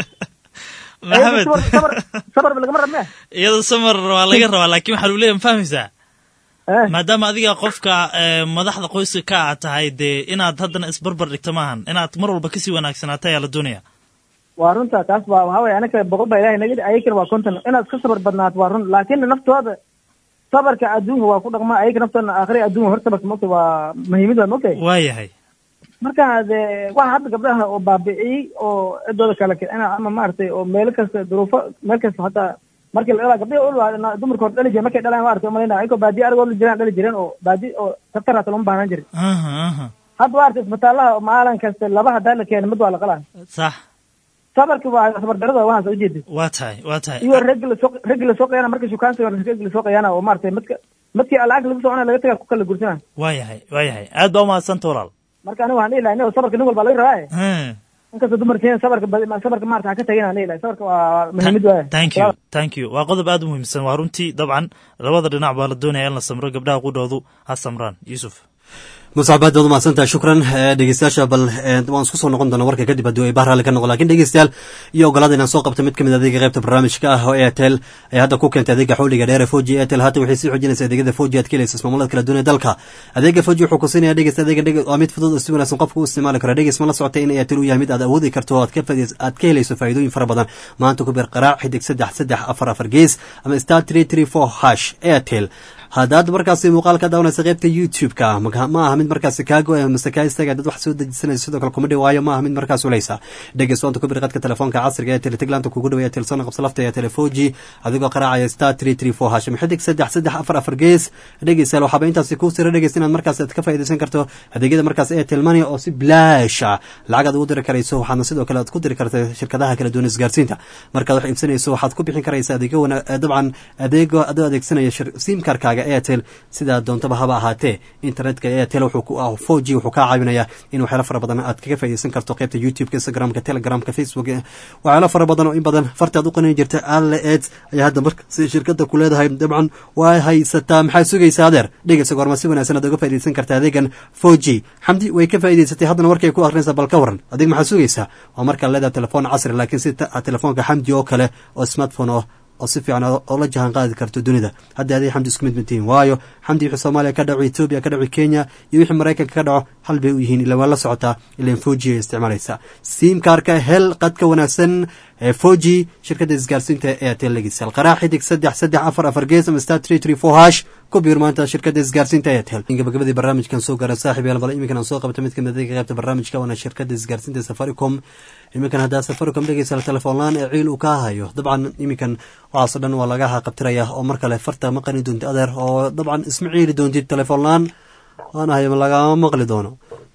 maxamed sabar sabar lagama rab miya iyada samar waa laga rabaa laakiin waxaa lu leeyahay ma fahmaysaa maadaama adiga qofka eh, madaxda qoyska ka a tahay dee inaad haddana isbarbar dhigto maahan inaad mar walba kasii wanaagsanaato ayaa la doonaya waa runta taas waa waxaa weye anaka boqol baa ilahay naga ayakana waa konton inaad ka sabar badnaato waa run laakin naftooda sabarka adduunka waa ku dhaqma ayaka naftooda aakhira adduunka hor sabarka mogta waa muhiimad waa mogtahay waa yahay marka de waxa hadda gabdhaha oo baabi'iyey oo cidooda kale kicina ama maaragtay oo meelo kasta duruufo meel kasta hataa markii la dhalaa gabdhihi ul dumarka hor dhali jireen markay dhalaan maaragtay umalayna ayagoo baadiye arigoo la jiraan dhali jireen oo baadi oo tabtar hata lama baahnaan jirin aha aha hadda maaragtay isbitaalaha oo maalin kasta laba hadaa la keena mid waa la qalaa sax sabarki waa sabar darada waxaas ujeedid waa tahay waa tahay iyo raggi lasoo raggi lasoo qayaana marka shukaansiga raggi lasoo qayaana oo maaragtay midka midkii lacag lagu socona laga tagaa ku kala gursana waa yahay waa yahay aad baa umahadsanta walaal marka aniga waxaan dhihi lahay nin sabarka nin walba laga rabaa Hmm. inkastoo dumarkeen sabarka badi- sabarka maarata ha ka tagin aan dhihi lahay sabarka waa muhiimad waaya thank you thank you waa qodob aad u muhiimsan waa runtii dabcan labada dhinac baa la doonaya in la samro gabdhaha qudhoodu ha samraan yuusuf muscab aad baad umahadsantahay shukran Eh, dhegeystayaasha bal eh, waan isku soo noqon doona warka kadib haddii ay bahraale ka noqon lakin dhegeystayaal iyo ogolaada inaan soo qabto mid kamid adeega qaybta barnaamijka ah oo airtel ay hadda ku keentay adeega xawliga dheer ee foji airtel haatan waxay sii xoojinaysa adeegyada foji aad ka helaysa ismaamullada kala duwan ee dalka adeega foji wuxuu kusinaya dhegeysta adeega dhege waa mid fudud oo si wanaagsan qofka u isticmaali karo dhegeys ma la socotay in airtel uu yahay mid aad awoodi karto oo aad ka faa'iidays- aad ka helayso faa'iidooyin fara badan maanta ku bir qaraac xidig saddex saddex afar afar gees ama star three three four hash airtel haddaad markaasi muuqaal ka daawanaysa qaybta youtube-ka maka- ma aha mid markaasi kaago mase kaa istaaga dad wax soo dejisanaysa sidoo kale kuma dhawaayo ma aha mid markaas uleysa dhegeys waanta ku bir qadka telefoonka casriga ee teletiglaanta kugu dhawaya telesona qabsa lafta ee telefoji adigoo qaraacaya star three three four hashim xidig saddex saddex afar afar gees dhegeysayaal waxaaba intaasi kuu sira dhegeys inaad markaas aad ka faa'iidaysan karto adeegyada markaas airtel money oo si bilaash ah lacag aad ugu diri karayso waxaadna sidoo kale aad ku diri karta shirkadaha kala duwan isgaarsiinta markaad wax iibsanayso waxaad ku bixin karaysa adeegyo wana- eh, dabcan adeego adoo adeegsanaya shir- simkarkaaga airtel sidaa doontaba haba ahaatee internetka airtel wuxuu ku ah 4g wuxuu kaa caawinayaa in waxyaalo fara badan aad kaga faa'iidaysan karto qaybta youtube-ka instagramka telegramka facebook eh, waxyaalo fara badan oo in badan fartaad u qanin jirta alle ed ayaa hadda markaasi shirkada ku leedahay dabcan waa haysataa maxaa sugaysaa adeer dhegeysa goorma si wanaagsan aad uga faa'iidaysan karta adeegan 4g xamdi way ka faa'iidaysatay haddana markay ku akrinaysa bal ka waran adig maxaa sugaysaa waa markaa leedahay telefoon casri laakiin si ta- telefoonka xamdi oo kale oo smartphone oo oo si fiican oo oo la jahan qaadi karto dunida hadda aday xamdi isku mid matihiin waayo xamdi wixii soomaaliya ka dhaco etoobiya ka dhaco kenya iyo wixii maraykanka ka dhaco hal bay u yihiin ila waa la socotaa ilan foji ay isticmaalaysaa simkaarka hel qadka wanaagsan ee foji shirkadda isgaarsiinta ee airtel legisal qaraa xidig saddex saddex afar afar gees ama star three three four hash ku biir maanta shirkadda isgaarsiinta airtel gabagabadii barnaamijkan soo gaara saaxib yaal bal iminkan aan soo qabta mid kamid adeega qaybta barnaamijka waana shirkadda isgaarsiinta safaricom iminkan haddaa safaricom dhegeysa telefoon laan ee ciil uu kaa hayo dabcan iminkan waxaasoo dhan waa laga haqabtiraya oo mar kale farta ma qani doontid adeer oo dabcan isma ciili doontid telefoon laan waanahay lagama maqli doono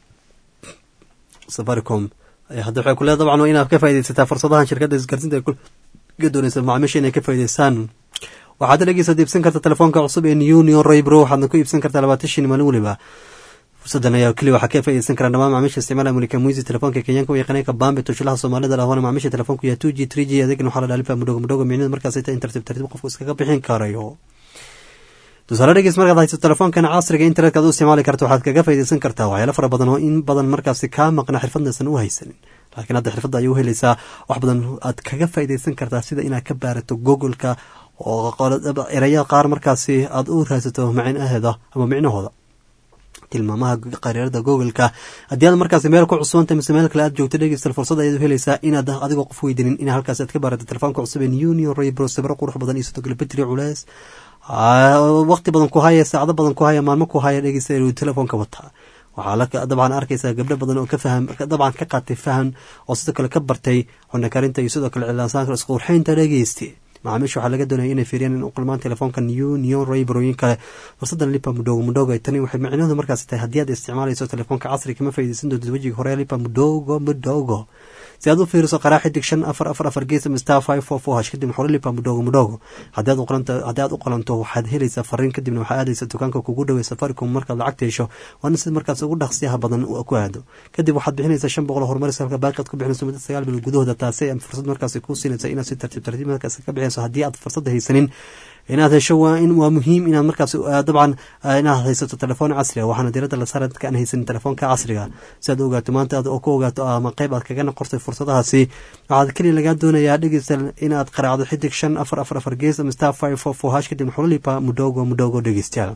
safaricom eh, hadda waxay ku leedahay dabcan waa inaad ka faaidaysataa fursadahan shirkadda isgaarsiinta ay ku ka doonaysa macaamiisha inay ka faa'idaystaan waxaad dhegeysa iibsan karta telefoonka cusub ee union roybro waxaadna ku iibsan kartaa labaatan shin maalin weliba fursadan ayaa keliya waxaa ka faa'iidaysan karaa dhammaan macaamiisha isticmaala mulika muisi telefoonka kenyaanka u yaqaaneenka bambe toshilaha soomaalida lahwana macaamiisha telefoonku yahay two g three g adeegna waxaa la dhaalifa mudhogo mudhogo micnida markaas ta in tartiib tartiib qofku iskaga bixin karayo tusaale dhegeys markaad hayso telefoonkan casriga internetka aad u isticmaali karto waxaad kaga faa'iidaysan kartaa waxyaalo fara badan oo in badan markaasi kaa maqna xirfadnaysan u haysanin laakiin hadda xirfadda ayay u helaysaa wax badan aad kaga faa'iidaysan kartaa sida inaad ka baarato google-ka oo eraya qaar markaasi aad u raadsato macnaheeda ama micnahooda tilmaamaha qariirada google-ka haddii aad markaasi meel ku cusubanta mise meel kale aad joogto dhegeystal fursad ayaad u helaysaa inaad adigoo qof weydiinin in halkaas aad ka baarato telefoonka cusub ee union raybro sabro qurux badan iyo sidoo kale betri culeys waqti badan ku haya saacado badan ku haya maalmo ku haya dhegeysta inuu telefoonka wataa waxaa la dabcan arkaysaa gabdho badan oo ka faham dabcan ka qaatay faham oo sidoo kale ka bartay cunakarinta iyo sidoo kale cilaansaanka isqurxeynta dhegeysti macaamiisha waxaa laga doonaya inay fiiriyaan in u kulmaan telefoonka new neon raybrooyin kale fursadan lipa mudhogo mudhogo ay tani waxay micnaheedu markaasi tahay haddii aad isticmaalayso telefoonka casri kama faa'iidaysan doontid wejiga hore lipa mudhogo mudhogo si aad u fiiriso qaraa xidig shan afar afar afar gees ama star five four four hash kadibna xorolipa mudhogo mudhogo haddii aad u qoranto haddii aad u qolanto waxaad helaysaa fariin kadibna waxaa aadaysa dukaanka kugu dhawey safaricom markaad lacagta hesho waana sida markaas ugu dhaqsiyaha badan ku aado kadib waxaad bixinaysaa shan boqol horumaris halka baaqaad ku bixinayso muddo sagaal bilood gudahooda taasi ay fursad markaas ku siinaysa inaad si tartiib tartiib markaas ka bixinayso haddii aad fursada haysanin inaad hesho waa in waa muhiim inaad markaas dabcan inaad haysato telefoon casriga waxaana diirada la saara dadka aan haysanin telefoonka casriga si aad ogaato maanta aad ku ogaato ama qayb aad kaga noqortay fursadahaasi waxaad keliya lagaa doonayaa dhegeysta inaad qaraacdo xidig shan afar afar afar gees ama star five four four hash kadib xulalipa mudhogo mudhogo dhegeystayaal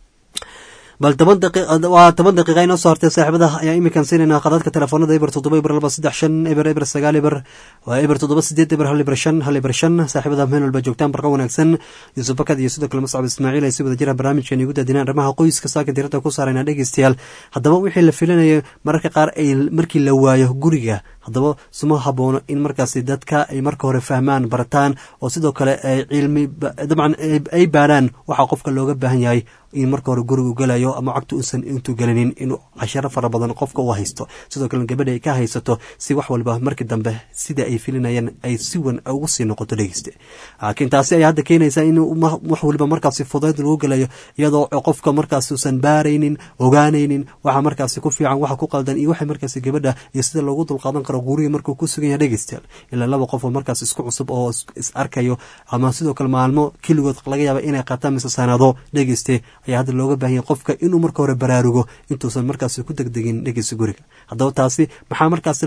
bal toban waa toban daqiiqa inoo soo hortay saaxiibada ayaa iminkan siinayna qadadka telefoonada eber toddoba eber laba saddex shan eber eber sagaal eber waa eber toddoba sideed eber hal eber shan hal eber shan saaxiibada meel walba joogtaan barqa wanaagsan yuusuf bakad iyo sidoo kale mascab ismaaciil ay si wada jiraan barnaamijkan igu daadinaan arrimaha qoyska saaka diirada ku saarayna dhegeystayaal haddaba wixii la filanaya mararka qaar ay markii la waayo guriga haddaba suma haboono in markaasi dadka ay marka hore fahmaan barataan oo sidoo kale ay cilmi dabcan ay baaraan waxaa qofka looga baahan yahay in marka hore gurigu galayo ama cagta uusan intuu gelinin inuu casharo fara badan qofka u haysto sidoo kale gabadha ay ka haysato si wax walba markii dambe sida ay filinayaan ay si wan ugu sii noqoto dhegeyste laakiin taasi ayaa hadda keenaysa in wax waliba markaasi fudayd lagu galayo iyadoo qofka markaas uusan baaraynin ogaanaynin waxa markaasi ku fiican waxa ku qaldan iyo waxa markaasi gabadha iyo sida loogu dulqaadan karo guriga markuu ku sugan yahay dhegeystayaal ilaa laba qof oo markaas isku cusub oo is arkayo ama sidoo kale maalmo keligood laga yaaba inay qaataan mise sanado dhegeyste ayaa hadda looga baahan yahay qofka inuu marka hore baraarugo intuusan markaasi ku degdegin dhegeysa guriga haddaba taasi maxaa markaasi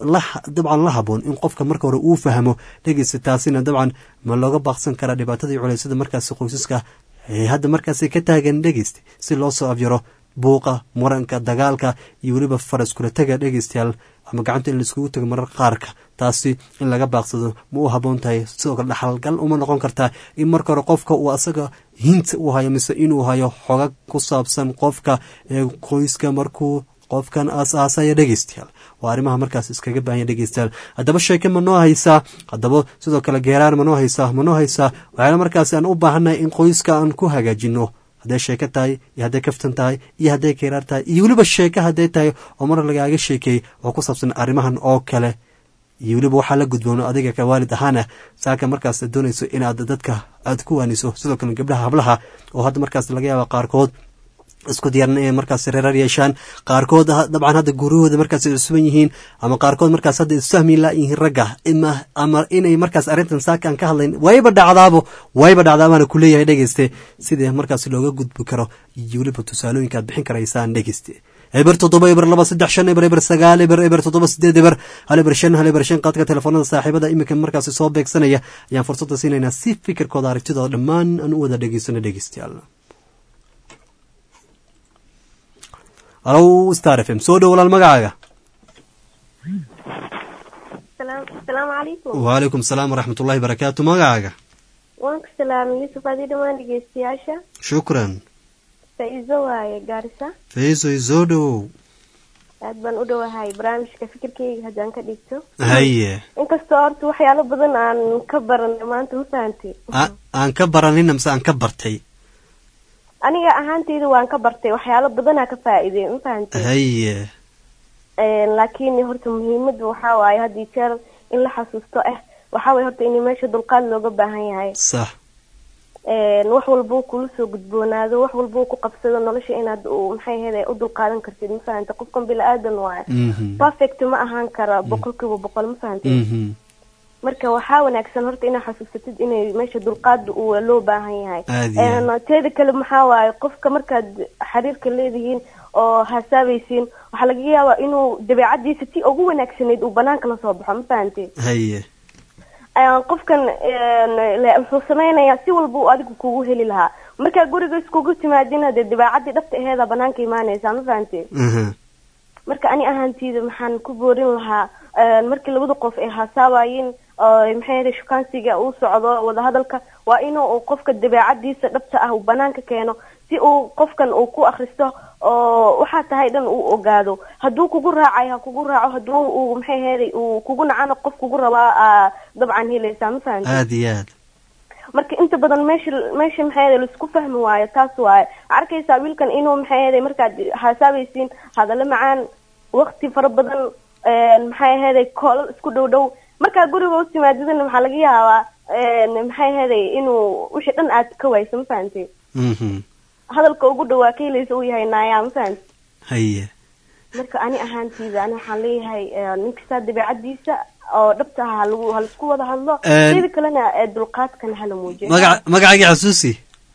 dabcan la haboon in qofka marka hore uu fahmo dhegeysa taasina dabcan ma looga baaqsan karaa dhibaatada iyo culeysada markaasi qoysaska ee hadda markaasi ka taagan dhegeysta si loo soo abyaro buuqa muranka dagaalka iyo weliba faraskula tega dhegeystayaal ama gacanta in laiskugu tago marar qaarka taasi in laga baaqsado ma u haboon tahay sidoo kale dhaxalgal uma noqon kartaa in marka hore qofka uu asaga hinta uu hayo mise inuu hayo xogag ku saabsan qofka ee qoyska markuu qofkan aas-aasaya dhegeystayaal waa arrimaha markaas iskaga baahanya dhegeystayaal haddaba sheeke ma noo haysaa haddaba sidoo kale geeraar ma noo haysaa ma noo haysaa waxaana markaas aan u baahannahay in qoyska aan ku hagaajino hadday sheeko tahay iyo hadday kaftan tahay iyo hadday keeraar tahay iyo weliba sheeko hadday tahay oo mar lagaaga sheekeeyey oo ku saabsan arrimahan oo kale iyo weliba waxaa la gudboono adiga ka waalid ahaana saaka markaas doonayso inaad dadka aad ku waaniso sidoo kale gabdhaha hablaha oo hadda markaas laga yaaba qaarkood isku diyaaran inay markaas reerar yeeshaan qaarkood dabcan hadda guurahooda markaas cusuban yihiin ama qaarkood markaas hadda isfahmi laayihiin ragga ama inay markaas arrintan saaka aan ka hadlayn wayba dhacdaabo wayba dhacdaabaana ku leeyahay dhegeyste sidii markaas looga gudbi karo iyo weliba tusaalooyinka aad bixin karaysaan dhegeyste eber toddoba eber laba saddex shan eber eber sagaal eber eber toddoba sideed eber hal eber shan hal eber shan qaadka telefoonada saaxiibada iminka markaasi soo beegsanaya ayaan fursadda siinaynaa si fikirkooda aragtidooda dhammaan aan u wada dhegeysano dhegeystayaal alow star f m soo dhow walaal magacaaga asalaamu calaykum waalaykum salaam waraxmat ullahi barakaatu magacaaga waan ku salaamay yuusuf adii dhammaan dhegeystayaasha shukran faa-iiso waaye gaarisa faisoy soo dhowow aad baan u dhowahay barnaamijka fikirkeyga haddaan ka dhigto haye inkastoo horta waxyaalo badan aan ka baranay maanta ma fahantay aan ka baranina mise aan ka bartay aniga ahaanteyda waan ka bartay waxyaalo badanaa ka faa-iidey ma fahantay haye laakiin horta muhiimada waxaa waaye haddii jeer in la xasuusto ah waxaa waye horta in meesha dulqaad looga baahan yahay sax wax walbuu kula soo gudboonaado wax walbuu ku qabsado nolosha inaad maxay ahayd u dulqaadan kartid ma fahanta qofkan bila-aadan waaye perfect ma ahaan kara boqol kiiba boqol ma fahantay marka waxaa wanaagsan horta inaad xasuusatid inay meesha dulqaada uu loo baahan yahay teeda kale maxaa waaye qofka markaad xiriirka leedihiin oo hasaabaysiin waxaa laga yaabaa inuu dabeecadiisa ti ugu wanaagsanayd uu banaanka lasoo baxo ma fahantay haye qofkan wuxuu samaynayaa si walba uu adigu kugu heli lahaa markaa guriga iskugu timaadina dee dabeecadii dhabta aheeda banaanka imaanaysaa ma fahantay marka ani ahaanteyda maxaan ku boorin lahaa markii labada qof ay hasaabayiin maxay ahayd shukaansiga uu socdo wadahadalka waa inuu qofka dabeecadiisa dhabta ah uu banaanka keeno si uu qofkan uu ku akristo oo waxaa tahay dhan uu ogaado hadduu kugu raacay ha kugu raaco hadduu uu maxay ahayd uu kugu nacana qof kugu rabaa dabcan helaysaa ma fahamta aada iyo aad marka inta badan meesha meesha maxay ahayd laisku fahmi waayo taas waaye arkaysaa wiilkan inuu maxay ahayd markaad hasaabaysiin hadallo macaan waqti fara badan een, maxay aheeday koolal isku dhow dhow markaa guriga u timaadidana waxaa laga yaabaa een, maxay aheeday inuu wixii dhan aad ka wayso ma fahantay Mhm. hadalka ugu dhawaa ka helaysa uu yahay naayaa ma fahantay haye marka ani ahaanteyda ani waxaan leeyahay eh, nin kastaa dabeecadiisa oo dhabta ah halagu halaisku wada hadlo Een, sida kalena eh, dulqaadkana hala muujiyo magaca magacayga xasuusi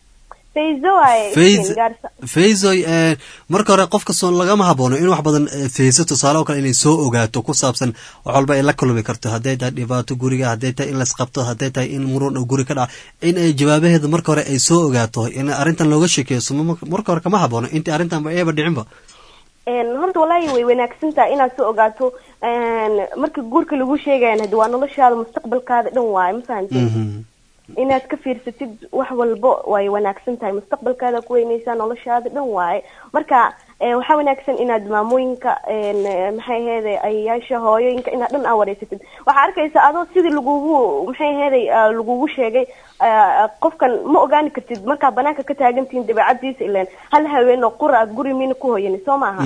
fayzo waaye Fayz- iftiin gaarsa fayzoy ee, marka hore qof kastoo lagama haboono in wax badan ee, fayso tusaale oo kale inay soo ogaato ku saabsan wax walba ay la kulmi karto hadday tahay dhibaato guriga hadday tahay in laisqabto hadday tahay in muran uu guri ka dhaca in ay jawaabaheeda marka hore ay soo ogaato in arrintan looga sheekeeyo suma marka hore kama haboono intii arrintan ayaba dhicinba Een, horta walaahi way wanaagsan tahay inaad soo ogaato een, marka guurka lagu sheegayan hadi waa noloshaada mustaqbalkaada dhan waaye ma fahantay inaad ka fiirsatid wax walbo way wanaagsan tahay mustaqbalkaada ku weyneysaa noloshaada dhan waaye marka eh, waxaa wanaagsan inaad maamooyinka een, eh, maxay aheede ayayaasha hooyooyinka inaad dhan aa wareysatid waxaa arkaysa adoo sidii lagugu maxay aheeday ah, lagugu sheegay ah, qofkan ma ogaani kartid markaa banaanka ka taagantihiin dabeecadiisa ileen hal haween oo qura aad guri miina ku hoyani soo maaha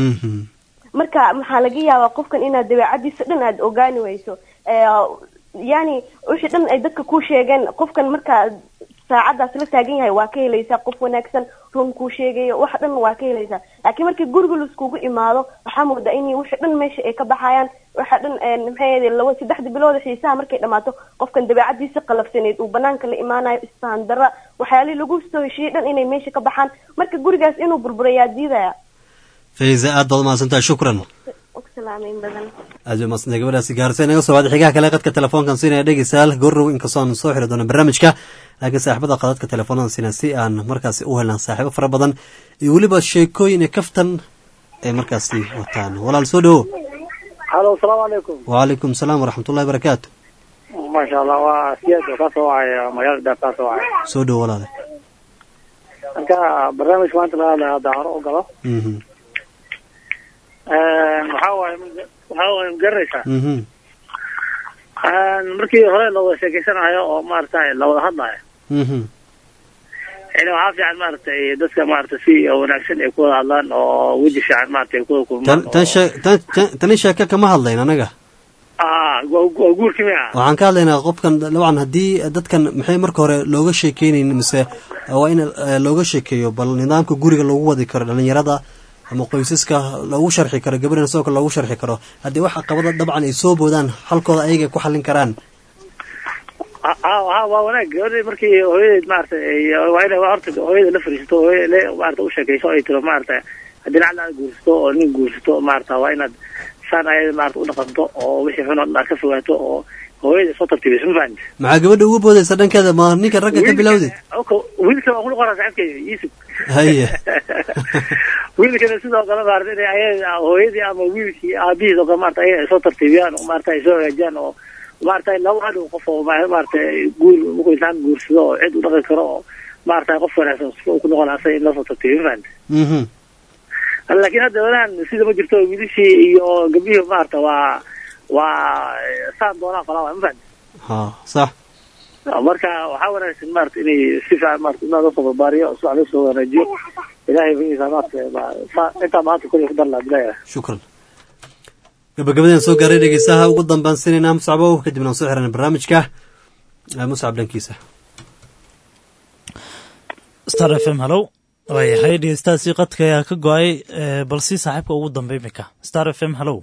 marka maxaa laga yaabaa qofkan inaad dabeecadiisa dhan aad ogaani weyso Eh, yani wixii dhan ay dadka ku sheegeen qofkan markaa saacadaas la taagan yahay waa ka helaysaa qof wanaagsan run kuu sheegayo wax dhan waa ka helaysaa laakiin markii guriga laiskugu imaado waxaa moodaa in wixii dhan meesha ay ka baxayaan waxa dhan een, maxay ahayd laba saddexda bilood xiisaha markay dhamaato qofkan dabeecadiisa qalafsaneyd uu banaanka la imaanayo isfahan darra waxyaalihii lagu soo heshiiyey dhan inay meesha ka baxaan marka gurigaas inuu burburayaa diidaya fayza aad baad umahadsantahay shukran salaamayn badan aad bay umahadsantahay gabadhaasi gaarsa inaga soo wacday xigaha kale qadka telefoonkan siinaya dhegeystayaal goorrow inkastoo aan soo xiri doono barnaamijka laakiin saaxiibada qadadka telefoonada siina si aan markaasi u helan saaxiibo fara badan iyo weliba sheekooyin iyo kaftan ay markaasi wataan walaal soo dhowo halo asalaamu calaykum wacalaykum salaam waraxmatullahi barakaatu maasha allah waa siyaad oo kasoo wacaya magaalada daaf kasoo wacaya soo dhowo walaale marka barnaamijka maanta laga hadlaya hadda hore u galo Mhm, waxaa waaye waxaa waaye magaranaysaa mhm, markii hore la wada sheekeysanayo oo maaragtay la wada hadlayo mhm. yani waxaa fiican maaragtay dadka maaragtay si wanaagsan ay ku wada hadlaan oo weji fiican maaragtay ay ku wada tan kulmaan tan shee- tan- tan- tani sheeke kama hadlayn anaga ah waa waa guurkii miya waxaan ka hadlaynaa qofkan dabcan haddii dadkan maxay marka hore looga sheekeynayn mise waa in eh, looga sheekeeyo bal nidaamka guriga loogu wadi karo dhalinyarada ama qoysaska loogu sharxi karo gabadhana sidoo kale loogu sharxi karo haddii wax caqabada dabcan ay soo boodaan halkooda ayaga ay ku xallin karaan ah ah, waa waa wanaag gabadha markii hooyadeed maaragtay ay- waa inay horta hooyada la fariisato hooyada le maaragtay u sheekayso ay tiro maaragtay haddii lacala aad guursato oo nin guursato maaragta waa inaad saan ayada maaragta u dhaqanto oo wixii xun oo dhan aad ka fogaato oo hooyada soo tartibiso ma fahamti maxaa gabadha ugu boodaysa dhankeeda ma ninka ragga ka bilowdid wiilka waan kula qoraa saaxiibkeyga yuusuf haye wiilkana sidoo kale maarata inay ayaga hooyadii ama wiilkii aabihiis oo kale maarata ayaga ay soo tartiibiyaan oo maarata ay soo hagaajiyaan oo maarata laba hadhow qof oo ma- maarata guur markuu intaan guursado oo cid u dhaqi karo oo maarata qof wanaagsan sifa uu ku noqon asaga in lasoo tartiibiyo ma fahamti Mhm. laakiin hadda wadahan sida ma jirto wiilishii iyo gabdhihii maarata waa waa saan doonaan falaa waa ma fahamti ha sax marka waxaa wanaagsan maarata inay si fiican maarata inaa loo soo barbaariyo si fiican loo soo wanaajiyo ilaahay bagiisa maarata ba- sa- intaa maanta kulli ku dar laa bilaaya shukran gabagabadeen soo gaaray dhegeystaha ugu dambaan sinaynaa muscabow kadibna aan soo xirana barnaamijka Eh, muscab dhankiisa star f m hallow waayahay dhegeystahaasi qadka ayaa ka go-ay eh, bal si saaxiibka ugu dambe imika star f m hallow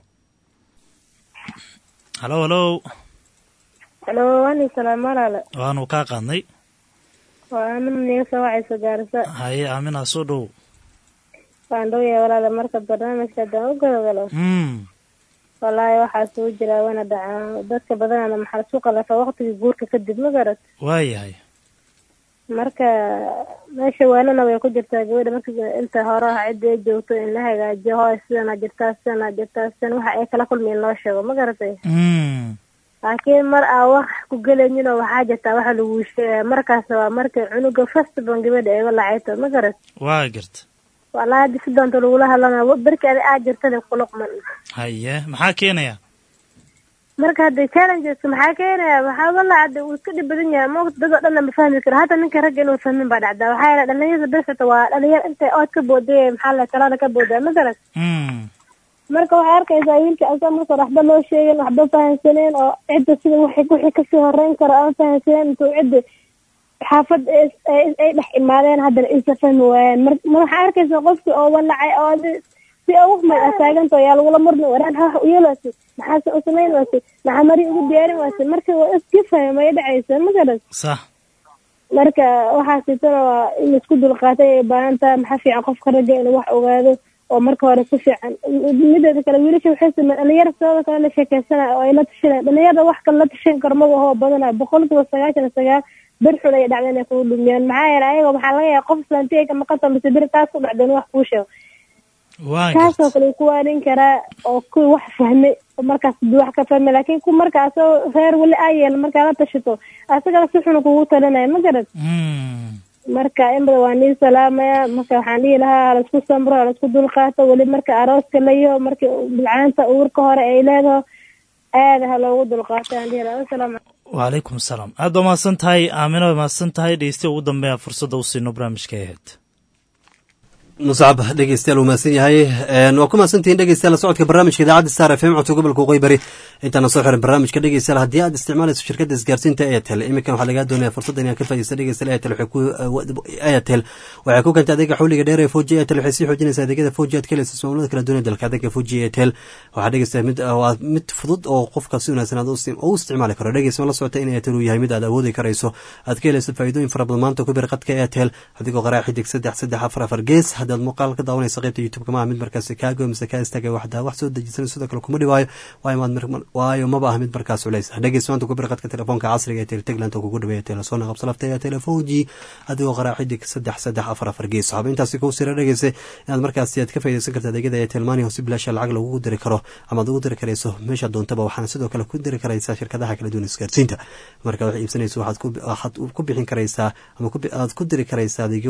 hallow hallow halo waani salaam walaale waanu kaa qaadnay waa amin niga soo wacayso gaarisa haye aaminaa soo dhow waan dhowyahay walaale marka barnaamijka haddaan u galogalo mm wallaahi waxaa suu jiraa wana dhacaa dadka badanana maxaa isu qalafa waqtigii guurka kadib ma garat waayahay marka meesha waanana way ku jirtaa gabadha marka inta hore ah cidda ay joogto in la hagaajiyo hooy sidanaa jirtaa sidanaa jirtaa sidan waxa ay kala kulmi in loo sheego ma garatay mm laakiin mar aa wax ku gelaynin oo waxaa jirtaa waxa lagu sheegaya markaas waa markay cunuga first ban gabadha eega lacayto ma garat waa garta wallaahi haddi si doonta lagula hadlana berki adi aa jirtana kuluqman haye maxaa keenaya marka hadda challenges maxaa keenaya waxaa walaa hadda uu iska dhib badan yahay moogta dad oo dhan ma fahmi karo hata ninka ragga inuu fahmin baa dhacdaa waxaa yeele dhalinyarada besata waa dhalinyar intay ood ka booday maxaa la talaada ka boodaa ma garat mm marka waxaa arkaysaa wiilka asaa marka hore waxba loo sheegin waxba fahansaneen oo cidda sida wixii wixii kasii horeyn karo aan fahansaneen intuu cidda xaafad ay ay dhex imaadeen haddana isa fahmi waayaan mar mar waxaa arkaysaa qofkii oo walacay oo adi si ugu may ataaganta yaa lagula murmi waraan ha u yeelaasi maxaase u samayn waasi maxaa mari ugu diyaarin waasi marka waa iska fahmaya dhacaysa ma garan sax marka waxaa sitana waa in isku dulqaatay ay baahan tahay maxaa fiican qofka ragga inuu wax ogaado oo marka hore si fiican mideeda kale wiilasha waxay sameyn dhalinyara sidooda kale la sheekeysanaya oo ay la tashanaya dhalinyarada wax kale la tashan karo maga hoo badanaya boqolkiiba sagaashan iyo sagaal bir xun ay dhacdeen inay kugu dhumiyaan maxaa yeelay ayaga waxaa laga yaaba qof islaantiga ka maqanta mise bir taas ku dhacdeen wax kuu sheego kaasoo kale ku waanin karaa oo kuwii wax fahmay oo markaas duu wax ka fahmay laakiin ku marka asagoo reer weli aa yeelan markaa la tashato asagana si xun kugu talinaya ma garad marka in badan waa nii salaamaya marka waxaan dhihi lahaa halaisku samro halaisku dulqaato weli marka arooska layaho marka bilcaanta uurka hore ay leedaho aada ha loogu dulqaato aan dhihi lahaa asalaam wacalaykum asalaam aad baa mahadsan tahay aamina way mahadsan tahay dhegeystiya ugu dambeeya fursadda u siino barnaamijka aheyd muscab dhegeystayaal uu mahadsan yahay waa ku mahadsantihiin dhegeystayaal la socodka barnaamijka idaacadda star f m codka gobolka waqooyi bari intaana soo xiran barnaamijka dhegeystayaal haddii aad isticmaalayso shirkadda isgaarsiinta airtel iminkan waxaa lagaa doonaya fursadda inaad ka faaideysta dhegeystayaal airtel waxay ku airtel waxay ku keentay adeega xawliga dheer ee foji airtel waxay sii xoojinaysaa adeegyada foji aad ka helaysa ismaamullada kala duwan ee dalka adeega foji airtel waxaa dhegeystayaa mid waa mid fudud oo qofka si wanaagsan aad u isticmaali karo dhegeysta ma la socota in airtel uu yahay mid aad awoodi karayso aad ka helayso faa'iidooyin fara badan maanta ku bir qadka airtel adigoo qaraa xidig saddex saddex afar afar gees haddaad muuqaal ka daawanayso qaybta youtube-ka maaha mid markaasi kaago mise kaa istaagay waxdaa wax soo dejisan sidoo kale kuma dhibaayo waayo maba ah mid markaas culays ah dhegeys maanta ku bir qadka telefoonka casriga ee teletagland oo kugu dhaweeya telesoona qabsalafta ee telefoonji adigoo qaraa xidig saddex saddex afar afar gees waxba intaasi kuu sira dhegeysa inaad markaasi aad ka faaideysan karta adeegyada ee telmani oo si bilaasha lacag lagugu diri karo ama ad ugu diri karayso meesha doontaba waxaana sidoo kale ku diri karaysaa shirkadaha kala duwan isgaarsiinta marka wax iibsanayso waxaad ku bixin karaysaa ama aad ku diri karaysaa adeegyo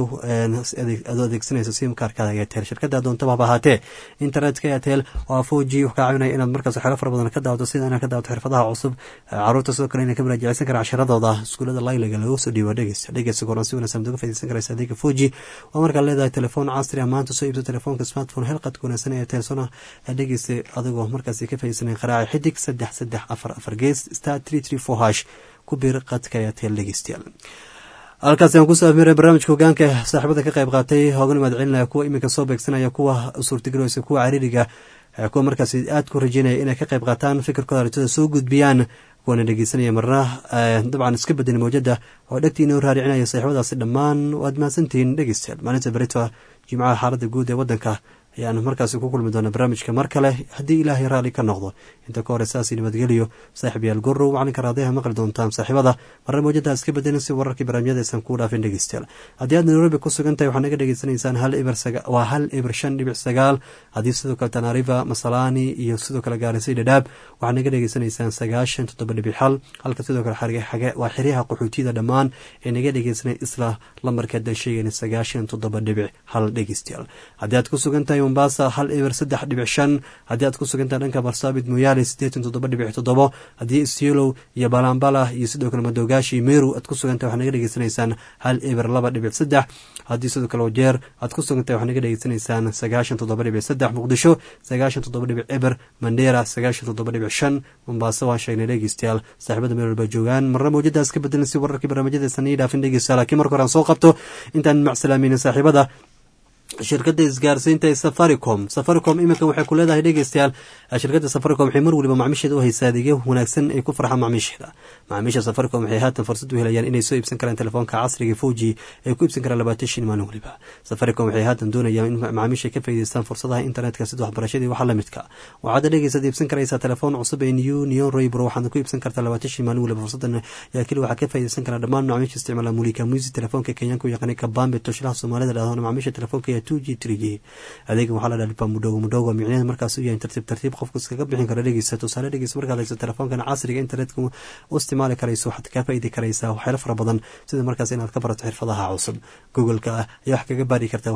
adoo adeegsanayso simkaarkada airtel shirkada doontaba haba ahaatee internetka airtel waa four g wuxuu kaa caawinaya inaad markaas waxyaalo fara badan ka daawato sida inaad ka daawato xirfadaha cusub caruurta sidoo kale inay ka muraajaceysan karaan casharadooda iskuulada layliga lagu soo dhiibo dhegeysta dhegeysta goran si wanaagsan uga faaideysan karaysa adeega four g waa markaad leedahay telefoon casri ah maanta soo iibso telefoonka smartphone helqadka wanaagsan ee telsona dhegeysta adigoo markaasi ka faaideysanay qaraaci xidig saddex saddex afar afar gees star three three four hash ku bir qadka airtel dhegeystayaal halkaasi aan kusoo afmiray barnaamijka hogaanka saaxiibada ka qayb qaatay hoogan mahad celinaya kuwa iminka soo beegsanaya kuwa suurtagelaysa kuwa cariiriga kuwa markaasi aad ku rajeynaya inay ka qayb qaataan fikirkooda aritada soo gudbiyaan kuwana dhegeysanaya marna dabcan iska bedelin mawjada oo dhegtiina raaricinaya saaxiibadaasi dhammaan waad mahadsantihiin dhegeystayaal maalinta berito jimcaha xaalada guud ee wadanka ayaan markaasi ku kulmi doona barnaamijka mar kale haddii ilaahay raalli ka noqdo inta ka hore saasi nabadgeliyo saaxiib yaal gorow macalinka raadayaha maqli doontaan saaxiibada marna mawjadaha iska bedelin si wararkii barnaamijyada aysan kuu dhaafin dhegeystayaal haddii aad nairobi ku sugan tahay waxaad naga dhegeysanaysaan hal ibir waa hal ibir shan dhibic sagaal haddii sidoo kale tanariva masalani iyo sidoo kale gaarisay dhadhaab waxaad naga dhegeysanaysaan sagaashan toddoba dhibic xal halka sidoo kale waa xeryaha qaxootiyada dhammaan ee naga dhegeysanay isla lamarkeedan sheegayna sagaashan toddoba dhibic hal dhegeystayaal haddii aad ku sugan tahay mombasa hal eber saddex dhibic shan haddii aad ku sugantaha dhanka barsaabit moyaale siddeetan toddoba dhibic toddobo haddii isyolow iyo balambala iyo sidoo kale madogaashi meru aad ku sugantahay waxaad naga dhegeysanaysaan hal eber laba dhibic saddex haddii sidoo kale wajeer aad ku sugantahay waxaad naga dhegeysanaysaan sagaashan toddoba dhibic saddex muqdisho sagaashan toddoba dhibic eber mandera sagaashan toddoba dhibic shan mombaaso waan sheegnay dhegeystayaal saaxiibada meel walba joogaan marna mawjadaas ka bedelan si wararkii barnaamijyadaysan ii dhaafin dhegeystayaal laakiin marka hore aan soo qabto intaan macsalaamaynin saaxiibada shirkadda isgaarsiinta ee safaricom safaricom iminka waxay ku leedahay dhegeystayaal shirkadda safaricom waxay mar waliba macmiisheeda u haysaa adeegyo wanaagsan ay ku farxaan macmiisheeda macmiisha safaricom waxay haatan fursad u helayaan inay soo iibsan karaan telefoonka casriga foji ay ku iibsan karaan labaatan shin maalin waliba safaricom waxay haatan doonayaan in macmiisha ka faa'iideystaan fursadaha internetka sida waxbarashadii waxa la midka waxaad dhegeysaad iibsan karaysaa telefoon cusub ee new neon roybro waxaadna ku iibsan kartaa labaatan shin maalin waliba fursadan yaa keli waxaa ka faa'iideysan karaa dhammaan macmiisha isticmaala mulika musi telefoonka kenyaanka u yaqaanay kabambe toshlaha soomaalida dhahdoona macmiisha telefoonka two g three g adeegan waxaa la dhaha mudhogo mudhogo micnaheed markaas u yahay tartiib tartiib qofku iskaga bixin karo dhegeysa tusaale dhegeysa markaad hayso telefoonkan casriga internetka u isticmaali karayso waxaad kaa faaidi karaysaa waxyaalo fara badan sida markaas inaad ka barato xirfadaha cusub googleka ah ayaa wax kaga baari kartaa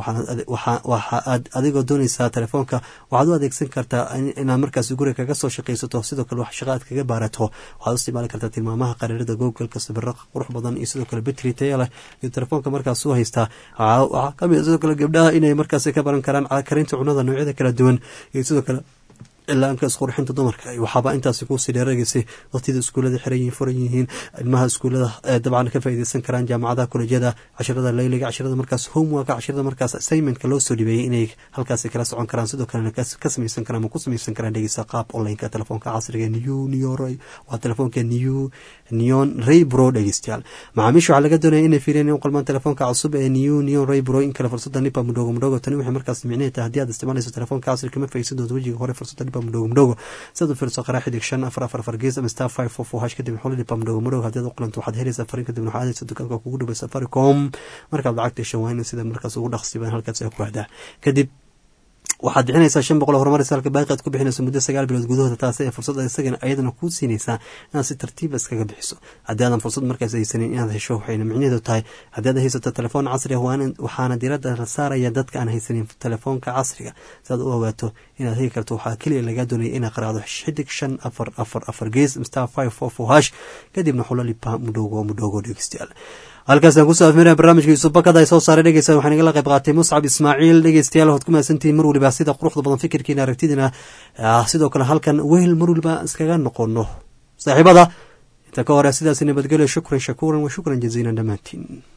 waxa aad adigoo dooneysaa telefoonka waxaad u adeegsan kartaa inaad markaas guriga kaga soo shaqaysato sidoo kale wax shaqa aad kaga baarato waxaad u isticmaali kartaa tilmaamaha qariirada googleka sawiro qurux badan iyo sidoo kale betri taya leh iyo telefoonka markaas u haystaa waxaa kamid sidoo kale gabdhaha inay markaas ka baran karaan karinta cunada noocyada kala duwan iyo sidoo kale ilaanka isqurxinta dumarka waxaaba intaasi kuusii dheereegaysay waqtiyada iskuullada xiran yihiin furan yihiin ilmaha iskuullada dabcan ka faa'iideysan karaan jaamacadaha kolejyada cashirada layliga cashirada markaas homeworka cashirada markaas assignmentka loo soo dhibeeyey inay halkaasi kala socon karaan sidoo kalena ka samaysan karaan ama ku samaysan karaan dhegeysa qaab onlineka telefoonka casriga new neoroy waa telefoonka new neon raybro dhegeystayaal macaamiisha waxaa laga doonaya inay fiiriyaan in u qalmaan telefoonka cusub ee new neon raybro in kale fursada nipa mudhogo mudhogo tani waxay markaas micnaheed tahay haddii aad isticmaalayso telefoonka casriga kama faa'iidsan doonto wejiga hore fursada nipa mudhogo mudhogo sidaad u fiirso qaraa xidig shan afar afar afar gees ama star five four four hash kadib xuli nipa mudhogo mudhogo haddii aad u qalanto waxaad helaysaa farin kadibna waxaad aadaysa dukaanka kugu dhaway safaricom markaad lacagta heshan waa in sida markaas ugu dhaqsiban halkaas ay ku hahdaa kadib waxaad bixinaysaa shan boqol horumaraysa halka baaqi aad ku bixinayso muddo sagaal bilood gudahooda taasi ee fursad isagana ayadana kuu siinaysaa inaad si tartiiba iskaga bixiso haddii aadan fursad markaas haysanin inaad hesho waxayna micnaheedu tahay haddii aad haysato telefoon casri ah waxaana diradda la saaraya dadka aan haysanin telefoonka casriga si aad u ogaato inaad hegi karto waxaa keliya lagaa doonaya inaad qaraacdo xidig shan afar afar afar gees star five four four hash kadibna xulalipa mudhowgo mudhowgo dhegeystayaal halkaasaan kusoo afmiraya barnaamijka yuusuf bakada ay soo saaray dhegeysa waxaan igala qayb qaatay muscab ismaaciil dhegeystayaal waxaad ku mahadsantihiin mar waliba sida quruxda badan fikirkiina aragtidiina sidoo kale halkan wehel mar waliba iskaga noqono saaxiibada inta ka hore sidaas nabadgelyo shukran shakuuran wa shukran jaziilan dhammaantiin